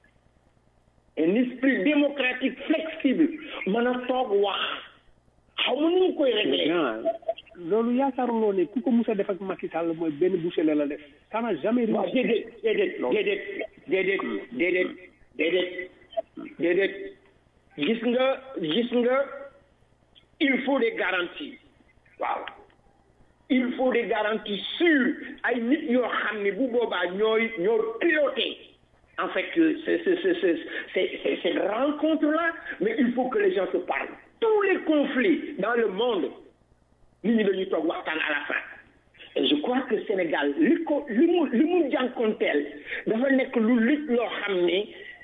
un esprit démocratique flexible mën a toog wax xaw ma nu ñu koy régler loolu yaakaaruloo ne ku ko mus a def ak Macky Sall mooy benn boucher la la def ça n'a jamais waaw déedéet déedéet déedéet déedéet déedéet déedéet déedéet gis nga gis nga il faut des garanties waaw il faut des garanties sûres ay nit yoo xam ne bu boobaa ñooy ñoo piloté en fait c'est c'est c'est c'est cette rencontre là mais il faut que les gens se parlent tous les conflits dans le monde nit ñi dañuy toog waxtaan à la fin et je crois que Sénégal li ko li mu li mu jànkonteel dafa nekk lu lit loo xam ne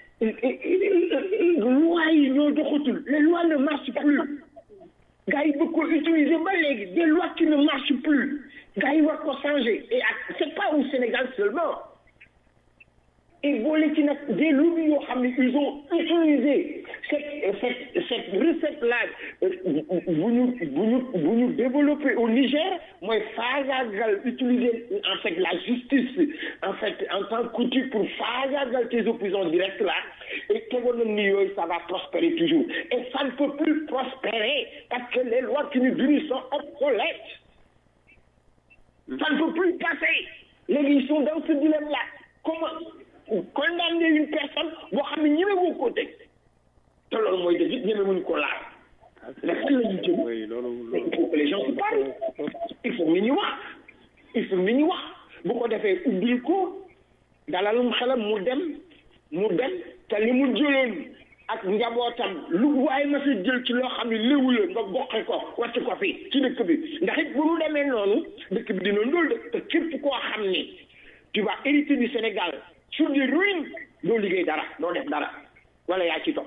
lois yi ñoo doxatul les lois ne marchent plus gars yi bëgg ko utiliser ba léegi des lois qui ne marchent plus gars yi war ko changer et c'est pas au Sénégal seulement et boole ci nag des lobbies yoo xam ne ils ont utilisé cette cette cette recette là bu ñu bu ñu bu ñu développé au Niger mooy faagaagal utiliser en fait la justice en fait en tant qu'outil pour faagaagal tes opposants directs là et tegoon na ni yooyu ça va prospérer toujours et ça ne peut plus prospérer parce que les lois qui nous unissent sont obsolètes ça ne peut plus passer léegi ils sont dans ce dilemme là comment condamner une personne boo xam ne ñeme woo koo teg te loolu mooy dëgg it ñeme wuñu ko laal mais fan la ñu jëm il faut que les gens se parlent il faut nit ñi wax il faut nit ñi wax bu ko defee ubbil ko dalalum xelam mu dem mu dem te li mu jëloon ak njabootam lu waaye ma fi jël ci loo xam ne léwu la nga boqe ko wàcc ko fi ci dëkk bi ndax it bu ñu demee noonu dëkk bi dina ndóol de te képp koo xam ni tu vas hériter du Sénégal sur des ruines doo liggéey dara doo def dara wala yaa ci topp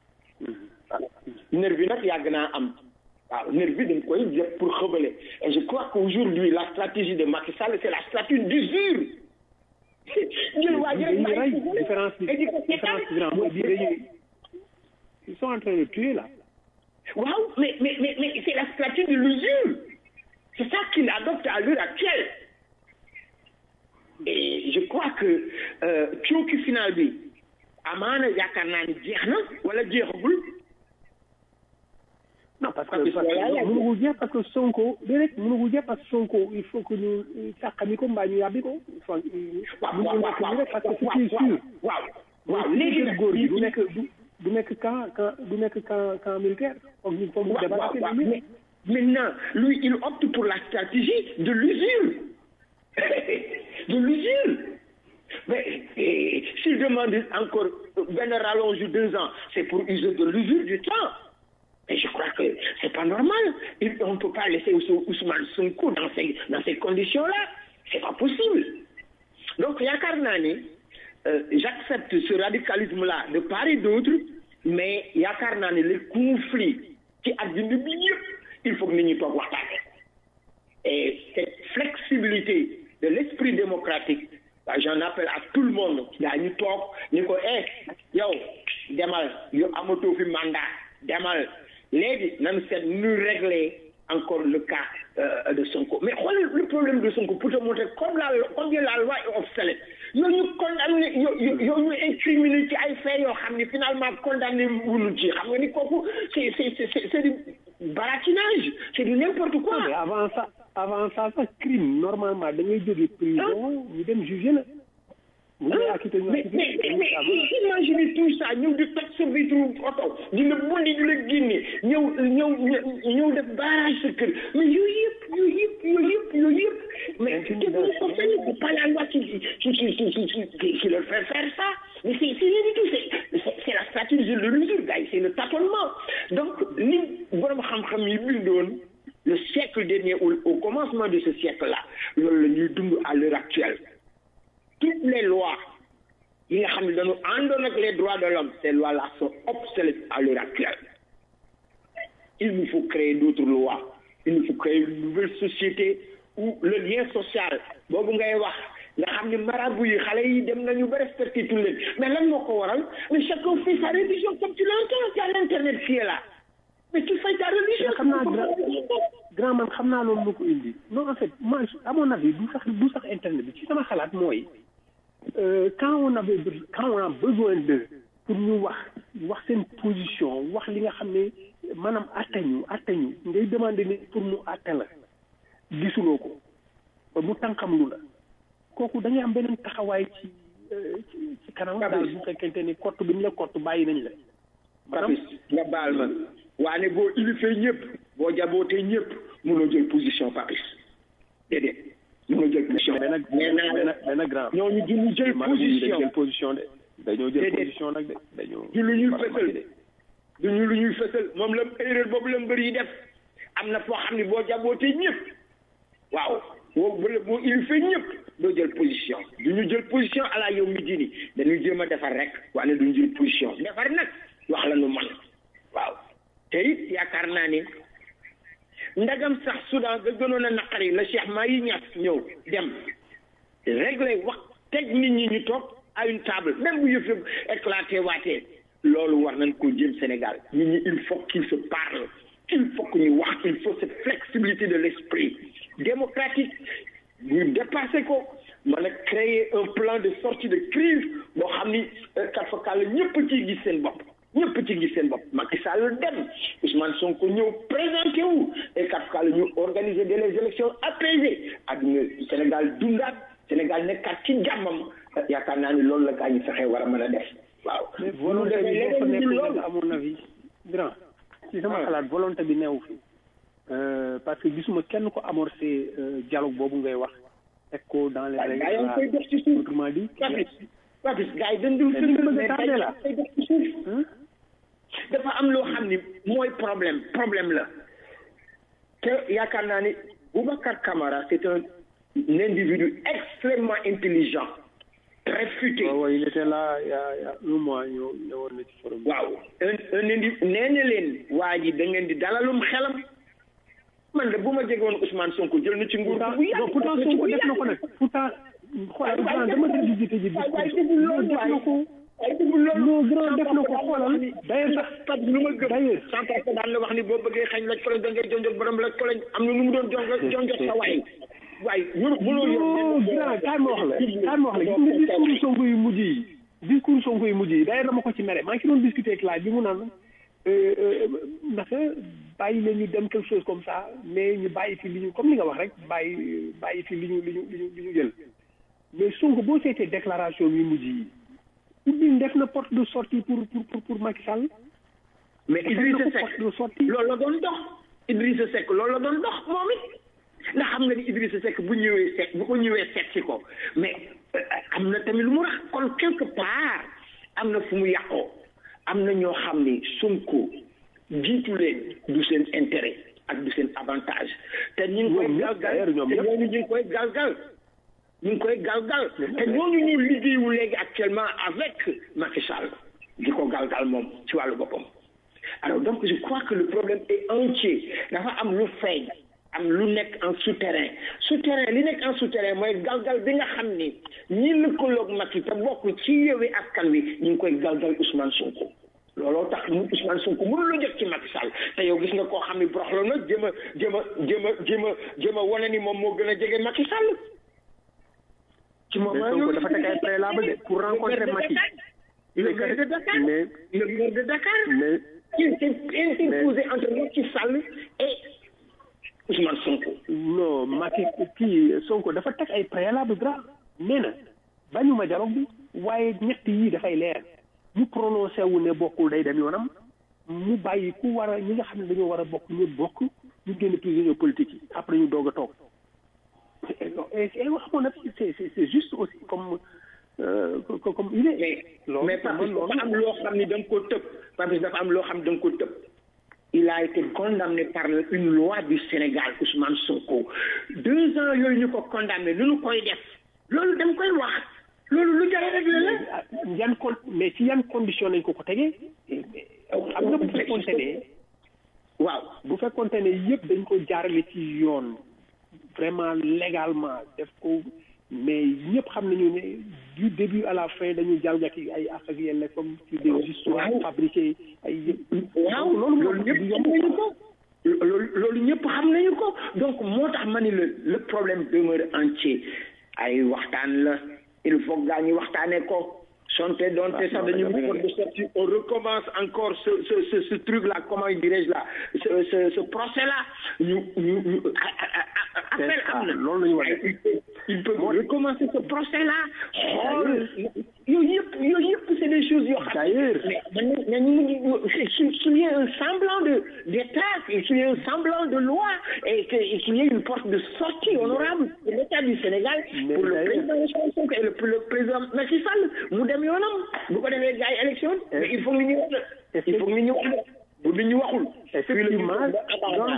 nervi nag yàgg naa am waaw nervi dañ koy def pour xëbale et je crois qu'aujourd'hui la stratégie de Macky Sall c'est la stratégie d'usure jël waa ji rek dañuy rey bàyyi ko différence bi et di ko différence bi grand mooy bii dañuy ils sont en train de tuer là waaw mais mais mais mais c'est la stratégie de l'usure c'est ça qu'il adopte à l'heure actuelle et je crois que euh, cooki final bi amaana yaakaar naa ni jeex na wala jeexagul non parce que Parce que parce que voilà, mënugul jeex parce que Sonko déedéet mënugul jeex parce que Sonko il faut que ñu sàqami ko mbaa ñu yàbbi ko il faut waaw mënugul nekk nii rek parce que ce qui est sûr waaw waaw mooy léegi kër nag góor gi du nekk du du nekk camp camp du nekk camp camp militaire foog ñu foog ñu waaw waaw débarrasser waaw de lui mais maintenant lui il opte pour la stratégie de l'usure de l'usure mais eh, s'il demande encore benn rallonge de deux ans c'est pour user de l'usure du temps et je crois que c'est pas normal Il- on ne peut pas laisser Ous- Ousmane Sonko dans ces dans ces conditions là c'est pas possible donc yaakaar naa ni euh, j'accepte ce radicalisme là de part et d'autre mais yaakaar naa ne le conflit ci àddina bi yëpp il faut que nit ñi toog waxtaane et cette flexibilité de l'esprit démocratique bah, j'en appelle à tout le monde daa ñu toog ni ko eh yow demal yow amatoo fi mandat demal léegi nañu seet nu régler encore le cas euh, de Sonko mais xoolal le problème de Sonko pour te montrer comme la combien la loi est obsolète yow ñu condamné yow yow yow ñu incriminé ci ay faits yoo xam ne finalement condamné wuñu ci xam nga ni kooku c'est c'est c'est c'est du baratinage c'est du n'importe quoi mais avant ça avant ça sax crime normalement da ngay jóge prison ñu dem juger la bu ñu lay acquitté ñu mais acquitté mais mais mais imaginez tout ça ñëw di toj sa vitre oto di la bulli di la génne ñëw ñëw ñëw def barrage sa kër mais yooyu yëpp yooyu yëpp yooyu yëpp yooyu yëpp mais te bu ko sañu c'est pas la loi qui qui qui qui qui qui qui leur fait faire ça mais c'est c'est rien du tout c'est c'est c'est la stratégie de l'usure gars yi c'est le tâtonnement donc li borom xam-xam yi bindoon le siècle dernier au, au commencement de ce siècle là loolu la ñuy dund à l'heure actuelle toutes les lois yi nga xam ne dañu àndoon ak les droits de l'homme ces lois là sont obsolètes à l'heure actuelle il nous faut créer d'autres lois il nous faut créer une nouvelle société où le lien social boobu ngay wax nga xam ne marabout yi xale yi dem nañu ba respecté tout leen mais lan moo ko waral mais chacun fait sa religion comme tu l'entends il y a l'internet qui est là mais tu fais ta religion xam naa grand grand man xam naa loolu lu ko indi non en fait moi à mon avis du sax du sax internet bi ci sama xalaat mooy euh, quand on avait be- quand on a besoin de pour ñu wax wax seen position wax li nga xam ne maanaam attañu attañu ngay demander ni pour mu atte la gisuloo ko ba mu tànkam lu la kooku da ngay am beneen taxawaay ci euh, ci ci kanam daal bu fekkente ni kott bi ñu la kott bàyyi nañ la Papis nga baal ma waane boo ilifee ñëpp boo jabootee ñëpp mënoo jël position Papis déedéet mënoo jël position benn nee naa benn la benn grand ñooñu du ñu jël maanaam dañu position jël position de dañoo jël Déedéet. position nag de dañoo du lu ñuy faram fësal de. du ñu lu ñuy fësal moom la erreur boobu la mbër yi def am na foo xam ne boo jabootee ñëpp waaw boo boo boo ilifee ñëpp doo jël position du ñu jël position ala yow mi dini dañuy jéem a defar rek waane du ñu jël position defar nag wax la nu man waaw te it yaakaar naa ni ndagam sax Soudan ga gënoon a naqari la Cheikh Mahi Niass ñëw dem régler wax teg nit ñi ñu toog à une table même bu yëf yëpp éclaté waatee loolu war nañ ko jëm Sénégal nit ñi il faut qu'il se parle il faut que ñu wax il faut cette flexibilité de l'esprit démocratique ñu dépasser ko mën a créer un plan de sortie de crise boo xam ni kat fa kàll ñëpp ciy gis seen bopp ñëpp ci gis seen bopp Macky Sall dem Ousmane Sonko ñëw présenté wu et kat fa kàll ñu organiser des élections apaisées àdduna Sénégal dundaat Sénégal nekkaat ci jàmmam yaakaar naa ni loolu la gaa ñu fexe war a mën a def waaw. mais volonté bi boo fa leneen nekkul loolu nag à mon avis grand ci sama xalaat volonté bi neew fi Euh, parce que gisuma kenn ko amorcé euh, dialogue boobu ngay wax teg ko dans les waaye règles gaa yaa ngi koy def ci suuf autrement dit Papis Papis gaa yi dañ dul Mais li nga bëgg a mais tardé gaa la. yi koy def ci suuf dafa am loo xam ni mooy problème problème la te yaakaar naa ni Boubacar Camara c'est un un individu extrêmement intelligent très futé waaw il était là il y a il y a un mois ñëw ñëwoon na ci forum waaw un un indi nee na leen waa ji da ngeen di dalalum xelam man de bu ma jege woon Ousmane Sonko jël na ci nguur pourtant bu yàgg pourtant Sonko def na ko nag pourtant xoolal grand dama déglu jiite ji waay waay déglu loolu def na ko waay déglu loolu non grand def na ko xoolal d'ailleurs sax parce que lu ma gëm d'ailleurs sans parce que daan la wax ni boo bëggee xañ la koloñ da ngay jonjog borom la koloñ am na nu mu doon jonjog jonjog sa waay waay mënu mënoo non grand kaay ma wax la kaay ma wax la gis nga discours Sonko yu mujj yi discours Sonko yu mujj yi d'ailleurs dama ko ci mere maa ngi ci doon discuter ak laaj bi mu naan naka bàyyi leen ñu dem quelque chose comme ça mais ñu bàyyi fi li ñu comme li nga wax rek bàyyi bàyyi fi li ñu li ñu li ñu li ñu jël mais Sonko boo seetee déclaration yu mujj yi ubbi def na porte de sortie pour pour pour pour Macky Sall mais Idrissa Seck porte de sortie loolu la doon dox Idrissa Seck loolu la doon dox moom it ndax xam nga ni Idrissa Seck bu ñëwee seet bu ko ñëwee seet si ko mais am na tamit lu mu rax kon quelque part am na fu mu yàqoo am na ñoo xam ni Sonko jiitu leen du seen intérêt ak du seen avantage te ñu ngi koy galgal te ñooñu ñu ngi koy galgal ñu ngi koy galgal te ñooñu ñu liggéeyu léegi actuellement avec Macky Sall di ko galgal moom ci wàllu boppam alors donc je crois que le problème est entier dafa am lu feeñ am lu nekk en souterrain souterrain li nekk en souterrain mooy galgal bi nga xam ni ñi lëkkaloog Macky te bokk ci Yewwi Askan Wi ñu ngi koy galgal Ousmane Sonko looloo tax mu Ousmane Sonko mënul la jot ci Macky Sall te yow gis nga koo xam ni broxlo na jéem a jéem a jéem a jéem a jéem a wane ni moom moo gën a jege Macky Sall ci mais moment Sonko dafa teg ay préalable de pour rencontrer Macky le maire de Dakar mais le maire de Dakar mais il s'est interposé entre Macky Sall et Ousmane Sonko non Macky kii Sonko dafa teg ay préalable grave nee na bañuma dialogue bi waaye ñett yii dafay leer mu prononcé wu ne bokkul day dem yoonam mu bàyyi ku war a ñi nga xam ne dañoo war a bokk ñu bokk ñu génn prisonniers politiques yi après ñu doog a toog et et wax moom nag c'est c'est c'est juste aussi comme euh, co- comme il est mais loolu mais pour Papis man dafa am loolu loo xam ni da nga ko tëb Papis dafa am loo xam ni da nga ko tëb il a été condamné par une loi du Sénégal Ousmane Sonko deux ans yooyu ñu ko condamné lu ñu koy def loolu dama koy wax loolu lu jar a réglé la ah, yan con mais ci yan condition lañ ko ko tegee xam nga bu fekkoonte ne waaw bu fekkoonte ne yëpp dañ ko jaarale ci yoon vraiment légalement def ko mais ñëpp xam nañu ne du début à la fin dañu jalgati ay ak ak yelle comme ci des histoires fabriquées ay yëpp waaw loolu loolu ñëpp xam nañu ko loolu loolu ñëpp xam nañu ko donc moo tax ma ni le le problème demeure entier ay waxtaan la il faut gaa ñi waxtaanee ko sonte donte sax dañu porte de sortie on recommence encore ce ce ce ce truc là comment dirais-je là ce ce ce procès là ñu ñu ñu appel am na loolu la ñu war a def il peut recommencer ce procès là xool yooyu yëpp yooyu yëpp c'est des choses yoo xam D'ailleurs. mais mais mais ñu ngi s'il s'il y a un semblant de d'état s'il y a un semblant de loi et que et qu'il y ait une porte de sortie honorable de l'état du Sénégal Mais pour le d'ailleurs. président Ousmane Sonko et le, le président Macky Sall mu dem yoonam bu ko defee gars yi élection mais il faut que nit ñi wax de il faut que nit ñi wax de bu nit ñi waxul effectivement donc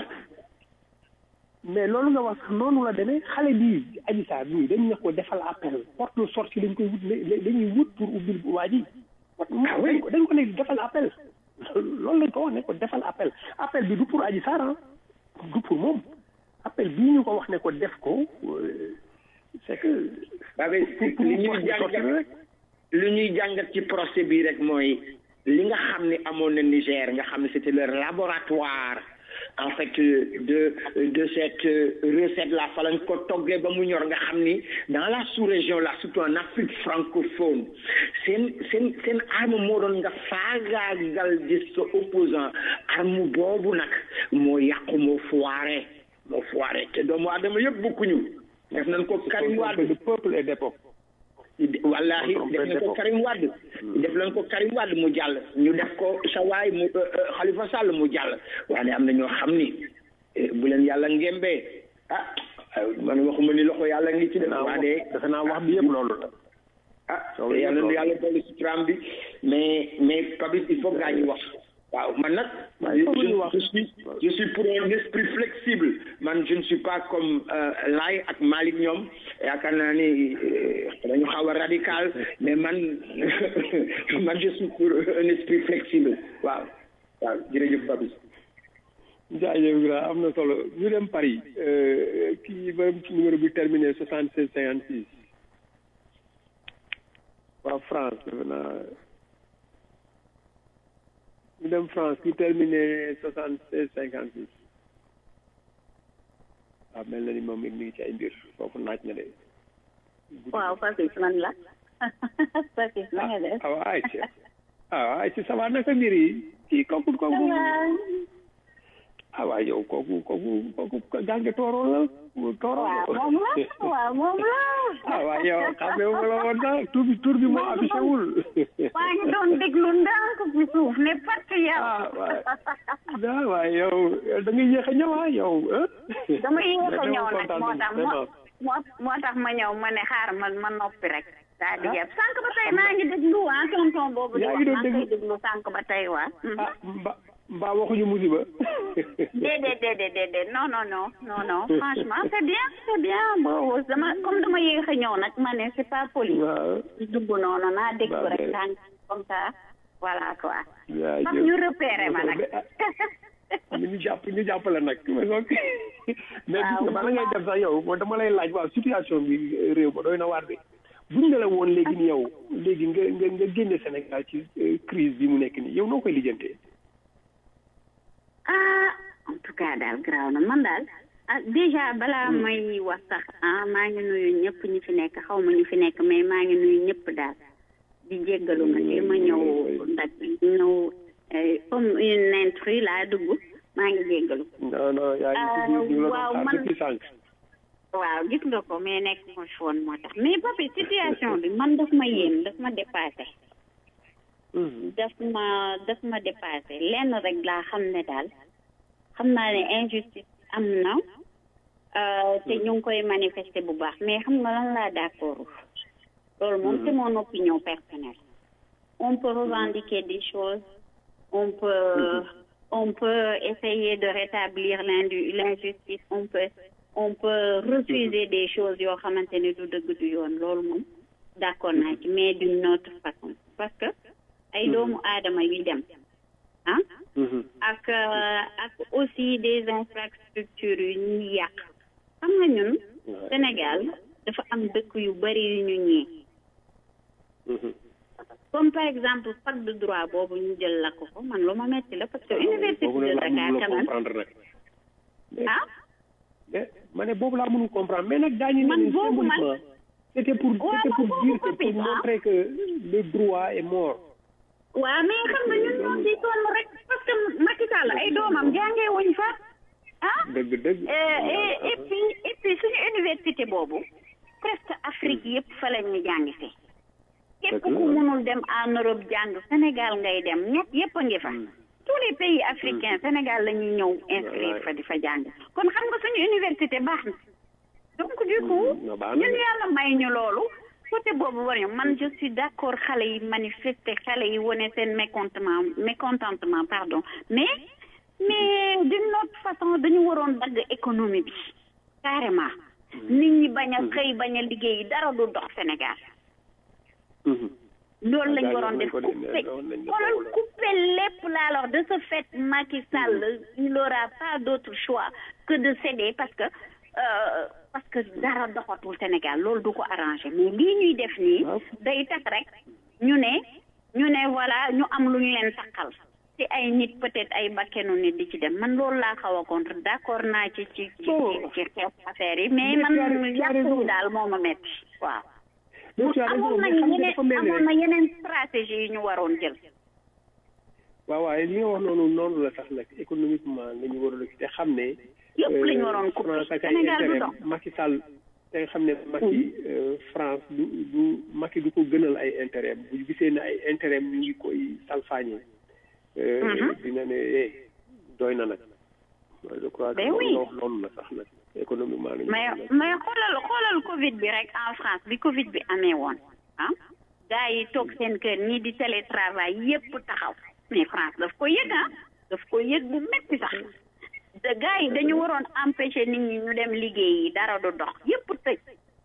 mais loolu nga wax sax noonu la demee xale bii Adji Sarr bii dañ ne ko defal appel porte de sortie lañ koy wut la- dañuy wut pour ubbil waa ji Ah oui. dañ ko dañ ko ne defal appel loolu lañ ko wax ne ko defal appel appel bi du pour Adji Sarr ah du pour moom appel bii ñu ko wax ne ko def ko euh, c'est que ba ba pour pour li ñuy porte de sortie jàngat rek li ñuy jàngat ci procès bi rek mooy li nga xam ne amoon na Niger nga xam ne c'était leur laboratoire en fait de de cette recette là fa lañ ko toggee ba mu ñor nga xam ni dans la sous-région là surtout en Afrique francophone seen seen seen arme moo doon nga faagaagal di sa opposant arme boobu nag moo yàqu moo foiré moo foiré te doomu aadama yëpp bokkuñu def nañ ko Karim Wade le peuple est d'époque wallahi def nañ ko Karim Wade def nañ ko Karim Wade mu jàll ñu def ko sawaay mu Khalifa Sall mu jàll waaye am na ñoo xam ni eh, bu leen yàlla ngembee ah man waxuma ni loxo yàlla ngi ci def waa de defe naa wax bi yëpp loolu la ah te yàlla na yàlla dolli si tram bi mais mais Papis il faut gaa ñi wax waaw man nag je, je suis je suis pour un esprit flexible man je ne suis pas comme euh, Laye ak Malick ñoom yaakaar naa ni euh, dañu xaw a radical mais man man je suis pour un esprit flexible waaw waaw jërëjëf Babis jaajëf grand am na solo ñu dem Paris euh, kii ba numéro bi terminé soixante seize cinquante six waa France defe naa ñu dem France ki terminé soixante seize cinquante six waaw mel na ni moom it mi ngi ci ay mbir foofu naaj na de waaw Papis man la Papis na nga def. awa ay ci awa ay ci ça va naka mbir yi kii kooku kooku ah waaw yow kooku kooku kooku gànge tooro la tooro waaw moom la waaw moom la. ah waaw yow xam nga ma la woon sax tur bi tur bi moo affiché wul maa ngi doon déglu ndànk ci suuf ne pat yow. ah waay waay yow da nga yéex a ñëw ah yow ah dama yéex a ñëw nag kontaan moo nañu tax vraiment. moo moo tax ma ñëw ma ne xaar ma ma noppi rek. daa di jàpp sànq ba tey maa ngi déglu ah tonton boobu. di yaa wax ngi doon maa ngi koy déglu sànq ba tey waa. ah mba mbaa waxuñu musiba déedéet déedéet déedéet non non non non non franchement c'est bien c'est bien boobu dama comme dama yéex a ñëw nag ma ne c'est pas poli. waaw dugg noonu naa déglu Bah, rek mais- tànk comme ça voilà quoi. yaa fam ñu repéré ma nag. ñu jàpp ñu jàpp la nag mais donc mais gis nga bala ngay def sax yow moo dama lay laaj waaw situation bi réew ma doy na waar de buñ ne la woon léegi ni yow léegi nga nga nga génne Sénégal ci euh, crise bi mu nekk nii yow noo koy lijjantee ah en tout cas daal garaaw na man daal ah déjà balaa may wax sax ah maa ngi nuyu ñëpp ñi fi nekk xaw ma ñu fi nekk mais maa ngi nuyu ñëpp daal di jéggalu nag li ma ñëw ndag ñëw eh, comme une intrus laa dugg maa ngi jéggalu non non yaa ngi ci biir ñu la waaw, doon xaar man- depuis sànq waaw gis nga ko mais nekk mo fi woon moo tax mais papi situation bi man daf ma yéem daf ma dépassé daf ma daf ma dépassé lenn rek laa xam ne daal xam naa ne injustice am na euh, te ñu ngi koy manifester bu baax mais xam nga lan laa d'accord loolu moom c'est mon opinion personnelle on peut revendiquer des choses on peut on peut essayer de rétablir l'indu- l'injustice on peut on peut refuser des choses yoo xamante ne du dëgg du yoon loolu moom d'accord naa ci mais d'une autre façon parce que ay doomu aadama yu dem ah ak euh, ak aussi des infrastructures yu ñuy yàq xam nga ñun Sénégal dafa am dëkk yu bari yu ñu ñee comme par exemple fac de droit boobu ñu jël la ko ko man lu ma metti la parce que université boobu de nag laa Dakar mënul quand même comprendre nag ah mais ma ne boobu laa mënul comprendre mais nag daañu Man ne boobu man- symboliquement c'était pour Ouais, c'était man pour boobu dire que copine, pour ah. montrer que le droit est mort waaw mais xam nga ñun ñoo ciy sonn rek parce que Macky Sall ay doomam jàngee wuñ fa ah dëgg dëgg et et et puis et puis suñu université boobu presque Afrique yëpp fa la ñu jàng si képp ku mënul dem en Europe jàng Sénégal ngay dem ñett yëpp a ngi fa tous les pays africains Sénégal la ñuy ñëw inscrire fa di fa jàng kon xam nga suñu université baax na donc du coup na baax na ñun de. yàlla may ñu loolu côté boobu war ñu man je suis d'accord xale yi manifester xale yi wane seen mécontentement mécontentement pardon mais mais d'une autre façon dañu waroon dagg économie bi carrément nit ñi bañ a xëy bañ a liggéey dara du dox Sénégal loolu lañ waroon def coupé xoolal coupé lépp laa alors de ce fait Macky Sall il n'aura pas d'autre choix que de céder parce que euh, parce que dara doxatul Sénégal loolu du ko arrangé mais lii ñuy def nii day tax rek ñu ne ñu ne voilà ñu am lu ñu leen takkal ci ay nit peut-être ay bakkenu nit di ci dem man loolu laa xaw a contre d'accord naa ci ci ci ci ci xeex affaire yi mais man yàq yi daal moo ma metti waaw Mais tu as raison, amoon mais nañu xam nga yeneen dafa mel ni amoon rek- na yeneen stratégie yi ñu waroon jël waaw waaye li nga wax noonu noonu la sax nag économiquement la ñu waroon a te xam ne. Yëpp la ñu waroon couper. France ak ay Sénégal du intérêt dox. Macky Sall te nga xam ne Macky euh, France du du Macky du ko gënal ay intérêt bu gisee ne ay intérêt ñu ngi koy salfaañe. euh, Mhm. dina ne eh doy na nag. je crois que Ben loolu oui. nga wax noonu la sax nag économiquement la ñu mais waroon mais xoolal xoolal Covid bi rek en France bi Covid bi amee woon ah gars yi toog seen kër ñii di télétravail yépp taxaw mais France daf ko yëg ah daf ko yëg bu métti sax de gars yi dañu waroon empêcher nit ñi ñu dem liggéey yi dara du dox yépp tëj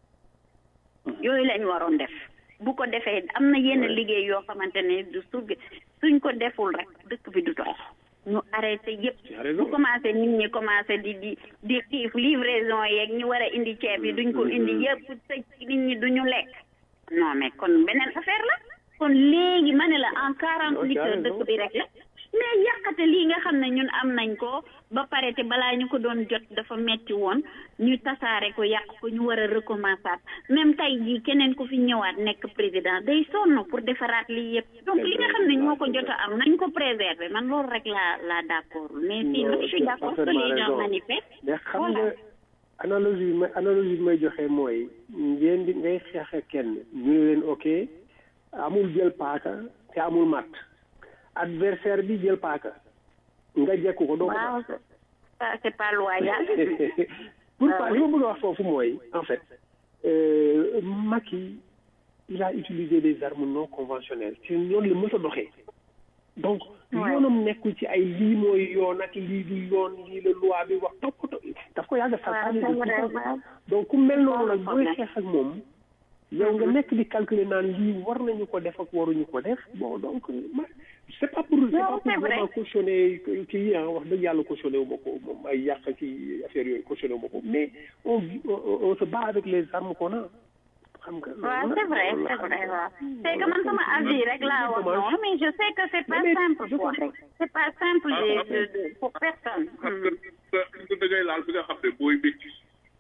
yooyu lañ waroon def bu ko defee am na yenn liggéey yoo xamante ne du su suñ ko deful rek dëkk bi du dox ñu arrêté yépp bu commencé nit ñi commencé di di di xiif livraison yeeg ñu war a indi ceeb yi duñ ko indi yépp tëj nit ñi duñu lekk non mais kon beneen affaire la kon léegi ma ne la en quarante huit heures dëkk bi rek la mais yàqate lii nga xam ne ñun am nañ ko ba pare te balaa ñu ko doon jot dafa metti woon ñu tasaare ko yàq ko ñu war a recommencer même tey jii keneen ku fi ñëwaat nekk président day sonn pour defaraat lii yëpp donc li nga xam ne ñoo ko jot a am nañ ko préserver man loolu rek laa laa d'accord mais sinon je suis d'accord que les gens manifestent mais xam nga analogie bi may analogie bi may joxe mooy ngeen di ngay xeex ak kenn ñu ne leen ok amul jël paaka te amul matt adversaire bi jël paaka nga jekku ko doo ko waaw ça c'est pas loyal pour pas li ma bëgg a wax foofu mooy en fait euh, Macky il a utilisé des armes non conventionnelles ci noonu la mës a doxee donc yoonam nekkul ci ay lii mooy yoon ak lii du yoon lii la loi bi wax toppatoo daf ko yàgg a saltaane donc ku mel noonu nag booy xeex ak moom yow nga nekk di calculer naan lii war nañu ko def ak waruñu ko def bon donc ma c'est pas pour c'est pas pour vraiment cautionner kii ah wax dëgg yàlla cautionner wu ma ko moom ay yàq ci affaire yooyu cautionner wu ma ko mais on on se bat avec les armes qu'on a xam nga waaw c'est vrai c'est vrai waaw c'est que man sama avis rek laa wax noonu mais je sais que c'est pas simple quoi c'est pas simple de de pour personne xam nga nga da ngay laal fi nga xam ne mooy métti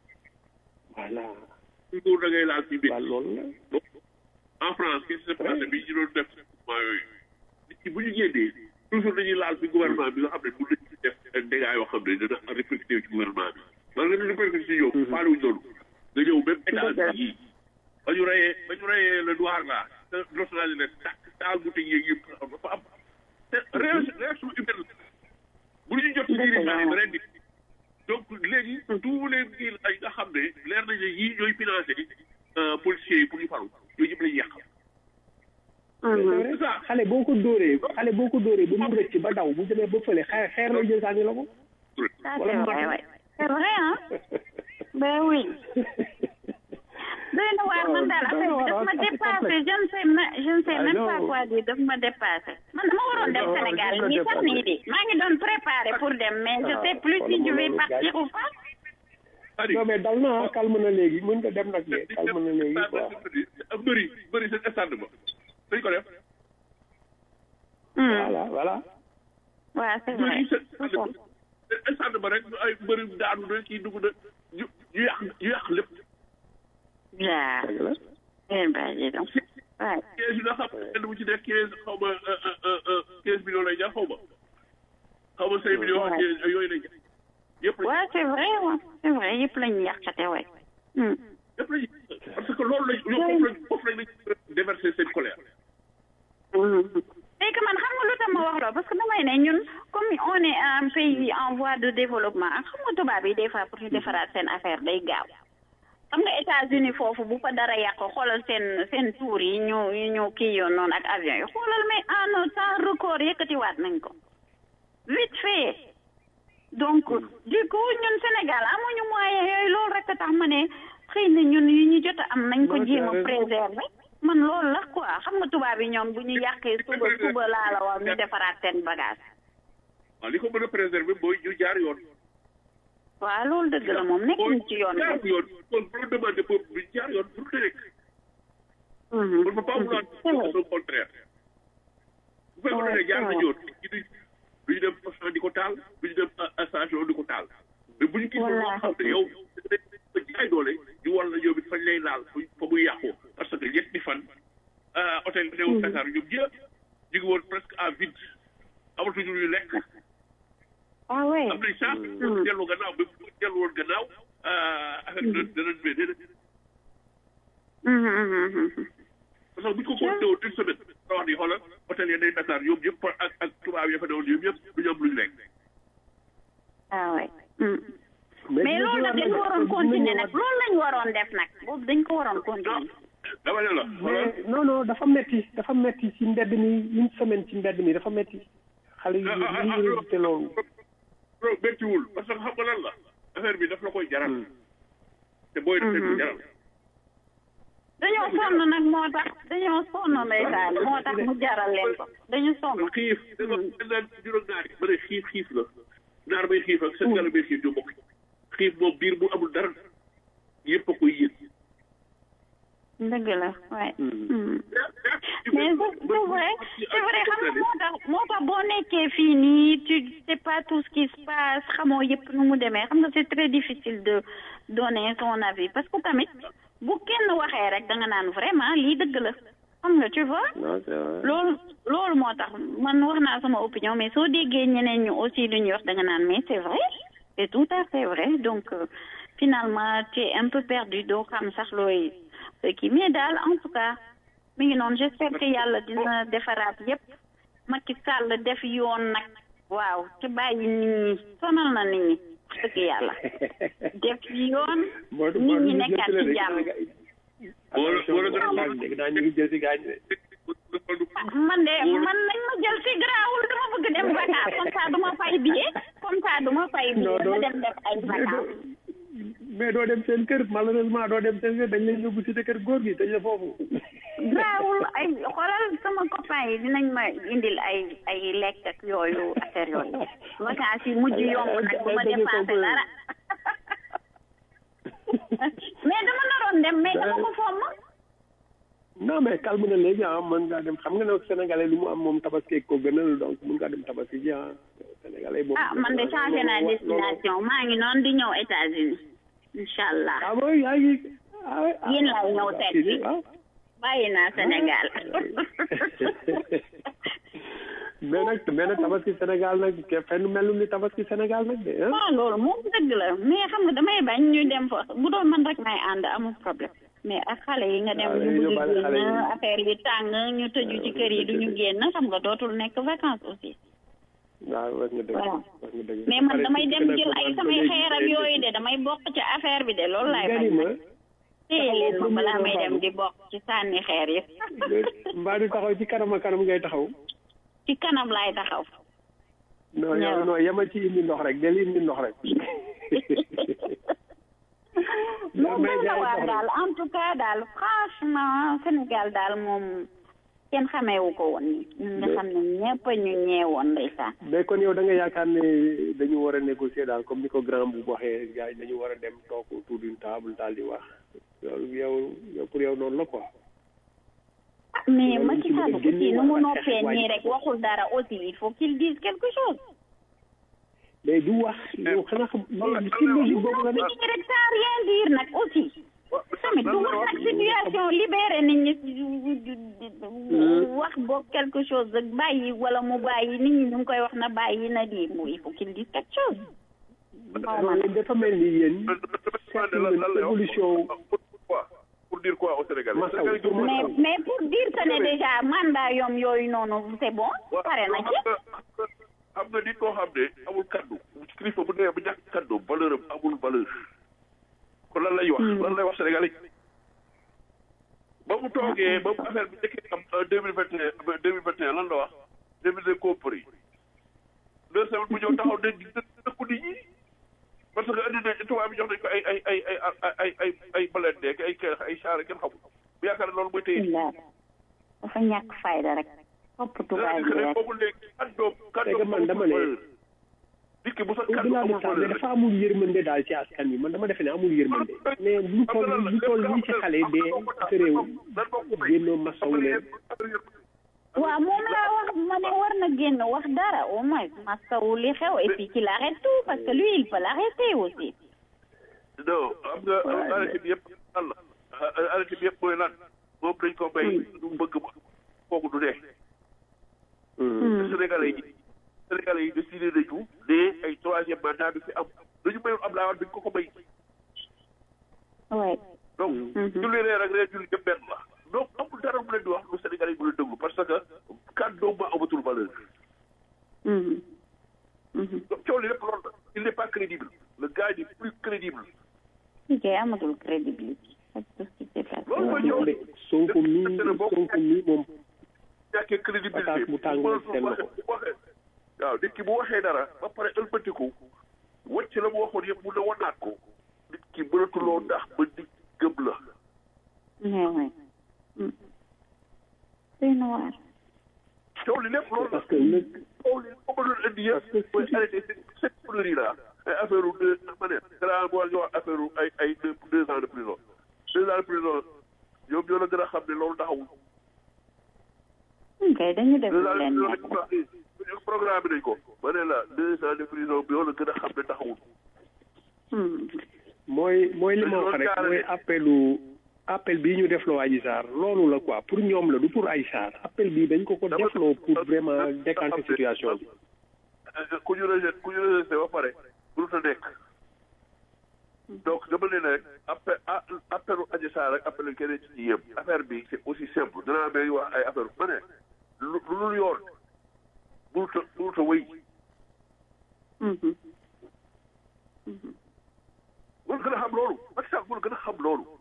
voilà toujours da ngay laal ci métti loolu la en France qui se passé bi ñu doon def mouvement yooyu nit ñi bu ñu génnee toujours dañuy laal ci gouvernement bi nga xam ne bu nañu def dégâts yoo xam ne dana répercuté ci gouvernement bi man nga ne répercuté ci yow faale wuñ loolu nga ñëw même état bi ba ñu reyee ba ñu reyee le noir là te nationalité ne tàkk taal bu tëj yeeg yëpp dafa am te réaction réaction humaine bu ñu jot ci dirigeant yi ren di donc léegi tous les kii ay nga xam ne leer nañ ne yii ñooy financé policiers yi pour ñu faru yooyu yëpp la ñuy yàq c'est ça xale boo ko dóoree xale boo ko dóoree ba mu rëcc ba daw bu demee ba fële xeer xeer lay jël sànni la ko ça c'est vrai ouais c'est vrai hein ben oui doy na waar man daal affaire bi daf ma dépassé je ne sais je ne sais même pas quoi dire daf ma dépassé man dama waroon dem Sénégal nii sax nii de maa ngi doon préparé pour dem mais je sais plus si je vais partir ou pas non mais dal na calme na léegi mën nga dem nag de calme na léegi quoi bëri bëri seen stade ba dañ ko def voilà voilà waaw c'est vrai stade ba rek ay bëri daanu na kii dugg na ñu ñu yàq ñu yàq lépp waaw ngeen bàyyi donc waaw quinze yi nga xam ne bu ci def quinze xaw ma quinze millions lay jar xaw ma xaw ma cinq millions ak yooyu lay jar yëpp waaw c'est vrai waaw c'est vrai yëpp lañu yàqate waay yëpp lañu parce que loolu lañ foofu lañ foofu lañ déverser seen colère c'est que man xam nga lu tax ma wax loolu parce que damay ne ñun comme on est un pays en voie de développement xam nga tubaab yi des fois pour ñu defaraat seen affaire day gaaw xam nga États-Unis foofu bu fa dara yàq xoolal seen seen tour yi ñu ñu kii yoon noonu ak avion yi xoolal mais en un temps record yëkkatiwaat nañ ko vite fait donc du coup ñun Sénégal amuñu moyen yooyu loolu rek a tax ma ne xëy na ñun yi ñu jot a am nañ ko jéem a préserver man loolu la quoi xam nga tubaab yi ñoom bu ñu yàqee suba suba laa la wax ñu defaraat seen bagage waaw li ko mën a préserver mooy ñu jaar yoon waaw loolu dëgg la moom nekkuñ ci yoon jaar yoon kon bu la demandé boobu du jaar yoon pour nekk on ne peut pas vouloir au contraire bu fekkoon ne jaar nañ yoon du ñu dem poste di ko taal du ñu dem station di ko taal mais bu ñu gis loo xam ne yow ba jaay doole ñu war la ñoom it fañ lay laal fa muy yàqoo parce que ñetti fan hôtel bi newoon Dakar ñoom ñëpp ñu ngi woon presque à vide amatuñu luy lekk ah oui am nañ chance pour dellu gannaaw ba bu dellu woon gannaaw affaire bi dana dana déedéet parce que bu ñu ko compté woon une semaine nga wax ni xoolal hôtel ya day Dakar ñoom ñëpp ak ak tubaab ya fa newoon ñoom ñëpp du ñu am luñ lekk ah oui mais loolu nag dañ ko waroon continuer nag loolu lañ waroon def nag boobu dañ ko waroon continuer dama ne la mais non non dafa metti dafa metti ci mbedd mi une semaine ci mbedd mi dafa metti xale yi ñu ngi résulté loolu loolu méttiwul parce que xam nga lan la affaire bi daf la koy jaral te booy def leen jaral dañoo sonn nag moo tax dañoo sonn ndeysaan moo tax mu jaral leen ko dañu sonn xiif da nga naan juróom naar yi ba ne xiif xiif la naar bay xiif ak seen gala bay xiif du bokk xiif moom biir bu amul dara yëpp a koy yëg dëgg la waaye mais c'est vrai c'est vrai xam nga moo tax moo tax boo nekkee fii nii tu sais pas tout ce qui se passe xamoo yëpp nu mu demee xam nga c'est très difficile de donner son avis parce que tamit bu kenn waxee rek da nga naan vraiment lii dëgg la xam nga tu vois loolu loolu moo tax man wax naa sama opinion mais soo déggee ñeneen ñu aussi lu ñuy wax da nga naan mais c'est vrai c'est tout à fait vrai donc euh, finalement tu es un peu perdu doo xam sax looy kii mais daal en tout cas mi ngi noonu j'espère que yàlla dina defaraat yépp Macky Sall def yoon nag waaw te bàyyi nit ñi sonal na nit ñi wax dëgg yàlla def yoon nit ñi nekkaat ci jàmm dégg naa ñu ngi jël si gaañ de man de man nañ ma jël si garaawul dama bëgg dem vacances comme ça duma fay billet comme ça duma fay billet ma dem def ay vacances mais doo dem seen kër malheureusement doo dem seen kër dañ leen yóbbu si kër góor gi dañ la foofu garaawul ay xoolal sama copain yi dinañ ma indil ay ay lekk ak yooyu affaire yooyu vacances yi mujj yomb nag bu ma dépensé dara mais dama naroon dem mais dama ko fomm non mais calme na léegi ah mën ngaa dem xam nga ne sénégalais lu mu am moom tabaski ko gënal donc mën ngaa dem tabaski ji ah sénégalais boobu ah man de changé naa destination maa ngi noonu di ñëw États-Unis incha allah ah mooy yaa ngi yéen lay ñëw seet si bàyyi naa Sénégal mais nag mais nag tabaski Sénégal nag fenn melul ni tabaski Sénégal nag de ah waaw loolu moom dëgg la mais xam nga damay bañ ñu dem fa bu doon man rek may ànd amul problème mais ak xale yi nga dem ñu bëgg génn affaire yi tàng ñu tëju ci kër yi duñu génn xam nga dootul nekk vacances aussi waaw wax nga dëgg voilà wax nga dëgg mais man damay dem jël ay samay xeer ak yooyu de damay bokk ci affaire bi de loolu laay bañ ma téye leen ma balaa may dem di bokk ci sànni xeer yi mbaa di taxaw ci kanam a kanam ngay taxaw ci kanam laay taxaw non yow non yemal ci indi ndox rek del indi ndox rek moom doy na waar daal en tout cas daal franchement Sénégal daal moom kenn xameewu ko woon nii ñun nga xam ne ñëpp ñu ñeewoon ndeysaan mais kon yow da nga yaakaar ne dañu war a négocier daal comme ni ko grand bu waxee gars yi dañu war a dem toog autour d'une table daal di wax loolu yow yow pour yow noonu la quoi mais Macky Sall aussi nu mu noppee nii rek waxul dara aussi il faut qu'il dise quelque chose mais du wax yow xanaa xam mais ci logique boobu la nekk rek sans rien dire nag aussi tamit du wax nag situation libéré nit ñi wax boog quelque chose rek bàyyi wala mu bàyyi nit ñi ñu ngi koy wax na bàyyi na di mu il faut qu'il dise quelque chose non dafa mel ni yéen seetlu évolution pour dire quoi au Sénégal mais mais pour dire que ne déjà mandat yoom yooyu noonu c'est bon pare na ci xam nga nit koo xam ne amul kaddu kilifa bu nee ba ñàkk kaddu valeur am amul valeur kon lan lay wax lan lay wax Sénégal yi ba mu toogee ba mu affaire bi njëkkee am deux mille vingt et un deux mille vingt et un lan la wax deux mille deux compris deux semaines bu ñëw taxaw ne dëkku nit ñi parce que andi na tubaab bi jox nañ ko ay ay ay ay ay ay ay blindé ak ay kër ay char kenn xamul bu yaakaar ne loolu mooy tey dafa ñàkk fayda rek topp tubaab bi rek boobu léegi kaddoom kaddoom man dama ne nit ki bu sa kaddu au-delà de amul ça mais valeur dafa amul yërmande daal ci askan wi man dama defe ne amul yërmande mais lu toll lu toll nii ci xale dee sa réew génnoo masawu leen waaw moom laa wax ma ne war na génn wax dara au moins masawu li xew et puis qu'il arrête tout parce que lui il peut l'arrêter aussi non xam nga arrêté bi yëpp lan la arrêté bi yëpp mooy lan moom dañ ko bay du bëgg kooku du dee Sénégalais yi Sénégalais yi décidé nañu ne ay troisième mandat bi fi am dañu mayul Abdoulaye Wade dañ ko ko bay ouais donc julli reer ak reer julli yëpp benn la donc amul dara mu leen di wax lu Sénégalais yi mu leen déglu parce que kàddoom ma amatul valeur donc coow li lépp loolu la il n'est pas crédible le gars est plus crédible ok amatul crédibilité ak tout ce qui s'est passé loolu mooy coow li Sonko mii Sonko mii moom ñàkkee crédibilité pataas bu tàngoo seen loxo bu waxee waaw nit ki bu waxee dara ba pare ëlbatiku wacc la mu waxoon yëpp mu ne wanaat ko nit ki mënatuloo ndax ba nit gëm la doy na waar coow li lépp loolu parce que nag coow li ko mënoon indi yëpp mooy arrêté cette connerie là ay affaire u deux ma ne dara boo ñu wax affaire u ay ay deux deux ans de prison deux ans de prison ñoom ñoo la gën a xam ne loolu taxawul kay dañu def deux lu ans de leen prison neex lañ ko wax programme bi nañ ko ma ne la deux ans de prison bi ñoo la gën a xam ne taxawul mooy mooy li ma wax rek mooy appelu appel bii ñu defloo Adji Sarr loolu la quoi pour ñoom la du pour Adji Sarr appel bii dañ ko ko defloo pour vraiment décanter situation bi ku ñu rejeté ku ñu rejeté ba pare mënut a nekk donc dama ne rek appel appelu Adji Sarr ak appelu keneen ci ñi yëpp affaire bi c'est aussi simple danaa may wax ay affaire ma ne lu lu dul yoon mënut a mënut a wéy mënut gën a xam loolu Macky Sall mënut gën a xam loolu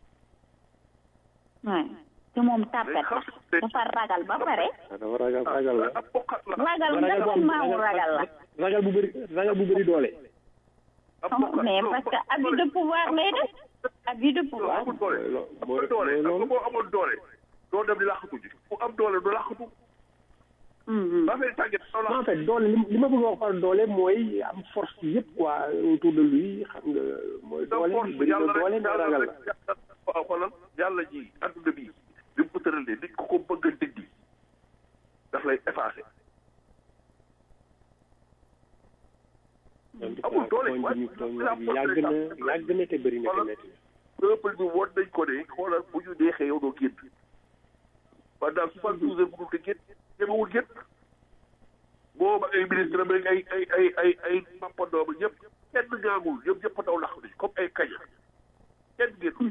waay te moom tàppet la dafa ragal ba pare dafa ragal ragal la ragal ragal bu am maamu ragal la ragal bu bëri ragal bu bëri doole mais parce que abus de pouvoir lay def abus de pouvoir amul doole amul doole xam nga boo amoon doole doo dem di làqatu ji ku am doole du làqatu ba fay tàgget en fait doole li li ma bëgg a wax par doole mooy am force yëpp quoi autour de lui xam nga mooy doole bëri na doole mais ragal la waaw xoolal yàlla ji adduna bi li mu ko tëralee nit ku ko bëgg a dindi daf lay effacé amul doole yàgg na yàgg na te bëri na te métti peuple bi woon nañ ko ne xoolal bu ñu neexee yow doo génn pendant soixante douze heures mënul te génn ñemewul génn booba ay ministre ba ay ay ay ay ay mappandooma ñëpp kenn ngaangul ñëpp ñëpp daw lax nañ comme ay kaña kenn génn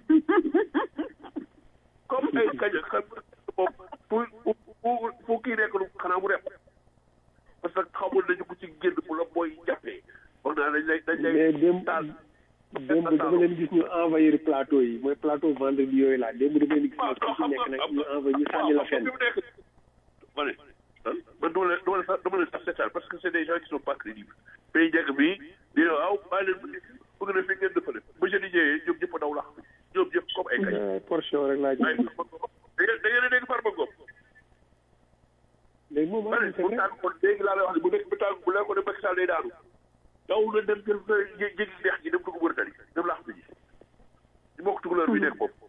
comme ay kaña xam moom fu fu fu kii nekk nu xanaa mu rep parce que xamul nañu ko ci génn bu la booy jàppee wax naa dañ lay dañ lay mais démb démb dama leen gis ñu envahir plateau yi mooy plateau vendredi yooyu laa démb dama leen gis nag ku ci nekk nag ñu envahir ñu sànni la fenn ma ne man dama leen dama leen sax dama leen sax seetaan parce que c'est des gens qui sont pas crédibles pays njëkk bi di ne waaw bàyyi leen bëgg na fi ngeen defale ba jeudi ñëwee ñoom ñëpp a daw lax ñoom ñëpp comme ay kañ portion rek laa gis da ngeen a dégg Farba Ngom léegi moom ma ne bu tàgg kon léegi laa lay wax ne bu nekk bu tàgg bu leen ko ne Macky Sall day daanu daw na dem jël jéggi neex ji dem dugg Mauritanie dem lax bi ji ñu bokk tukulóor bi nekk bopp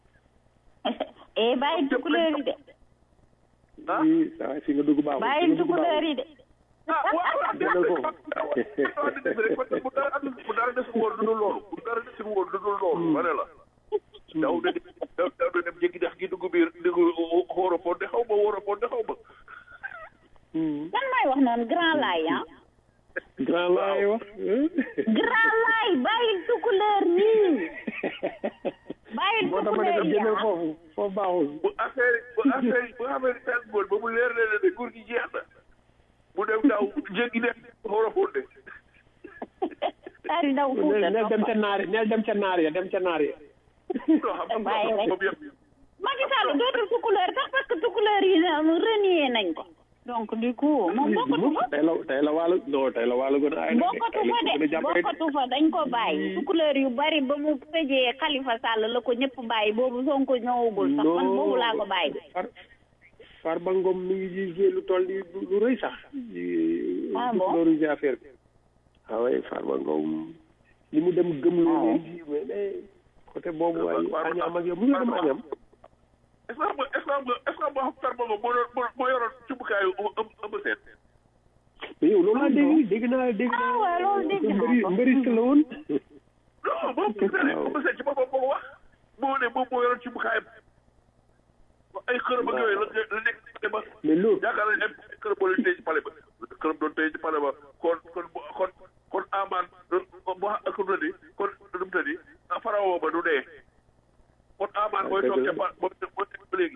eh bàyyi tukulóor yi de ah saa fi nga dugg baaxul bàyyi tukulóor yi de ah waaw delloo ko parce que bu dara bu dara desul woon du dul loolu bu dara desul woon du dul loolu ma ne la daw na daw daw na dem jéggi dex gi dugg biir dugg xóora fonde xaw ma wóora fonde xaw ma lan may wax noonu grand laay ah grand laay wax grand laay bàyyi tukulóor nii bàyyi moo tax ma ne ko tukulóor yi génne ah foofu foofu baaxul bu affaire bu affaire bu affaire yi tànn ba mu leer leen ne nguur gi jeex na mu dem daw jéggi dex xóora fonde daal daw fuuta neel dem ca naar neel dem ca naar ya dem ca naar ya non xam nga bàyyi rek moom yëpp Macky Sall dootul tukulóor sax parce que tukulóor yi renié nañ ko donc du coup moom bokkatu fa tey la tey la wàllu non tey la wàllu gën a ay bokkatu fa de bokkatu fa dañ ko bàyyi tukulóor yu bari ba mu tëjee Khalifa Sall la ko ñëpp bàyyi boobu Sonko ñëwagul sax man boobu laa ko bàyyi far Farba Ngom mi ngi ji joué lu toll ni lu rëy sax Ah bon loolu affaire bi ah oui Farba Ngom li mu dem gëm loo leen ji mais mais côté boobu waaye añaam ak yow mu ngi dem añaam est-ce que xam nga est-ce que xam nga est-ce que moo xam Farba Ngom moo doon moo yoroon cumbukaayu ëmb seen mais yow loolu laa dégg dégg naa dégg ah waaw loolu dégg naa mbëri ko mbëri la woon non moom ëmb seen ci boppam moo wax moo ne moom moo yoroon cumbukaayam ay xërëm ak yooyu la la nekk ci pale ba mais loolu yaakaar nañ ay xërëm moo leen téye ci pale ba xërëm doon téye ci pale ba kon kon kon kon amaan bu ak lu di kon nu mu tëddi farawo ba du dee kon amaan mooy toog ca pa mooy mooy ba léegi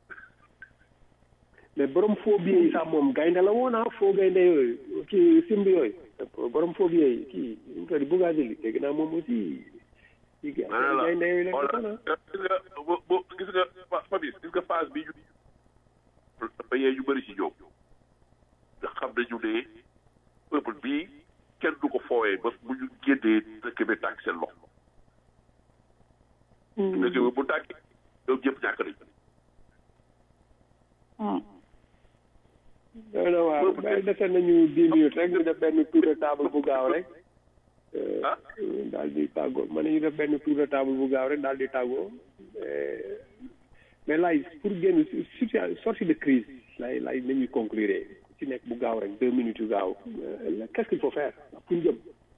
mais borom faux billets yi sax moom gaynde la woon ah faux gaynde yooyu kii simb yooyu borom faux billets yi kii nu mu tudd Bougazelli dégg naa moom aussi yi gis ma ne la gaynde yooyu la xoolal gis nga bo bo gis nga Fa- Fabis gis nga phase bi ñu dafa yee ñu bëri ci ñoom nga xam nañu ne peuple bii kenn du ko foowee ba bu ñu génnee dëkk bi tàkk seen loxo. dëkk bi bu tàkkee ñoom ñëpp ñàkk nañ. doy na waar ba dese nañu dix minutes rek ñu def benn tour de table bu gaaw rek daal di tàggoo ma ne ñu def benn tour de table bu gaaw rek daal di tàggoo Eh, mais laay pour génn situation sortie de crise lay lay nañuy conclure ku ci nekk bu gaaw rek deux minutes yu gaaw Eh, qu'est-ce qu'il faut faire pour jëm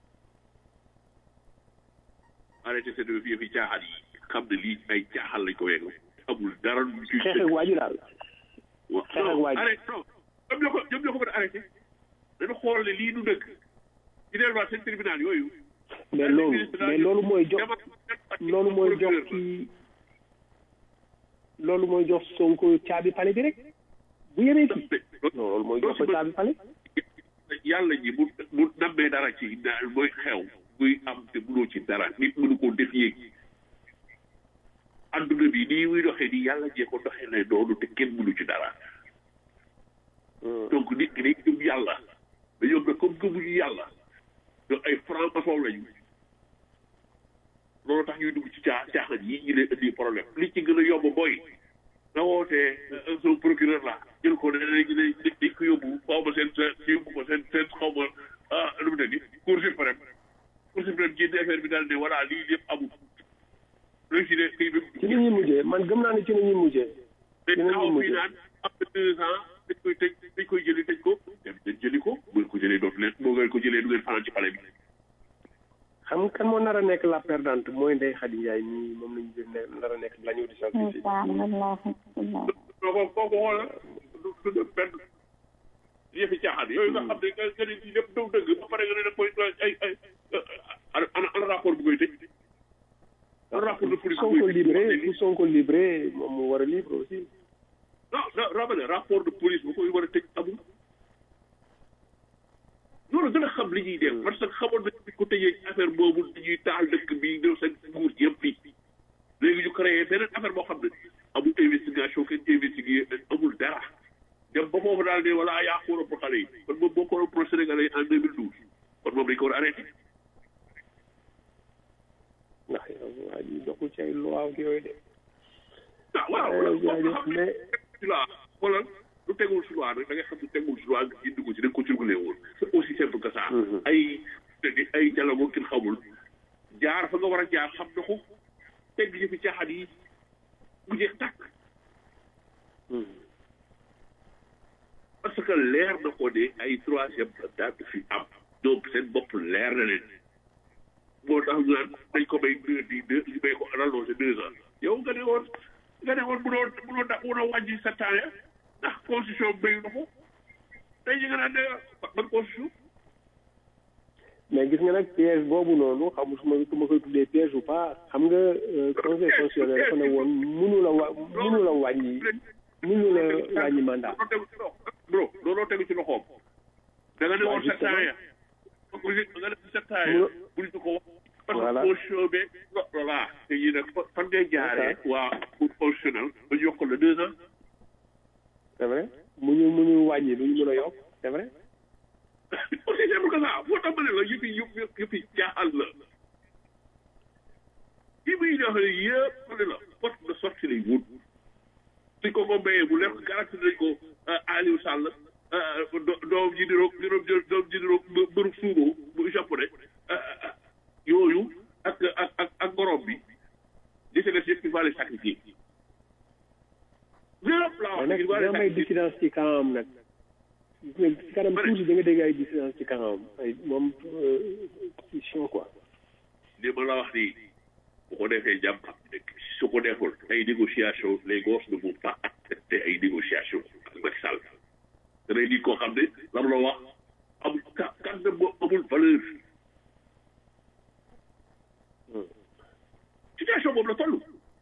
arrêté seen yëf yi caaxaan yi xam ne lii ay caaxaan lañ ko yegg amul dara lu ciy xeex ak waa ji daal waaw xeex ak waa ji. arrêté non ñoom ñoo ko ñoom ñoo ko mën a arrêté dañu xool ne lii du dëgg ñu delluwaat seen tribunal yooyu mais loolu mais loolu mooy jox loolu mooy jox kii loolu mooy jox Sonko caabi pale bi rek bu yemee kii non loolu mooy jox ko caabi pale yàlla ji bu bu nammee dara ci daal mooy xew buy am te mënoo ci dara nit mënu koo défier adduna bi nii muy doxee nii yàlla jee ko doxee ne noonu te kenn mënu ci dara donc nit ki day gëm yàlla mais ñoom nag comme gëmuñu yàlla ñoom ay franc maçon lañu loolu tax ñuy dugg ci caa caaxaan yi ñu leen indi problème li ci gën a yomb mooy na wootee son procureur la jël ko ne léegi dañ dañ ko yóbbu xaw ma seen seen yóbbu ko seen seen xaw ma ah lu mu ne ni cour suprême cour suprême génne affaire bi daal ne voilà lii lépp amul léegi si ne kii bi ci nit ñi mujjee man gëm naa ne ci nit ñi mujjee dañ ci nit ñi taxaw fii mujjee naan am na deux ans dañ koy tëj dañ koy jëli tëj ko dem dañ jëli ko bu ngeen ko jëlee dootu leen boo ngeen ko jëlee du ngeen fanaan ci palais bi xam nga kan moo nar a nekk la perdante mooy Ndeye Khady Ndiaye nii moom lañu jël ne nar a nekk la ñu di sacrifice non ko kooku xoolal du du def benn yëfi caaxaan yooyu nga xam ne nga nga ne lii lépp daw dëgg ba pare nga ne da koy ay ay ana ana rapport bu koy tëj ana rapport de police bu Sonko koy tëj libre pour Sonko libre moom mu war a libre aussi non non rabale rapport de police bu koy war a tëj amul loolu gën a xam li ñuy def parce que xamoon nañ ko tëjee affaire boobu dañuy taal dëkk bi ñëw seen nguur yëpp fii léegi ñu créé beneen affaire boo xam ne amul investigation kenn investigué amul dara dem ba foofu daal ne voilà yaa ko waroon pour xale yi kon moom boo ko waroon pour Sénégalais yi en 2012 kon moom dañ ko war a arrêté ndax yow waa ji doxul ci ay loi ak yooyu de ah waaw Eh, loolu jaajëf, xam ne mais ci loi xoolal lu tegul si loi rek da ngay xam ne tegul si loi nga indi ko ci da nga ko circulé woon c'est aussi simple que ça ay ay dialogue kin xamul jaar fa nga war a jaar xam na ko teg yi fi caaxaan yi bu jeex tàkk parce que leer na ko ne ay troisième mandat du fi am donc seen bopp leer na leen moo tax ñu naan dañ ko may deux di deux ñu may ko rallongé deux ans yow nga ne woon nga ne woon mënoo mënoo da mënoo wàññi sept ans ya ndax constitution mayu na ko tey ñu nga naan ne ban constitution mais gis nga nag piège boobu noonu xam su ma su ma koy tuddee piège ou pas xam nga euh, conseil constitutionnel dafa ne woon mënu la wa mënu la wàññi mënu la wàññi mandat looloo tegu ci loxo bro looloo tegu ci loxoom da nga ne woon sept ans ya nga ne sept ans ya buñ ko wax parce que Voilà. constitution bi voilà te yi nag fa- fan ngay jaaree waa pour constitutionnel ba ñu yokk la deux ans c'est vrai mu ñu mu ñu wàññi lu ñu mën a yokk c'est vrai aussi simple que ça moo tax ma ne la yëpp yi yëpp yëpp yi jaaxal la yi muy joxe yëpp ma ne la porte de sortie lay wut suñ ko ko mayee bu lekk garanti nañ ko Aliou Sall do- doom ji di roog di roog doom ji di roog mbëru suubo bu japonais yooyu ak ak ak ak gorom bi di se des yëpp il va les sacrifier lépp laa mais wax nag il va dina les may sacrifier dissidence ci kanam nag gis nga ci kanam tuuti da nga dégg ay dissidence ci kanam ay moom position quoi li ma la wax nii bu ko defee jàmm am dëkk su ko deful ay négociation les gosses ne vont pas accepter ay négociation ak Macky Sall danay nit koo xam ne la ma la wax amul ka kan ne moo amul valeur situation boobu la toll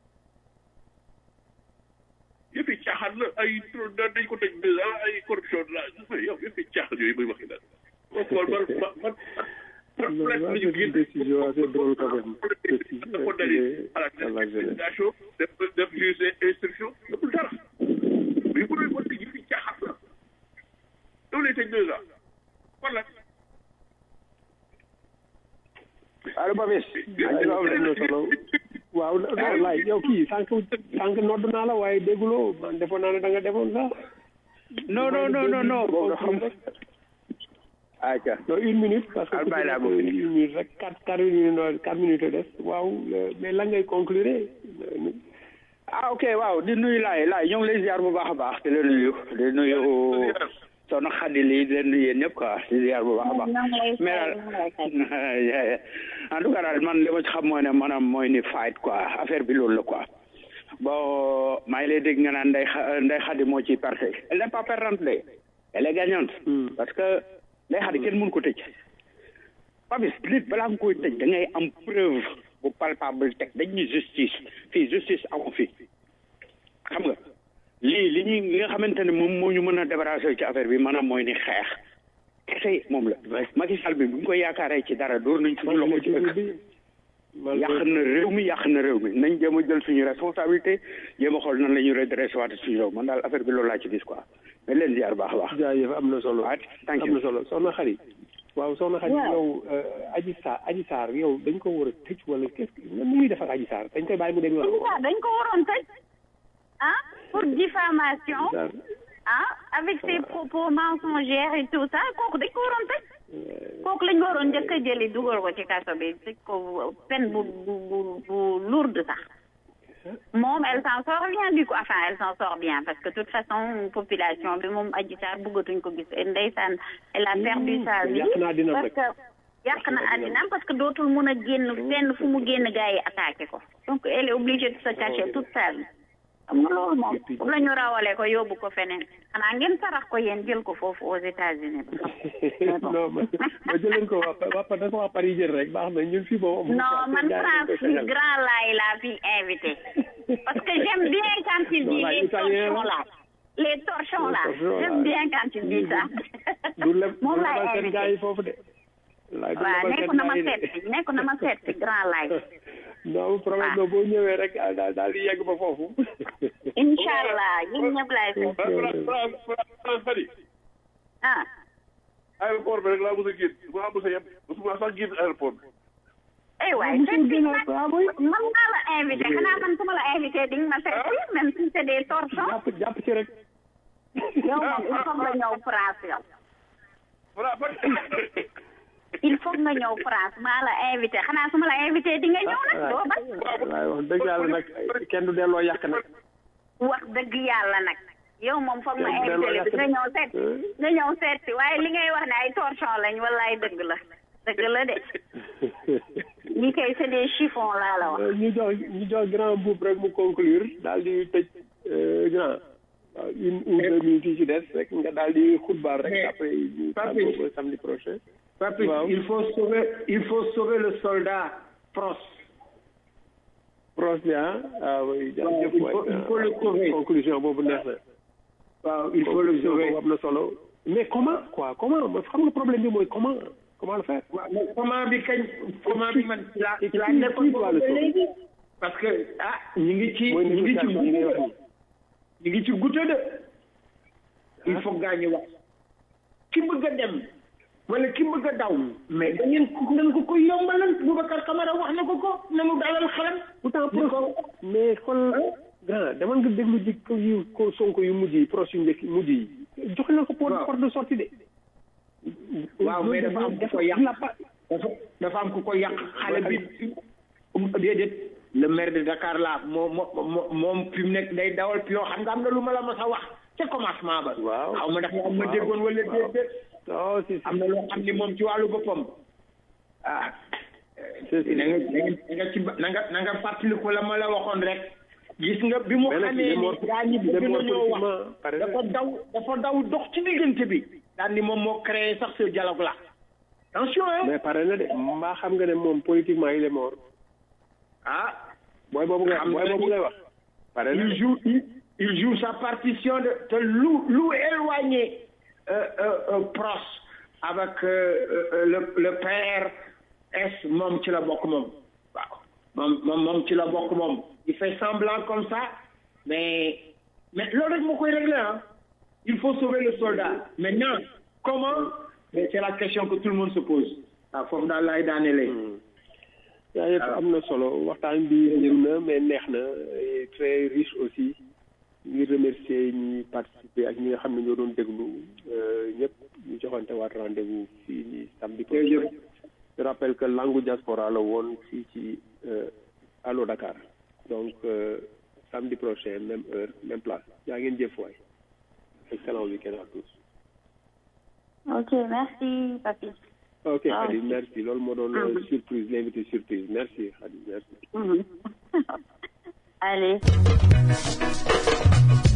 yëpp yi caaxaan la ay dañ ko tëj deux ans ay corruption la yow yëpp yi caaxaan yooyu muy waxi daal xool ban ban ban Non, là, c'est une décision assez drôle quand même. Décision, condamné à la destination def def juge instruction deful dara mais bu doon ko tëj fii caaxaan la doo lay tëj deux ans kon la allo Babis am na solo waaw non laay yow kii sànq sànq nodd naa la waaye dégguloo man defoon naa ne da nga defoon sax non non non non non boo nga xam aca non une minute parce que Al bàyyi laa ku ko ci nekk une minute rek quatre quatre minutes quatre minutes des waaw mais lan ngay conclure ah ok waaw di nuyu laay laay ñoo ngi lay ziar bu baax a baax di la nuyu di nuyu soxna Xadi lii di leen nuyu yéen ñëpp quoi di ziar bu baax a baax mais daal en tout cas daal man li ma ci xam mooy ne maanaam mooy ni fight quoi affaire bi loolu la quoi bon maa ngi lay dégg nga naan nday xa nday Xadi moo ciy perte elle n'est pas perdante de elle est gagnante parce que nday Xadi kenn mënu ko tëj Papis nit balaa nga koy tëj da ngay am preuve bu palpable teg dañ ñu justice fii justice amu fi xam nga lii li ñuy li nga xamante ne moom moo ñu mën a débarrasser ci affaire bi maanaam mooy ni xeex kese moom la Macky Sall bi bu ñu ko yaakaaree ci dara door nañ suñu loxo ci ëkk yàq na réew mi yàq na réew mi nañ jéem a jël suñu responsabilité jéem a xool nan la ñuy redressé waat suñu réew man daal affaire bi loolu laa ci gis quoi mais leen ziar baax a baax jaajëf am na solo thank am you na solo soxna xarit waaw soxna xarit yow aji saar aji saar yow dañ ko war a tëj wala qu'est-ce que nu muy def ak aji saar dañ koy bàyyi mu dem yoon waaw dañ ko waroon tëj ah pour diffamation ah avec ses propos mensongers et tout ça kooku dañ ko waroon tëj kooku lañ waroon njëkk a jëli dugal ko ci kaso bi tëj ko peine bu bu bu bu lourde sax moom elle s'en sort bien du coup enfin elle s'en sort bien parce que de toute façon population bi moom Adji Sarr bëggatuñ ko gis ndeysaan elle a perdu sa vie yàq na àddinaam parce rek. que yàq na àddinaam parce que dootul mun a génn fenn fu mu génn gars yi attaqué ko donc elle est obligée de se cacher toute sa vie xam nga loolu moom bu la ñu rawale ko yóbbu ko feneen xanaa ngeen sarax ko yéen jël ko foofu aux États-Unis non ma ma jëleen ko waa waa waa dafa waa Paris jël rek baax na ñun fii boobu non man France fii grand laay laa fi invité parce que j'aime bien quand il dit Non, laay les italien torchons la. là les torchons là Les torchons, j'aime là. bien quand il dit ça du leb moom du laay lebal seen invité gars yi foofu de laay du waaw lebal nekku seen na ma gars yi seet de si nekku na ma seet si grand laay non problème non boo ñëwee rek daal daal daal di yegg ba foofu incha allah ñun ñëpp laay seet France Fadi ah aéroport bi rek laa mos a génn bu ma mos a yem mosuma sax génn aéroport bi eh waay seet si nag man maa la invité xanaa man su ma la invité di nga ma seet si même si c'est des torchons jàpp jàpp ci rek yow moom il faut nga ñëw France yow il faut nga ñëw France maa la invité xanaa su ma la invité di nga ñëw nag doo ba waay wax dëgg yàlla nag kenn du delloo yàq nag wax dëgg yàlla nag yow moom foog ma Kenn invité delloo li nga yàq ñëw seet nga ñëw seet si waaye li ngay wax ne ay torchon lañ wallaay dëgg la dëgg la de ñi kay c'est des chiffons laa la wax ñu jox ñu jox grand boub rek mu conclure daal di tëj euh, grand waaw une ou deux minutes yi ci des rek nga daal di xutbaar rek Mais- après ñu Papi. tàggoo ba samedi prochain Papis, Waaw. il faut sauver, il faut sauver le soldat Pros. Pros bi ah ah oui jërëjëf il waay faut- il faut le sauver. conclusion boobu neex na waaw il faut le Conclusion sauver. boobu am na solo mais comment quoi comment ma xam nga problème bi mooy comment comment le faire waaw mais comment bi kañ comment bi man ci laa ci laa Qui- nekkoon qui doit le ba sauver? léegi parce que ah ñu ngi ci mooy ñu ngi ci négociation yi ngay wax goutte ñu ngi ci goutte de il faut gaa ñu wax ki bëgg a dem wala ki bëgg a daw mais da ngeen ko ngeen ko ko yombalal Boubacar Camara wax na ko ko na mu dalal xelam pourtant ni pros ko mais xool grand demal nga déglu ji ko yu ko sonko yu mujj yi pros yu njëkk mujj yi joxe na ko porte Waaw. porte de sortie de waaw mais dafa am ku ko yàq dafa dafa am ku ko yàq xale bi um déedéet le maire de Dakar la moo moo moom fi mu nekk day dawal pion xam nga am na lu ma la mas a wax ca commencement ba. waaw xaw ma ndax am ma déggoon wala déedéet. oh si si am na loo xam ni moom ci wàllu boppam ah. na nga na nga ci ba na nga na nga fàttaliku la ma la waxoon rek. gis nga bi mu Mais nag xamee il est ni mort- gaa ñi il est bëgg mort nañoo wax politiquement, pare na. dafa daw dafa daw dox ci diggante bi. daal ni moom moo créé sax ce dialogue là. attention hein. mais pare na de mbaa xam nga ne moom politiquement il est mort ah. booy boobu nga Xam booy nga boobu ni- ngay wax pare na il de. joue il, il joue sa partition de te lu lu éloigné euh, euh, euh, Pros avec euh, euh, le le PRS moom ci la bokk moom waaw moom moom moom ci la bokk moom il fait semblant comme ça mais mais loolu rek moo koy régler ah il faut sauver le soldat maintenant comment mais c'est la question que tout le monde se pose waaw foofu daal laay daanelee yaa yëpp am na solo waxtaan bi ñëw na mais neex na et très riche aussi ñu remercier ñi participer ak ñi nga xam ne ñoo doon déglu ñëpp ñu joxante waat rendez-vous fii nii samedi prochain je rappelle que langue diaspora la woon fii ci Allo Dakar donc euh, samedi prochain même heure même place yaa ngeen jëf waay excellent week-end à tous ok merci papi ok Ah, Khady ok. merci loolu moo doon euh, Mhm. surprise l'invité surprise merci Khady merci Mhm. allez